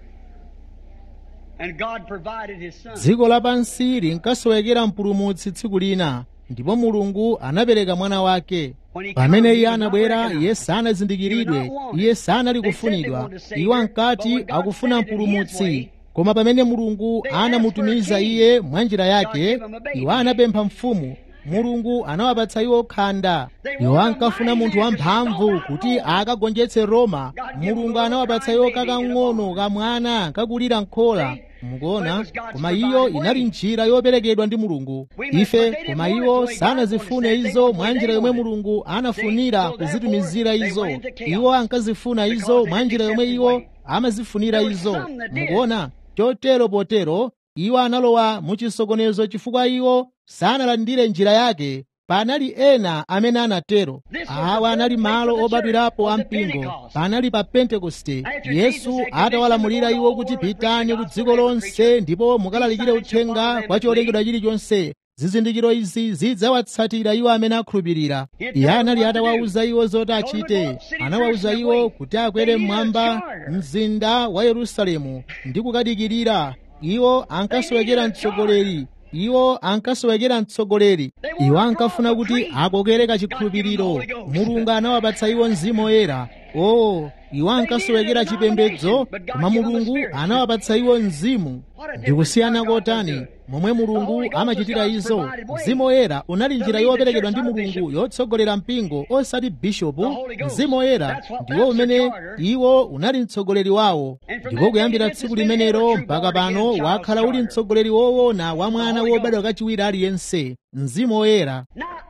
And God provided His Son. dziko lapansi linkasowekera mpulumutsi tsiku lina ndipo mulungu anapereka mwana wake pamene iye anabwera iye sanazindikiridwe iye sanali kufunidwa iwo ankati akufuna mpulumutsi koma pamene mulungu anamutumiza iye mwa njira yake iwo anapempha mfumu mulungu anawapatsa iwo khanda iwo ankafuna munthu wamphamvu kuti akagonjetse roma mulungu anawapatsa iwo kakang'ono kamwana kakulira nkhola mukuona koma iyo inali njira yoperekedwa ndi mulungu ife koma iwo sanazifune izo mwa njira yomwe mulungu anafunira kuzitumizira izo iwo ankazifuna izo mwa njira yomwe iwo amazifunira izo mukuona chotero potero iwo analowa muchisokonezo chifukwa iwo sanalandire njira yake panali ena amene anatero awa anali malo obadwirapo ampingo panali pa pentekoste yesu atawalamulira iwo kuti pitani ku dziko lonse ndipo mukalalikire uthenga kwa cholengedwa chilichonse zizindikiro izi zidzawatsatira iwo amene akhulupirira iye anali atawawuza iwo zoti achite anawawuza iwo kuti akwere mmwamba mzinda wa yerusalemu ndi kukadikirira iwo ankasowekera mtsogoleri iwo ankasowekera mtsogoleri iwo ankafuna kuti akokere kachikhulupiriro mulungu anawapatsa iwo mzimu woyera o iwo ankasowekera chipembedzo koma mulungu anawapatsa iwo mzimu ndikusiyana kotani momwe mulungu amachitira izo mzimu woyera unali njira yoperekedwa ndi mulungu yotsogolera mpingo osati bishopu mzimu woyera ndiwo umene iwo unali mtsogoleri wawo ndipo kuyambira tsiku limenero mpaka pano wakhala uli mtsogoleri woona wa mwana wobadwa kachiwiri aliyense mzimu woyera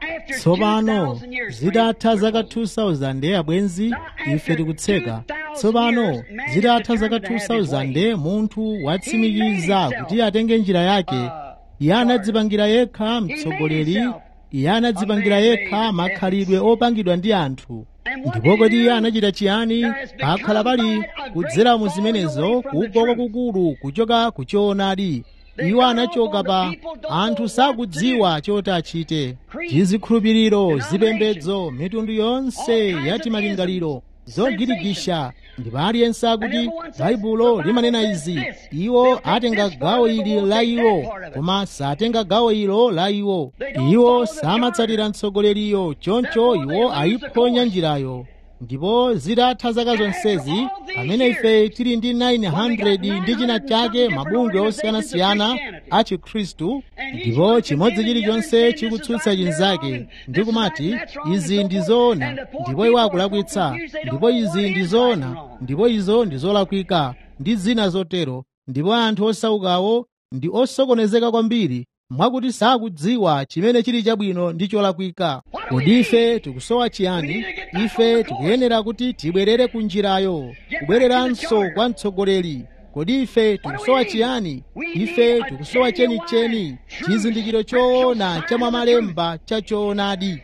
tsopano zitatha zaka 2000 abwenzi ife tikutseka tsopano zitatha zaka 2000 munthu watsimikiza kuti atenge njira yake iye anadzipangira yekha mtsogoleri iye anadzipangira yekha makhalidwe opangidwa ndi anthu ndipo kodi iye anachita chiyani pakhala pali kudzera mu zimenezo kugwa kwakukulu kuchoka ku choonadi iwo anachoka pa anthu sakudziwa choti achite tizikhulupiriro zipembedzo mitundu yonse ya timalingaliro zogirigisha ndipo aliyense akuti baibulo limanena izi iwo atenga gawo ili la iwo koma satenga gawo ilo la iwo iwo samatsatira mtsogoleriyo choncho iwo ayiphonya njirayo ndipo zitatha zaka zonsezi pamene ife tili ndi 900 ndi china chake mabungwe osiyanasiyana a chikhristu ndipo chimodzi chilichonse chikutsutsa chinzake ndi kumati izi ndi zoona ndipo iwo akulakwitsa ndipo izi ndi zoona ndipo izo ndi zolakwika ndi zina zotero ndipo anthu osaukawo ndi osokonezeka kwambiri mwakuti sakudziwa chimene chili chabwino ndi cholakwika kodi ife tikusowa chiyani ife tikuyenera kuti tibwerere ku njirayo kubwereranso kwa mtsogoleri kodi ife tikusowa chiyani ife tikusowa chenicheni chizindikiro choona cha mwamalemba cha choonadi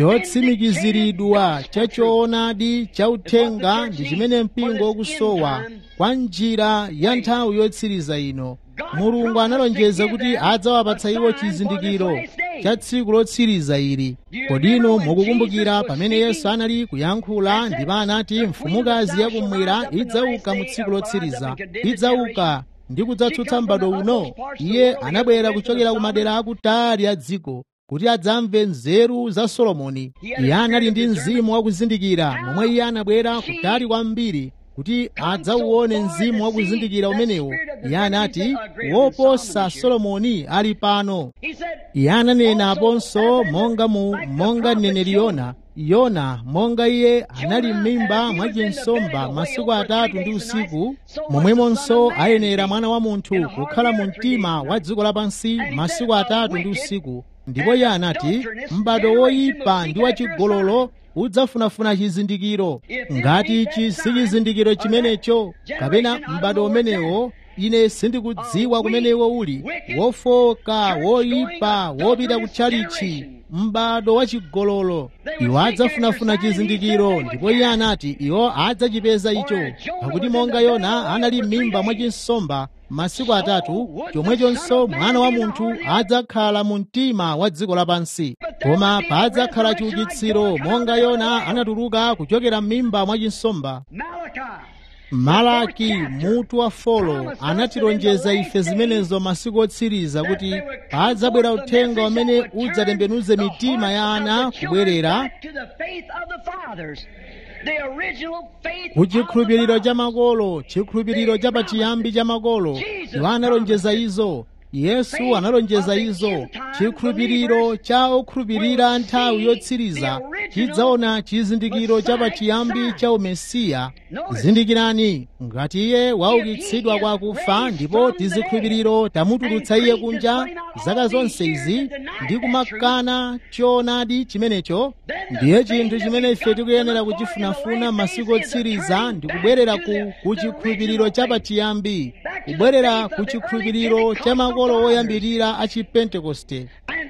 chotsimikiziridwa cha choonadi cha uthenga ndi chimene mpingo ukusowa kwa njira ya nthawi yotsiriza ino mulungu analonjeza kuti adzawapatsa iwo chizindikiro cha tsiku lotsiriza ili kodino mukukumbukira pamene yesu anali kuyankhula ndipo anati mfumukazi yakummwera idzauka mu tsiku lotsiriza idzauka ndi kudzatsutsa m'bado uno iye anabwera kuchokera ku madera akutali a dziko kuti adzamve nzeru za solomoni iye anali ndi mzimu wakuzindikira momwe iye anabwera kutali kwambiri kuti adzauone mzimu wakuzindikira umenewo iye anati woposa solomoni ali pano iye ananena aponso monga mu monga mneneri yona yona monga iye anali m'mimba mwa chinsomba masiku atatu ndi usiku momwemonso ayenera mwana wa munthu kukhala mu mtima wa dziko lapansi masiku atatu ndi usiku ndipo iye anati m'bado woyipa ndi wachigololo udzafunafuna chizindikiro ngati ichi si chizindikiro chimenecho kapena m'bado umenewo ine sindikudziwa kumenewo uli wofoka woyipa wopita kutchalichi m'bado wachigololo iwo adzafunafuna chizindikiro ndipo iye anati iwo adzachipeza icho pakuti monga yona anali m'mimba mwa chinsomba masiku atatu chomwechonso mwana wa munthu adzakhala mu mtima wa dziko lapansi koma padzakhala chiukitsiro monga yona anatuluka kuchokera m'mimba mwa chinsomba malaki mutu wa folo anatilonjeza ife zimenezo masiku otsiriza kuti padzabwera uthenga umene udzatembenuze mitima ya ana kubwerera ku chikhulupiriro cha makolo chikhulupiriro cha pachiyambi cha makolo iwo analonjeza izo yesu analonjeza izo chikhulupiriro cha okhulupirira nthawi yotsiriza chidzaona chizindikiro cha pachiyambi cha umesiya zindikirani ngati iye waukitsidwa kwa akufa ndipo tizikhulupiriro tamutulutsa iye kunja zaka zonse izi ndi kumakana choonadi chimenecho ndiye chinthu chimene ife tikuyenera kuchifunafuna masiku otsiriza ndi kubwerera ku kuchikhulupiriro cha pachiyambi kubwerera ku chikhulupiriro cha makolo oyambirira a chipentekoste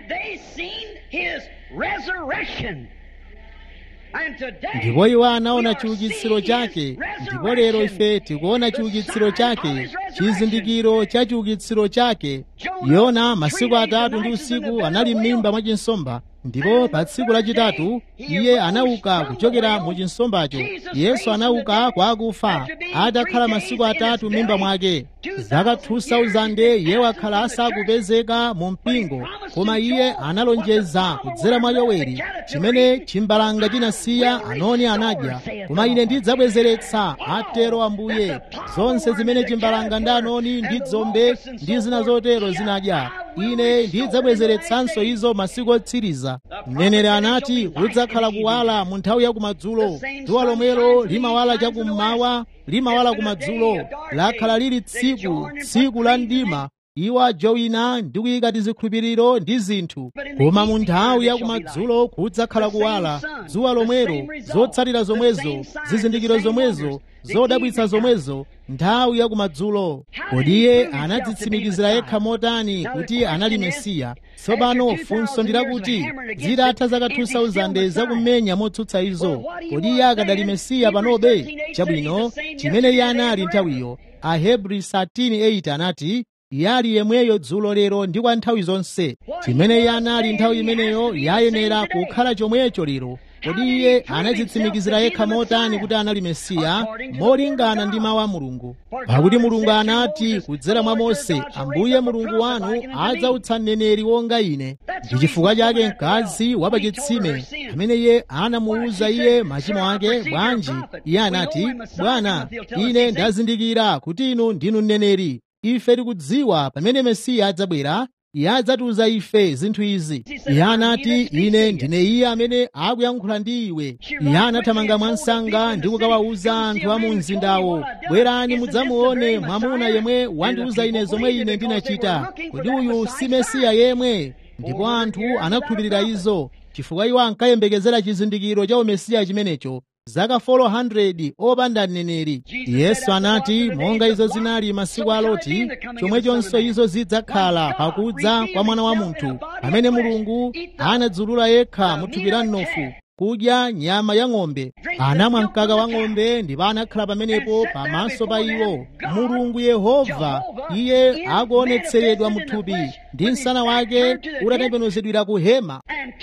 ndipo iwo anaona chiukitsiro chake ndipo lero ife tikuona chiukitsiro chake chizindikiro cha chiukitsiro chake yona masiku atatu ndi usiku anali m'mimba mwa chinsomba ndipo pa tsiku lachitatu iye anauka kuchokera mu chinsombacho yesu anauka kwa akufa atakhala masiku atatu m'mimba mwake zaka 2000 iye wakhala asakupezeka mu mpingo koma iye analonjeza kudzera mwa yoweri chimene chimbalanga chinasiya anoni anadya koma ine ndidzabwezeretsa atero ambuye zonse zimene chimbalanga ndi anoni ndi dzombe ndi zina zotero zinadya ine ndidzabwezeretsanso izo masiku otsiriza mneneri anati kudzakhala kuwala mu nthawi ya kumadzulo dzuwa lomwelo limawala chakummawa limawala kumadzulo lakhala lili tsiku tsiku la mdima iwo ajowina ndi kuyika tizikhulupiriro ndi zinthu koma mu nthawi ya kumadzulo kudzakhala kuwala dzuwa lomwelo zotsatira zomwezo zizindikiro zomwezo zodabwitsa zomwezo nthawi ya kumadzulo kodi iye anadzitsimikizira yekha motani kuti anali mesiya tsopano funso ndilakuti zitatha zaka 2000 zakumenya motsutsa izo kodi iye akadali mesiya panobe chabwino chimene iye anali nthawiyo ahebri 13:8 anati iye ali yemweyo dzulo lero ndi kwa nthawi zonse chimene iye anali nthawi imeneyo yayenera kukhala chomwecho lero kodi iye anadzitsimikizira yekha motani kuti anali mesiya molingana ndi mawu a mulungu pakuti mulungu anati kudzera mwa mose ambuye mulungu wanu adzautsa mneneri wonga ine ndi chifukwa chake mkazi wa pachitsime amene iye anamuwuza iye machimo ake bwanji iye anati bwana ine ndazindikira kuti inu ndinu mneneri ife tikudziwa pamene mesiya adzabwera iye adzatiuza ife zinthu izi iye anati ine ndine iye amene akuyankhula ndi iwe iye anathamanga mwansanga ndi kukawawuza anthu a mu mzindawo bwerani mudzamuone mwamuna yemwe wandiuza ine zomwe ine ndinachita kodi uyu si mesiya yemwe ndipo anthu anakhulupirira izo chifukwa iwo ankayembekezera chizindikiro cha umesiya chimenecho zaka 400 opanda mneneri yesu anati monga izo zinali masiku a loti chomwechonso izo zidzakhala pakudza kwa mwana wa munthu pamene mulungu anadzulula yekha mu thupi la mnofu kudya nyama ya ng'ombe anamwa mkaka wa ng'ombe ndipo anakhala pamenepo pamaso pa iwo mulungu yehova iye akuonetseredwa mu thupi ndi msana wake utatembenuzidwira ku hema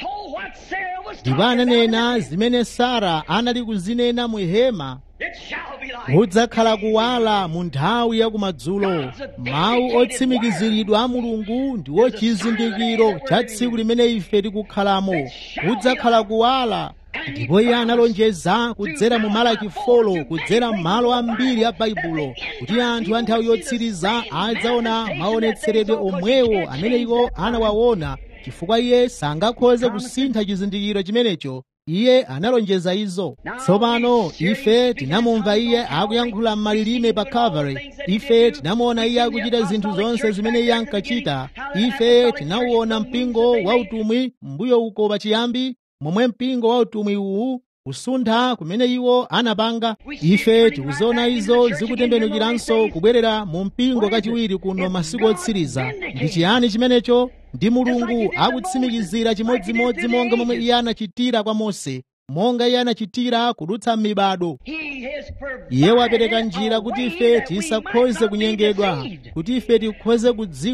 ndipo ananena zimene sara anali kuzinena mu hema kudzakhala kuwala mu nthawi ya kumadzulo mawu otsimikiziridwa a mulungu ndiwo chizindikiro cha tsiku limene ife tikukhalamo kudzakhala kuwala ndipo iye analonjeza kudzera mu malaki folo kudzera m'malo ambiri a baibulo kuti anthu a nthawi yotsiriza adzaona maonetseredwe omwewo amene iwo anawaona chifukwa iye sangakhoze kusintha chizindikiro chimenecho iye analonjeza izo tsopano ife tinamumva iye akuyankhula m'malilime pa calvary ife tinamuona iye akuchita zinthu zonse zimene iye ankachita ife tinauona mpingo wa utumwi mbuyo uko pachiyambi momwe mpingo wa utumwi uwu kusuntha kumene iwo anapanga ife tikuziona izo zikutembenukiranso kubwerera mu mpingo kachiwiri kuno masiku otsiriza ndi chiyani chimenecho ndi mulungu akutsimikizira chimodzimodzi monga momwe iye anachitira kwa mose monga iye anachitira kudutsa m'mibado iye wapereka njira kuti ife tisakhoze kunyengedwa kuti ife tikhoze kudziwa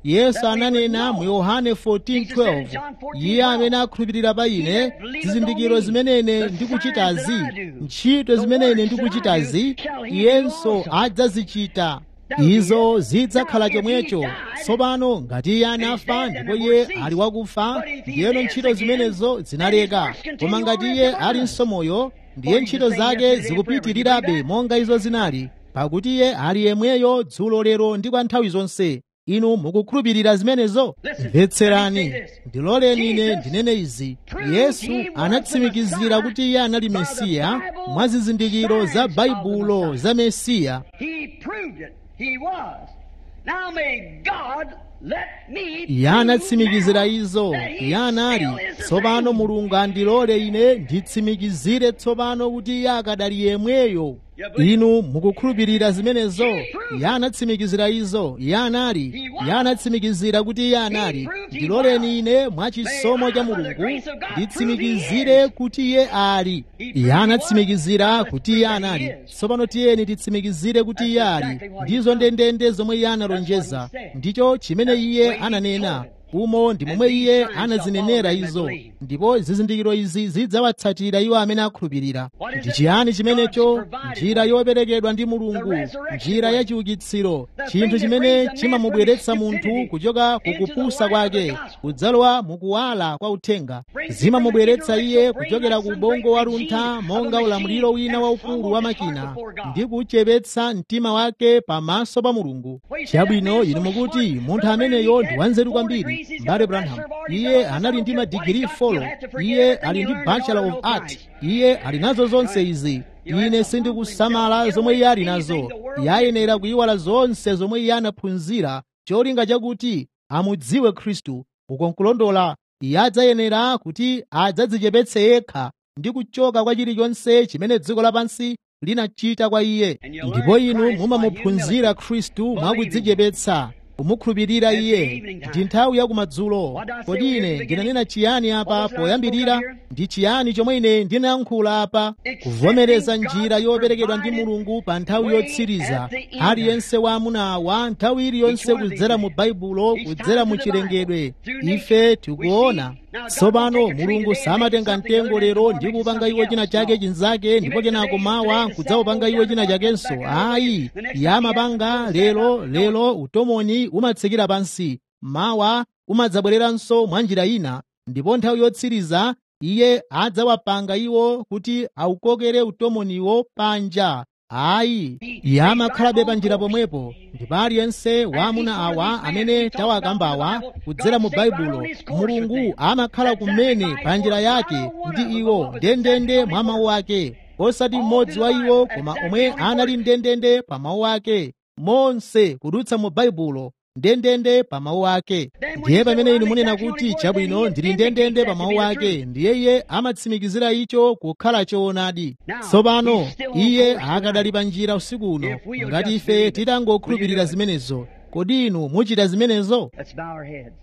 yesu ananena mu yohane 14:12 iye amene akhulupirira pa ine zizindikiro zimene ine ndikuchitazi ntchito zimene ine ndikuchitazi iyenso adzazichita izo zidzakhala chomwecho tsopano ngati iye anafa ndipo iye ali wakufa ndiyeno ntchito zimenezo zinaleka koma ngati iye alinso moyo ndiye ntchito zake zikupitirirabe monga izo zinali pakuti iye ali yemweyo dzulo lero ndi kwa nthawi zonse inu mukukhulupirira zimenezo mvetserani ndiloleni ine ndinene izi yesu anatsimikizira kuti iye anali mesiya mwa zizindikiro za baibulo za mesiya He proved it. He was. Now may God let me iye anatsimikizira izo iye anali tsopano mulungu andilole ine nditsimikizire tsopano kuti iye akadali yemweyo inu mukukhulupirira zimenezo iye anatsimikizira izo iye anali iye anatsimikizira kuti iye anali ndiloleni ine mwa chisomo cha mulungu nditsimikizire kuti iye ali iye anatsimikizira kuti iye anali tsopano tiyeni titsimikizire kuti iye ali ndizo ndendende zomwe iye analonjeza ndicho chimene iye ananena umo ndi momwe iye anazinenera izo ndipo zizindikiro izi zidzawatsatira iwo amene akhulupirira ndi chiyani chimenecho njira yoperekedwa ndi mulungu njira ya chiukitsiro chinthu chimene chimamubweretsa munthu kuchoka kukupusa kwake kudzalowa mukuwala kwa uthenga zimamubweretsa iye kuchokera ku ubongo wa luntha monga ulamuliro wina waukulu wa makina ndi kuchepetsa mtima wake pamaso pa mulungu chabwino inu mukuti munthu ameneyo ndi wanzeru kwambiri mbale branham iye anali ndi madigiri 4 iye ali ndi bachelor of art iye ali nazo zonse izi ine sindikusamala zomwe iye ali nazo iye ayenera kuyiwala zonse zomwe iye anaphunzira cholinga chakuti amudziwe khristu uko nkulondola iye adzayenera kuti adzadzichepetse yekha ndi kuchoka kwa chilichonse chimene dziko lapansi linachita kwa iye ndipo inu mumamuphunzira khristu mwakudzichepetsa kumukhulupirira iye ndi nthawi ya kumadzulo kodi ine ndinanena chiyani apa poyambirira ndi chiyani chomwe ine ndinayankhula apa kuvomereza njira yoperekedwa ndi mulungu pa nthawi yotsiriza aliyense wa amuna awa nthawi iliyonse kudzera mu baibulo kudzera mu chilengedwe ife tikuona tsopano mulungu samatenga mtengo lero ndi kupanga iwo china chake chinzake ndipo kenako mawa kudzawupanga iwo china chakenso ayi yamapanga lero lero utomoni umatsikira pansi mawa umadzabwereranso mwa njira ina ndipo nthawi yotsiriza iye adzawapanga iwo kuti awukokere utomoniwo panja ayi iye amakhalabe panjira pomwepo ndipo aliyense wa amuna awa amene tawakambawa kudzera mu baibulo mulungu amakhala kumene pa njira yake ndi iwo ndendende mwa mawu ake osati mmodzi wa iwo koma omwe anali ndendende pa mawu ake monse kudutsa mu baibulo ndendende pa mawu ake ndiye pamene inu munena kuti chabwino ndili ndendende pa mawu ake ndiye iye amatsimikizira icho kukhala choonadi tsopano iye akadali pa njira usiku uno ngati ife titangokhulupirira zimenezo kodi inu muchita zimenezo Let's bow our heads.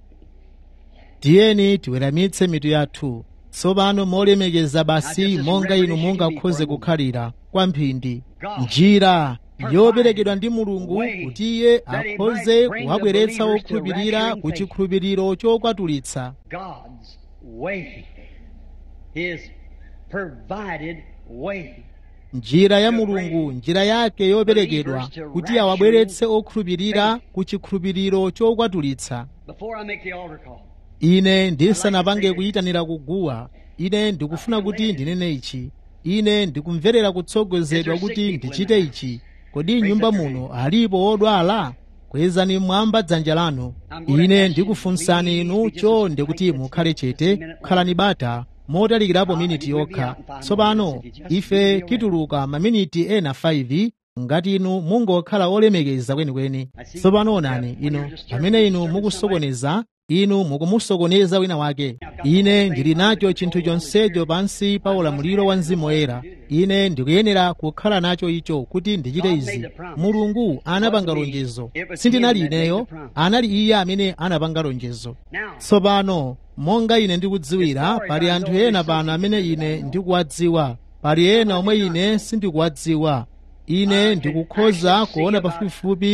tiyeni tiweramitse mitu yathu tsopano molemekeza basi monga inu mungakhoze kukhalira kwa mphindi njira yoperekedwa ndi mulungu kuti iye akhoze kuwabweretsa okhulupirira ku chikhulupiriro chokwatulitsa God's way. His provided way. njira ya mulungu njira yake yoperekedwa kuti awabweretse okhulupirira ku chikhulupiriro chokwatulitsa Before I make the altar call, ine ndisanapange kuyitanira kuguwa ine ndikufuna kuti ndinene ichi ine ndikumverera kutsogozedwa kuti ndichite ichi kodi nyumba muno alipo odwala kwezani mwamba dzanja lanu ine ndikufunsani inu chonde kuti mukhale chete khalani bata motalikirapo miniti yokha tsopano ife tituluka maminiti ena 5 ngati inu mungokhala olemekeza kwenikweni tsopano onani inu pamene inu mukusokoneza inu mukumusokoneza wina wake ine ndili nacho chinthu chonsecho pansi pa ulamuliro wa mzimu woyera ine ndikuyenera kukhala nacho icho kuti ndichite izi mulungu anapanga lonjezo sindinali ineyo anali iye amene anapanga lonjezo tsopano monga ine ndikudziwira pali anthu ena pano amene ine ndikuwadziwa pali ena omwe ine sindikuwadziwa ine ndikukhoza kuona pafupifupi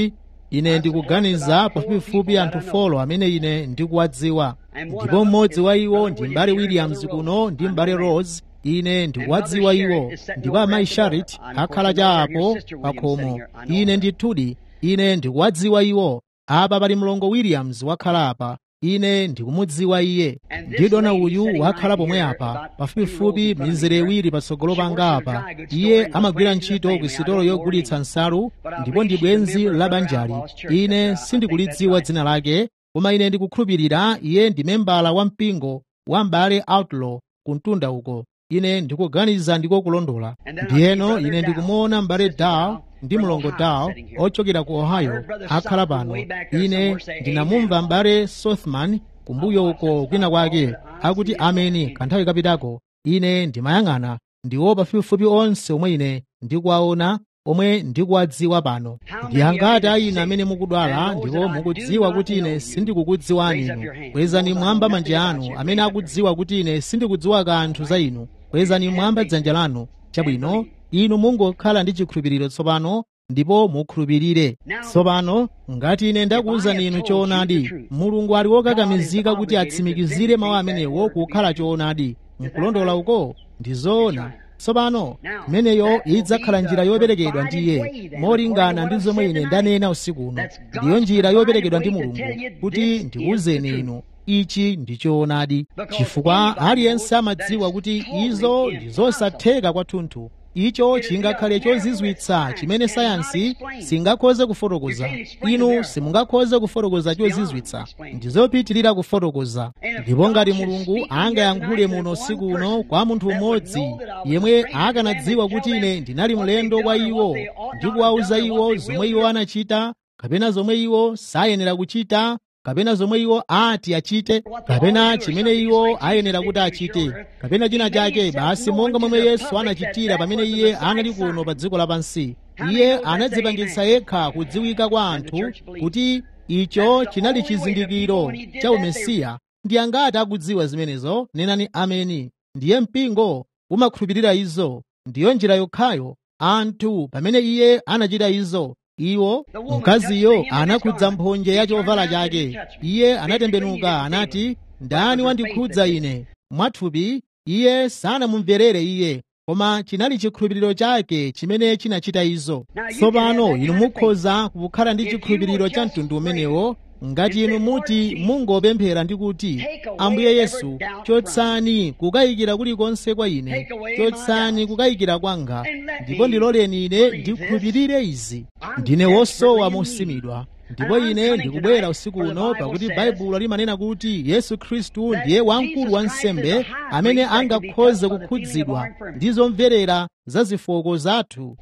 ine ndikuganiza pafupifupi anthu folo amene ine ndikuwadziwa ndipo mmodzi wa iwo ndi mbale williams kuno ndi mbale rose ine ndikuwadziwa iwo ndipo amayi sharit akhala chapo pa khomo ine ndithudi ine ndikuwadziwa iwo apa pali mlongo williams wakhala apa ine ndikumudziwa iye ndi dona uyu wakhala pomwe apa pafupifupi mizere iwiri patsogolo panga apa iye amagwira ntchito ku sitolo yogulitsa nsalu ndipo ndi bwenzi la banjali ine sindikulidziwa dzina lake koma ine ndikukhulupirira iye ndi membala wa mpingo wa mbale outlaw kumtunda uko ine ndikuganiza ndiko kulondola ndiyeno ine ndikumuona mbale daw ndi mlongo daw ochokera ku ohio akhala pano ine ndinamumva mbale sothman kumbuyo uko kwina kwake akuti ameni kanthawi kapitako ine ndimayang'ana ndiwo pafupifupi onse omwe ine ndikuwaona omwe ndikuwadziwa pano ndi angati a inu amene mukudwala ndipo mukudziwa kuti ine sindikukudziwani inu kwezani mwamba manja anu amene akudziwa kuti ine sindikudziwa kanthu za inu kwezani mwamba dzanja lanu chabwino inu mungokhala ndi chikhulupiriro tsopano ndipo mukhulupirire tsopano ngati ine ndakuwuzani inu choonadi mulungu ali wokakamizika kuti atsimikizire mawu amenewo kukhala choonadi mkulondola uko ndi zoona tsopano imeneyo idzakhala njira yoperekedwa ndi iye molingana ndi zomwe ine ndanena usiku uno ndiyo njira yoperekedwa ndi mulungu kuti ndikuwuzeni inu ichi ndi choonadi chifukwa aliyense amadziwa kuti izo ndi zosatheka kwathunthu icho chingakhale chozizwitsa chimene sayansi singakhoze kufotokoza inu simungakhoze kufotokoza chozizwitsa ndizopitirira kufotokoza ndipo ngati mulungu angayankhule muno usiku uno kwa munthu umodzi yemwe akanadziwa kuti ine ndinali mlendo kwa iwo ndi kuwawuza iwo zomwe iwo anachita kapena zomwe iwo sayenera kuchita kapena zomwe iwo ati achite kapena chimene iwo ayenera kuti achite kapena china chake basi monga momwe yesu anachitira pamene iye anali kuno pa dziko lapansi iye anadzipangitsa yekha kudziwika kwa anthu kuti icho chinali chizindikiro cha umesiya ndi angati akudziwa zimenezo nenani ameni ndiye mpingo umakhulupirira izo ndiyo njira yokhayo anthu pamene iye anachita izo iwo mkaziyo anakhudza mphonje ya chovala chake iye anatembenuka anati ndani wandikhudza ine mwathupi iye sanamumverere iye koma chinali chikhulupiriro chake chimene chinachita izo tsopano inu mukhoza kukhala ndi chikhulupiriro cha mtundu umenewo ngati inu muti mungopemphera ndi kuti ambuye yesu chotsani kukayikira kulikonse kwa ine chotsani kukayikira kwanga ndipo ndiloleni ine ndikhulupirire izi ndine wosowa mosimidwa ndipo ine ndikubwera usiku uno pakuti baibulo limanena kuti yesu khristu ndiye wamkulu wa nsembe amene angakhoze kukhudzidwa ndi zomverera za zifoko zathu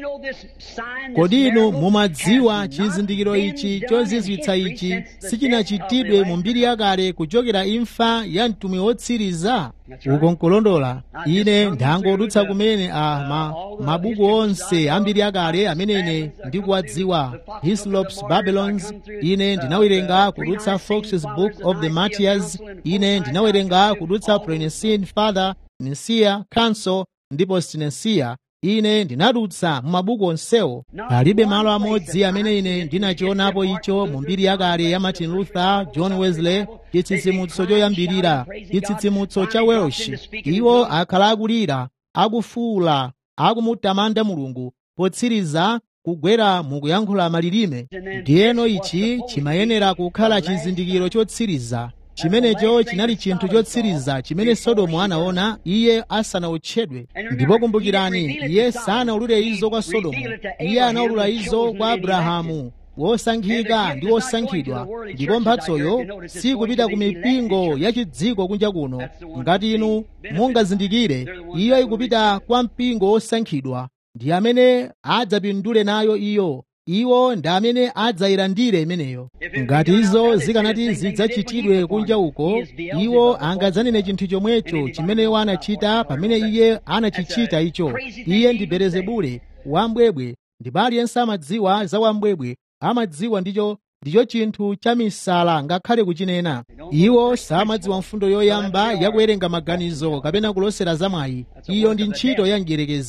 kodi inu mumadziwa chizindikiro ichi chozizwitsa ichi sichinachitidwe mu mbiri yakale kuchokera imfa ya mtumwi wotsiriza uko nkulondola ine ndangodutsa kumene a ma, mabuku onse a mbiri yakale amene ine ndikuwadziwa hislops babylons ine ndinawerenga kudutsa fox's book of the martyrs ine ndinawerenga kudutsa prenicene father nicaea council ndipo sinesiya ine ndinadutsa mu mabuku onsewo palibe malo amodzi amene ine ndinachionapo icho mu mbiri yakale ya martin luther john wesley chitsitsimutso choyambirira chitsitsimutso cha welsh iwo akhala akulira akufuula akumutamanda mulungu potsiriza kugwera mukuyankhula malilime ndiyeno ichi chimayenera kukhala chizindikiro chotsiriza chimenecho chinali chinthu chotsiriza chimene sodomu anaona iye asanautchedwe ndipo kumbukirani iye sanaulule izo kwa sodomu iye anaulula izo kwa abrahamu wosankhika ndi wosankhidwa ndipo mphatsoyo sikupita ku mipingo ya chidziko kunja kuno ngati inu mungazindikire iyo ikupita kwa mpingo wosankhidwa ndi amene adzapindule nayo iyo iwo ndi amene adzayilandire imeneyo ngati izo zikanati zidzachitidwe kunja uko iwo angadzanene chinthu chomwecho chimene iwo anachita pamene iye anachichita icho iye ndi belezebule wambwebwe ndipo aliyense amadziwa za wambwebwe amadziwa ndicho ndicho chinthu cha misala ngakhale kuchinena iwo samadziwa mfundo yoyamba yakuwerenga maganizo kapena kulosera zamwayi iyo ndi ntchito ya mdierekezi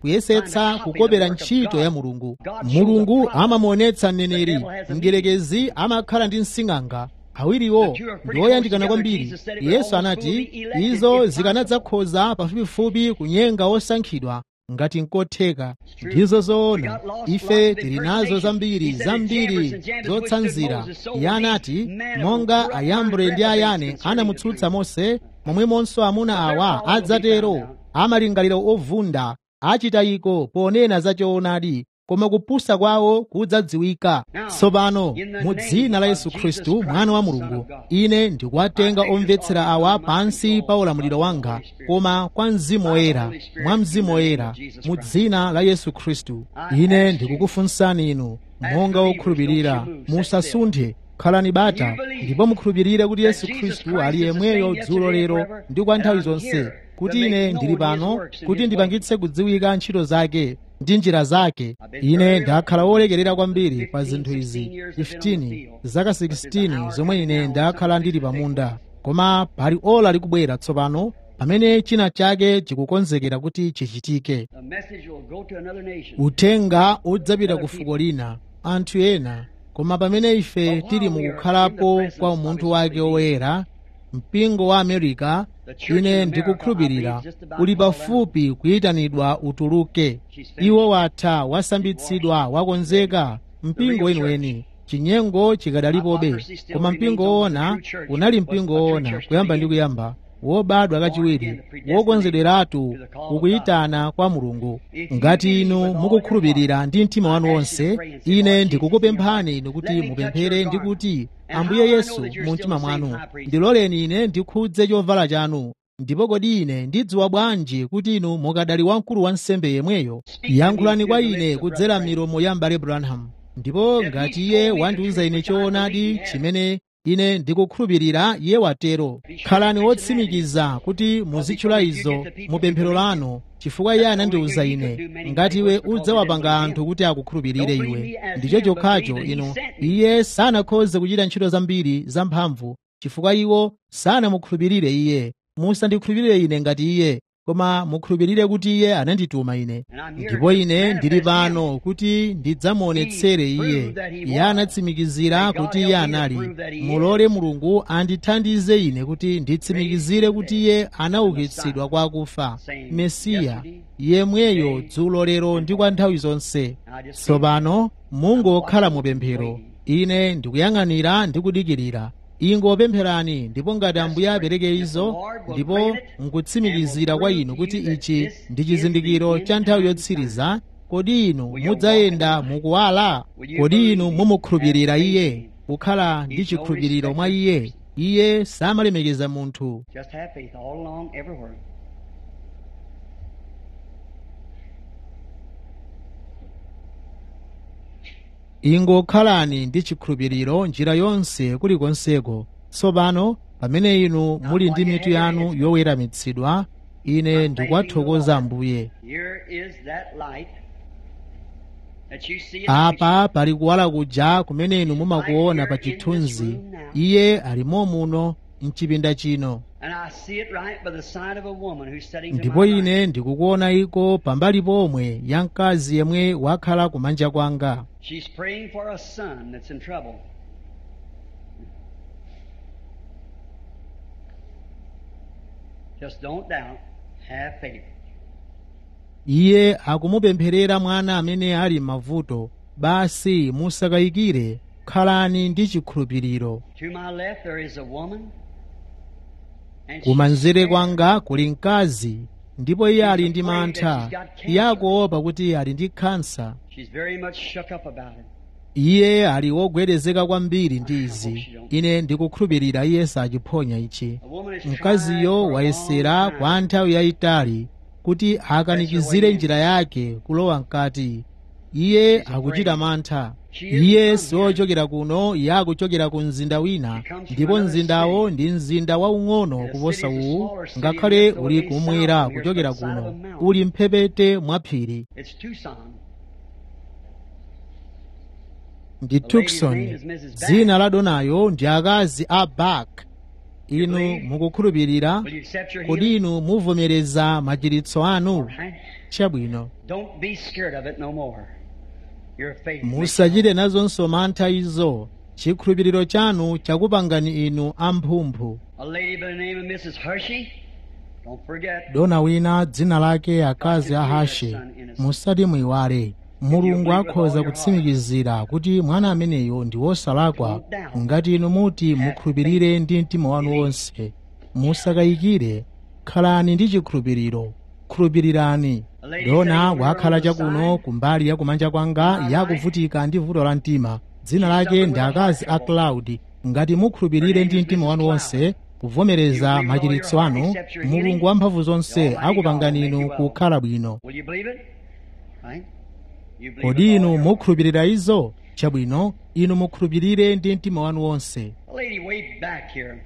kuyesetsa kukopera ntchito ya mulungu mulungu amamuonetsa mneneri mdierekezi amakhala ndi msing'anga awiriwo ndi oyandikana kwambiri yesu anati izo zikanadzakhoza pafupifupi kunyenga osankhidwa ngati nkotheka ndizo zoona ife tili nazo zambiri zambiri zotsanzira iye anati monga ayambre ndi ayane anamutsutsa mose momwemonso amuna awa adzatero amalingaliro ovunda achita iko ponena za choonadi koma kupusa kwawo kudzadziwika tsopano mu dzina la yesu khristu mwana wa mulungu ine ndikuwatenga omvetsera awa pansi pa ulamuliro wanga koma kwa mzimu woyera mwa mzimu woyera mu dzina la yesu khristu ine ndikukufunsani inu monga wokhulupirira musasunthe khalani bata ndipo mukhulupirire kuti yesu khristu ali yemweyo dzulo lero ndi kwa nthawi zonse kuti ine ndili pano kuti ndipangitse kudziwika ntchito zake ndi njira zake ine ndakhala wolekerera kwambiri pa zinthu izi 15 zaka 16 zomwe ine ndakhala ndili pamunda koma pali ola likubwera tsopano pamene china chake chikukonzekera kuti chichitike uthenga udzapita ku fuko lina anthu ena koma pamene ife tili mukukhalapo kwa umunthu wake woyera mpingo wa america ine ndikukhulupirira uli pafupi kuyitanidwa utuluke iwo watha wasambitsidwa wakonzeka mpingo weniweni chinyengo chikadalipobe koma mpingo woona unali mpingo woona kuyamba ndi kuyamba wobadwa kachiwiri wokonzederatu ukuyitana kwa mulungu ngati inu mukukhulupirira ndi mtima wanu wonse ine ndikukupemphani inu kuti mupemphere ndi kuti ambuye yesu mu mtima mwanu ndiloleni ine ndikhudze chovala chanu ndipo kodi ine ndidziwa bwanji kuti inu mukadali wamkulu wa nsembe yemweyo yankhulani kwa ine kudzera milomo ya mbale branham ndipo ngati iye wandiuza ine choonadi chimene ine ndikukhulupirira iye watero khalani wotsimikiza kuti muzitchula izo mu pemphero lanu chifukwa iye anandiuza ine ngati iwe udzawapanga anthu kuti akukhulupirire iwe ndicho chokhacho inu iye sanakhoze kuchita ntchito zambiri zamphamvu chifukwa iwo sanamukhulupirire iye musandikhulupirire ine ngati iye koma mukhulupirire kuti iye anandituma ine ndipo ine ndili pano kuti ndidzamuonetsere iye iye anatsimikizira kuti iye anali mulole mulungu andithandize ine kuti nditsimikizire kuti iye anaukitsidwa kwa akufa mesiya yemweyo dzulo lero ndi kwa nthawi zonse tsopano mungokhala mupemphero ine ndikuyang'anira ndi kudikirira ingopempherani ndipo ngati ambuye apereke izo ndipo nkutsimikizira kwa inu kuti ichi ndi chizindikiro cha nthawi yotsiriza kodi inu mudzayenda mukuwala kodi inu mumukhulupirira iye kukhala ndi chikhulupiriro mwa iye iye samalemekeza munthu Just have faith all along, everywhere. ingokhalani ndi chikhulupiriro njira yonse kulikonseko tsopano pamene inu muli ndi mitu yanu yoweramitsidwa ine ndikuwathokoza ambuye Here is that light that you see in apa pali kuwala kuja kumene inu mumakuona pa chithunzi iye alimo muno mchipinda chino And I see it right by the side of a woman who's sitting to ndipo my right. ine ndikukuona iko pambali pomwe ya mkazi yemwe wakhala kumanja kwanga She's praying for a son that's in trouble. Just don't doubt. Have faith. iye akumupempherera mwana amene ali m'mavuto basi musakayikire khalani ndi chikhulupiriro To my left there is a woman. And she's kumanzere scared. kwanga kuli mkazi ndipo iye ali ndi mantha iye akuopa kuti ali ndi khansa She's very much shook up about it. iye ali wogwedezeka kwambiri ndi izi ine ndikukhulupirira iye sachiphonya ichi A woman is mkaziyo tried for a wayesera long time. kwa nthawi yayitali kuti akanikizire njira yake kulowa mkati iye akuchita mantha iye siwochokera kuno iye akuchokera ku mzinda wina ndipo mzindawo ndi mzinda waung'ono kuposa uwu ngakhale uli kumwera kuchokera kuno uli mphepete mwa phiri It's Tucson. ndi tucson dzina la donayo ndi akazi a bak inu mukukhulupirira Will you accept your kodi healing? inu muvomereza machiritso anu Right? chabwino Don't be scared of it no more. Your faith. makes musachite nazonso mantha izo chikhulupiriro chanu chakupangani inu amphumphu A lady by the name of Mrs. Hershey. Don't forget. dona wina dzina lake akazi a hashe musati muyiwale mulungu akhoza kutsimikizira kuti mwana ameneyo ndi wosalakwa ngati inu muti mukhulupirire ndi mtima wanu wonse musakayikire khalani ndi chikhulupiriro khulupirirani dona wakhala chakuno kumbali ya kumanja kwanga yakuvutika ndi vuto la mtima dzina lake ndi akazi a cloud ngati mukhulupirire ndi mtima wanu wonse kuvomereza machiritso anu mulungu wamphamvu zonse akupangani inu kukhala bwino Will you believe it? Right? You believe kodi it all inu your- mukhulupirira izo chabwino inu mukhulupirire ndi mtima wanu wonse A lady way back here.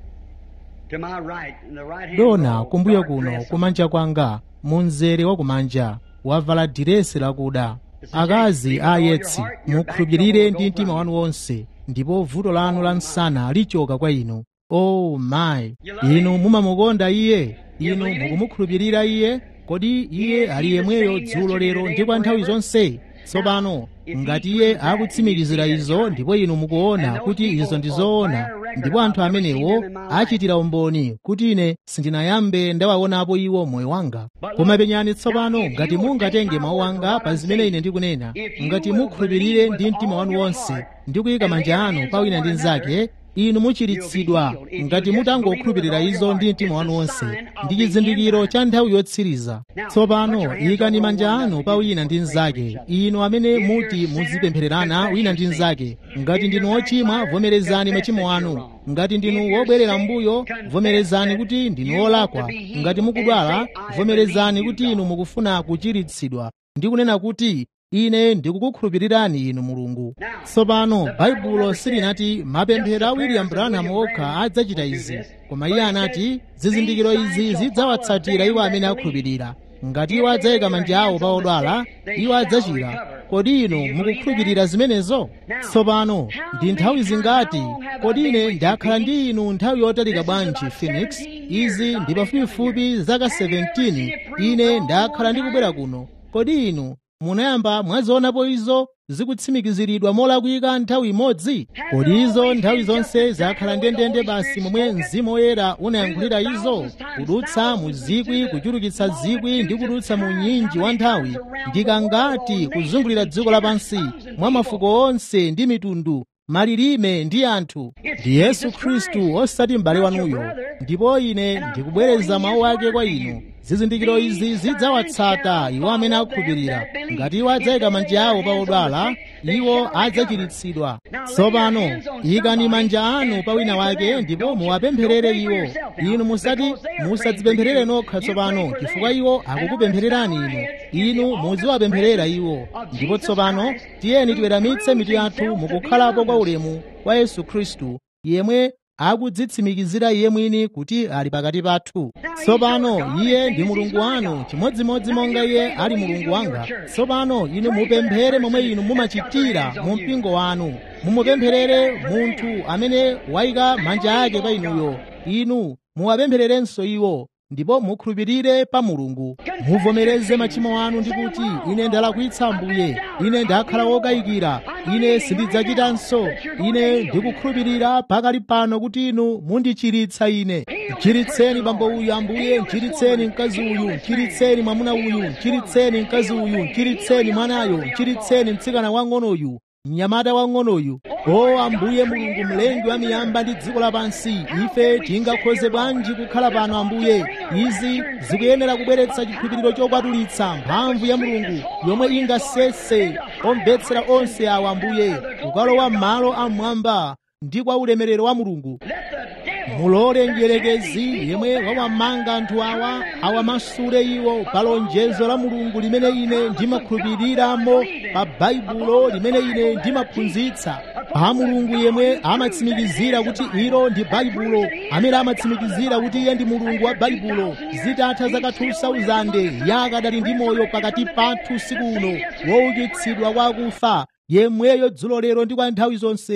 To my right, in the right hand. dona row, kumbuyo dark kuno dress on. kumanja kwanga munzere wa kumanja wavala diresi lakuda akazi a yetsi mukhulupirire ndi mtima wanu wonse ndipo vuto lanu la msana lichoka kwa inu o oh mayi inu mumamukonda iye inu mukumukhulupirira iye kodi iye ali yemweyo dzulo lero ndi kwa nthawi zonse tsopano ngati iye akutsimikizira izo ndipo inu mukuona kuti izo ndi zoona ndipo anthu amenewo achitira umboni kuti ine sindinayambe ndawaonapo iwo moyo wanga koma penyani tsopano ngati mungatenge mawu anga pa zimene ine ndikunena ngati mukhulupirire ndi mtima wanu wonse ndi kuyika manja anu pa wina ndi mnzake inu muchiritsidwa ngati mutangokhulupirira izo ndi mtima wanu wonse ndi chizindikiro cha nthawi yotsiriza tsopano ikani manja anu pa wina ndi mnzake inu amene muti muzipemphererana wina ndi mnzake ngati ndinu ochimwa vomerezani machimo anu ngati ndinu wobwerera mbuyo vomerezani kuti ndinu wolakwa ngati mukudwala vomerezani kuti inu mukufuna kuchiritsidwa ndi kunena kuti ine ndikukukhulupirirani inu mulungu tsopano baibulo silinati mapemphero a william branham okha adzachita izi koma iye anati zizindikiro izi zidzawatsatira iwo amene akhulupirira ngati iwo adzayika manja awo pa odwala iwo adzachira kodi inu mukukhulupirira zimenezo tsopano ndi nthawi zingati kodi ine ndakhala ndi inu nthawi yotalika bwanji phoenix izi ndi pafupifupi zaka 17 ine ndakhala ndikubwera kuno kodi inu munayamba mwazionapo izo zikutsimikiziridwa molakwika nthawi imodzi kodi izo nthawi zonse zakhala ndendende basi momwe mzimu woyera unayankhulira izo kudutsa mu zikwi kuchulukitsa zikwi ndi kudutsa mu nyinji wa nthawi ndikangati kuzungulira dziko lapansi mwa mafuko onse ndi mitundu malilime ndi anthu ndi yesu khristu osati m'bale wanuyo ndipo ine ndikubwereza mawu ake kwa inu zizindikiro izi zidzawatsata iwo amene akhulupirira ngati iwo adzayika manja awo pa odwala iwo adzachiritsidwa tsopano ikani manja anu pa wina wake ndipo muwapempherere iwo inu musati musadzipempherere nokha tsopano chifukwa iwo akukupemphererani inu inu muziwapempherera iwo ndipo tsopano tiyeni tiweramitse mitu yathu mukukhalapo kwa ulemu kwa yesu khristu yemwe akudzitsimikizira iye mwini kuti ali pakati pathu tsopano iye ndi mulungu wanu chimodzimodzi monga iye ali mulungu wanga tsopano inu mupemphere momwe inu mumachitira mu mpingo wanu mumupempherere munthu amene wayika manja ake pa inuyo inu muwapemphererenso iwo ndipo mukhulupirire pa mulungu muvomereze machimo anu ndi kuti ine ndalakwitsa ambuye ine ndakhala wokayikira ine sindidzachitanso ine ndikukhulupirira pakali pano kuti inu mundichiritsa ine mchiritseni bambo uyu ambuye mchiritseni mkazi uyu mchiritseni mwamuna uyu mchiritseni mkazi uyu mchiritseni mwanayo mchiritseni mtsikana wang'onoyu mnyamata wang'onoyu o ambuye mulungu mlengi wa miyamba ndi dziko lapansi ife tingakhoze bwanji kukhala pano ambuye izi zikuyenera kubweretsa chikhulupiriro chokwatulitsa mphamvu ya mulungu yomwe ingasese omvetsera onse awa ambuye kukalowa m'malo amwamba ndi kwa ulemerero wa mulungu mulole mdierekezi yemwe wawamanga anthu awa awamasule iwo pa lonjezo la mulungu limene ine ndimakhulupiriramo pa baibulo limene ine ndimaphunzitsa pa mulungu yemwe amatsimikizira kuti ilo ndi baibulo amene amatsimikizira kuti iye ndi mulungu wa baibulo zitatha zaka 2000 yakadali ndi moyo pakati pathu usiku uno woukitsidwa kwa akufa yemweyo dzulo lero ndi kwa nthawi zonse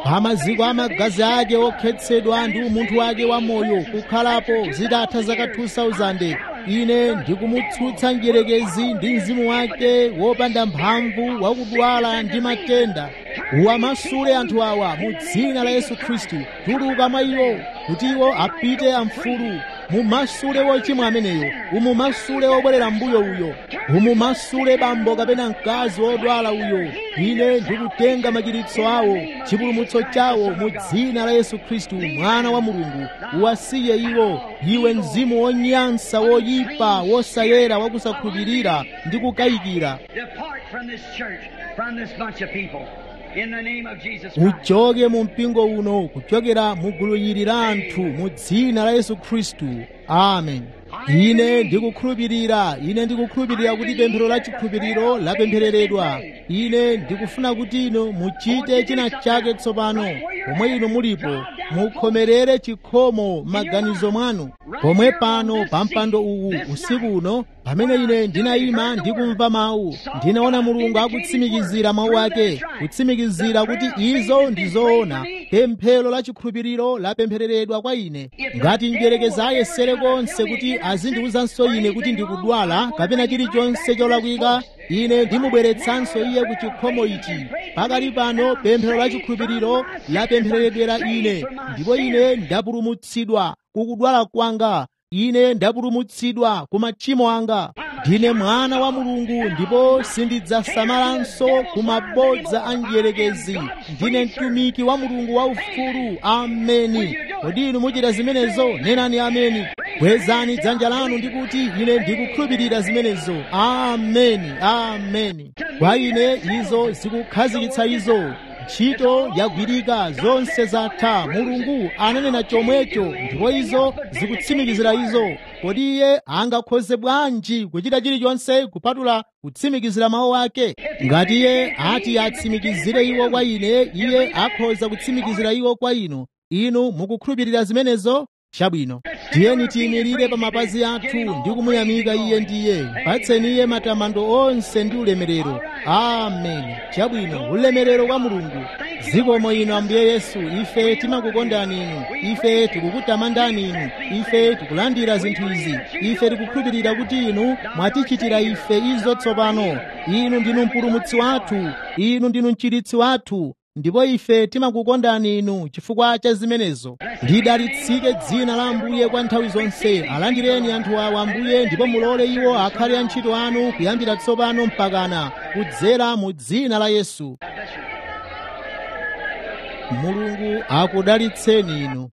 pa maziko a magazi ake okhetsedwa ndi umunthu wake wa moyo kukhalapo zitatha zaka 2000 ine ndikumutsutsa mdierekezi ndi mzimu wake wopanda mphamvu wakudwala ndi matenda uwamasule anthu awa mu dzina la yesu khristu tuluka mwa iwo kuti iwo apite amfulu mumasule wochimwa ameneyo umumasule wobwerera mbuyo uyo umumasule bambo kapena mkazi wodwala uyo ine ndikutenga machiritso awo chipulumutso chawo mu dzina la yesu khristu mwana wa mulungu uwasiye iwo iwe mzimu wonyansa woyipa wosayera wakusakhulupirira ndi kukayikira Depart from this church, from this bunch of people. In the name of Jesus Christ. uchoke mu mpingo uno kuchokera mu gulu ili la anthu mu dzina la yesu khristu amen ine ndikukhulupirira ine ndikukhulupirira kuti pemphero la chikhulupiriro lapemphereredwa ine ndikufuna kuti inu muchite china chake tsopano pomwe inu mulipo mukhomerere chikhomo maganizo mwanu pomwe pano pa mpando uwu usiku uno pamene ine ndinayima ndikumva mawu ndinaona mulungu akutsimikizira mawu ake kutsimikizira kuti izo ndi zoona pemphero la chikhulupiriro lapemphereredwa kwa ine ngati mdierekezi ayesere konse kuti azindiwuzanso ine kuti ndikudwala kapena chilichonse cholakwika ine ndimubweretsanso iye ku chikhomo ichi pakali pano pemphero la chikhulupiriro lapemphereredwera ine ndipo ine ndapulumutsidwa kukudwala kwanga ine ndapulumutsidwa ku machimo anga ndine mwana wa mulungu ndipo sindidzasamalanso ku mabodza a mdierekezi ndine mtumiki wa mulungu waufulu ameni kodi inu muchita zimenezo nenani ameni kwezani dzanja lanu ndi kuti ine ndikukhulupirira zimenezo ameni ameni kwa ine izo zikukhazikitsa izo ntchito yagwirika zonse zatha mulungu ananena chomwecho ndipo izo zikutsimikizira izo kodi iye angakhoze bwanji kuchita chilichonse kupatula kutsimikizira mawu ake ngati iye ati atsimikizire iwo kwa ine iye akhoza kutsimikizira iwo kwa inu inu mukukhulupirira zimenezo chabwino tiyeni tiyimirire pa mapazi athu ndi kumuyamika iye ndiye patseni iye matamando onse ndi ulemerero amen chabwino ulemerero kwa mulungu zikomo inu ambuye yesu ife timakukondani inu ife tikukutamandani inu ife tikulandira zinthu izi ife tikukhulupirira kuti inu mwatichitira ife izo tsopano inu ndinu mpulumutsi wathu inu ndinu mchiritsi wathu ndipo ife timakukondani inu chifukwa cha zimenezo lidalitsike dzina la ambuye kwa nthawi zonse alandireni anthu awa ambuye ndipo mulole iwo akhale antchito anu kuyambira tsopano mpakana kudzera mu dzina la yesu mulungu akudalitseni inu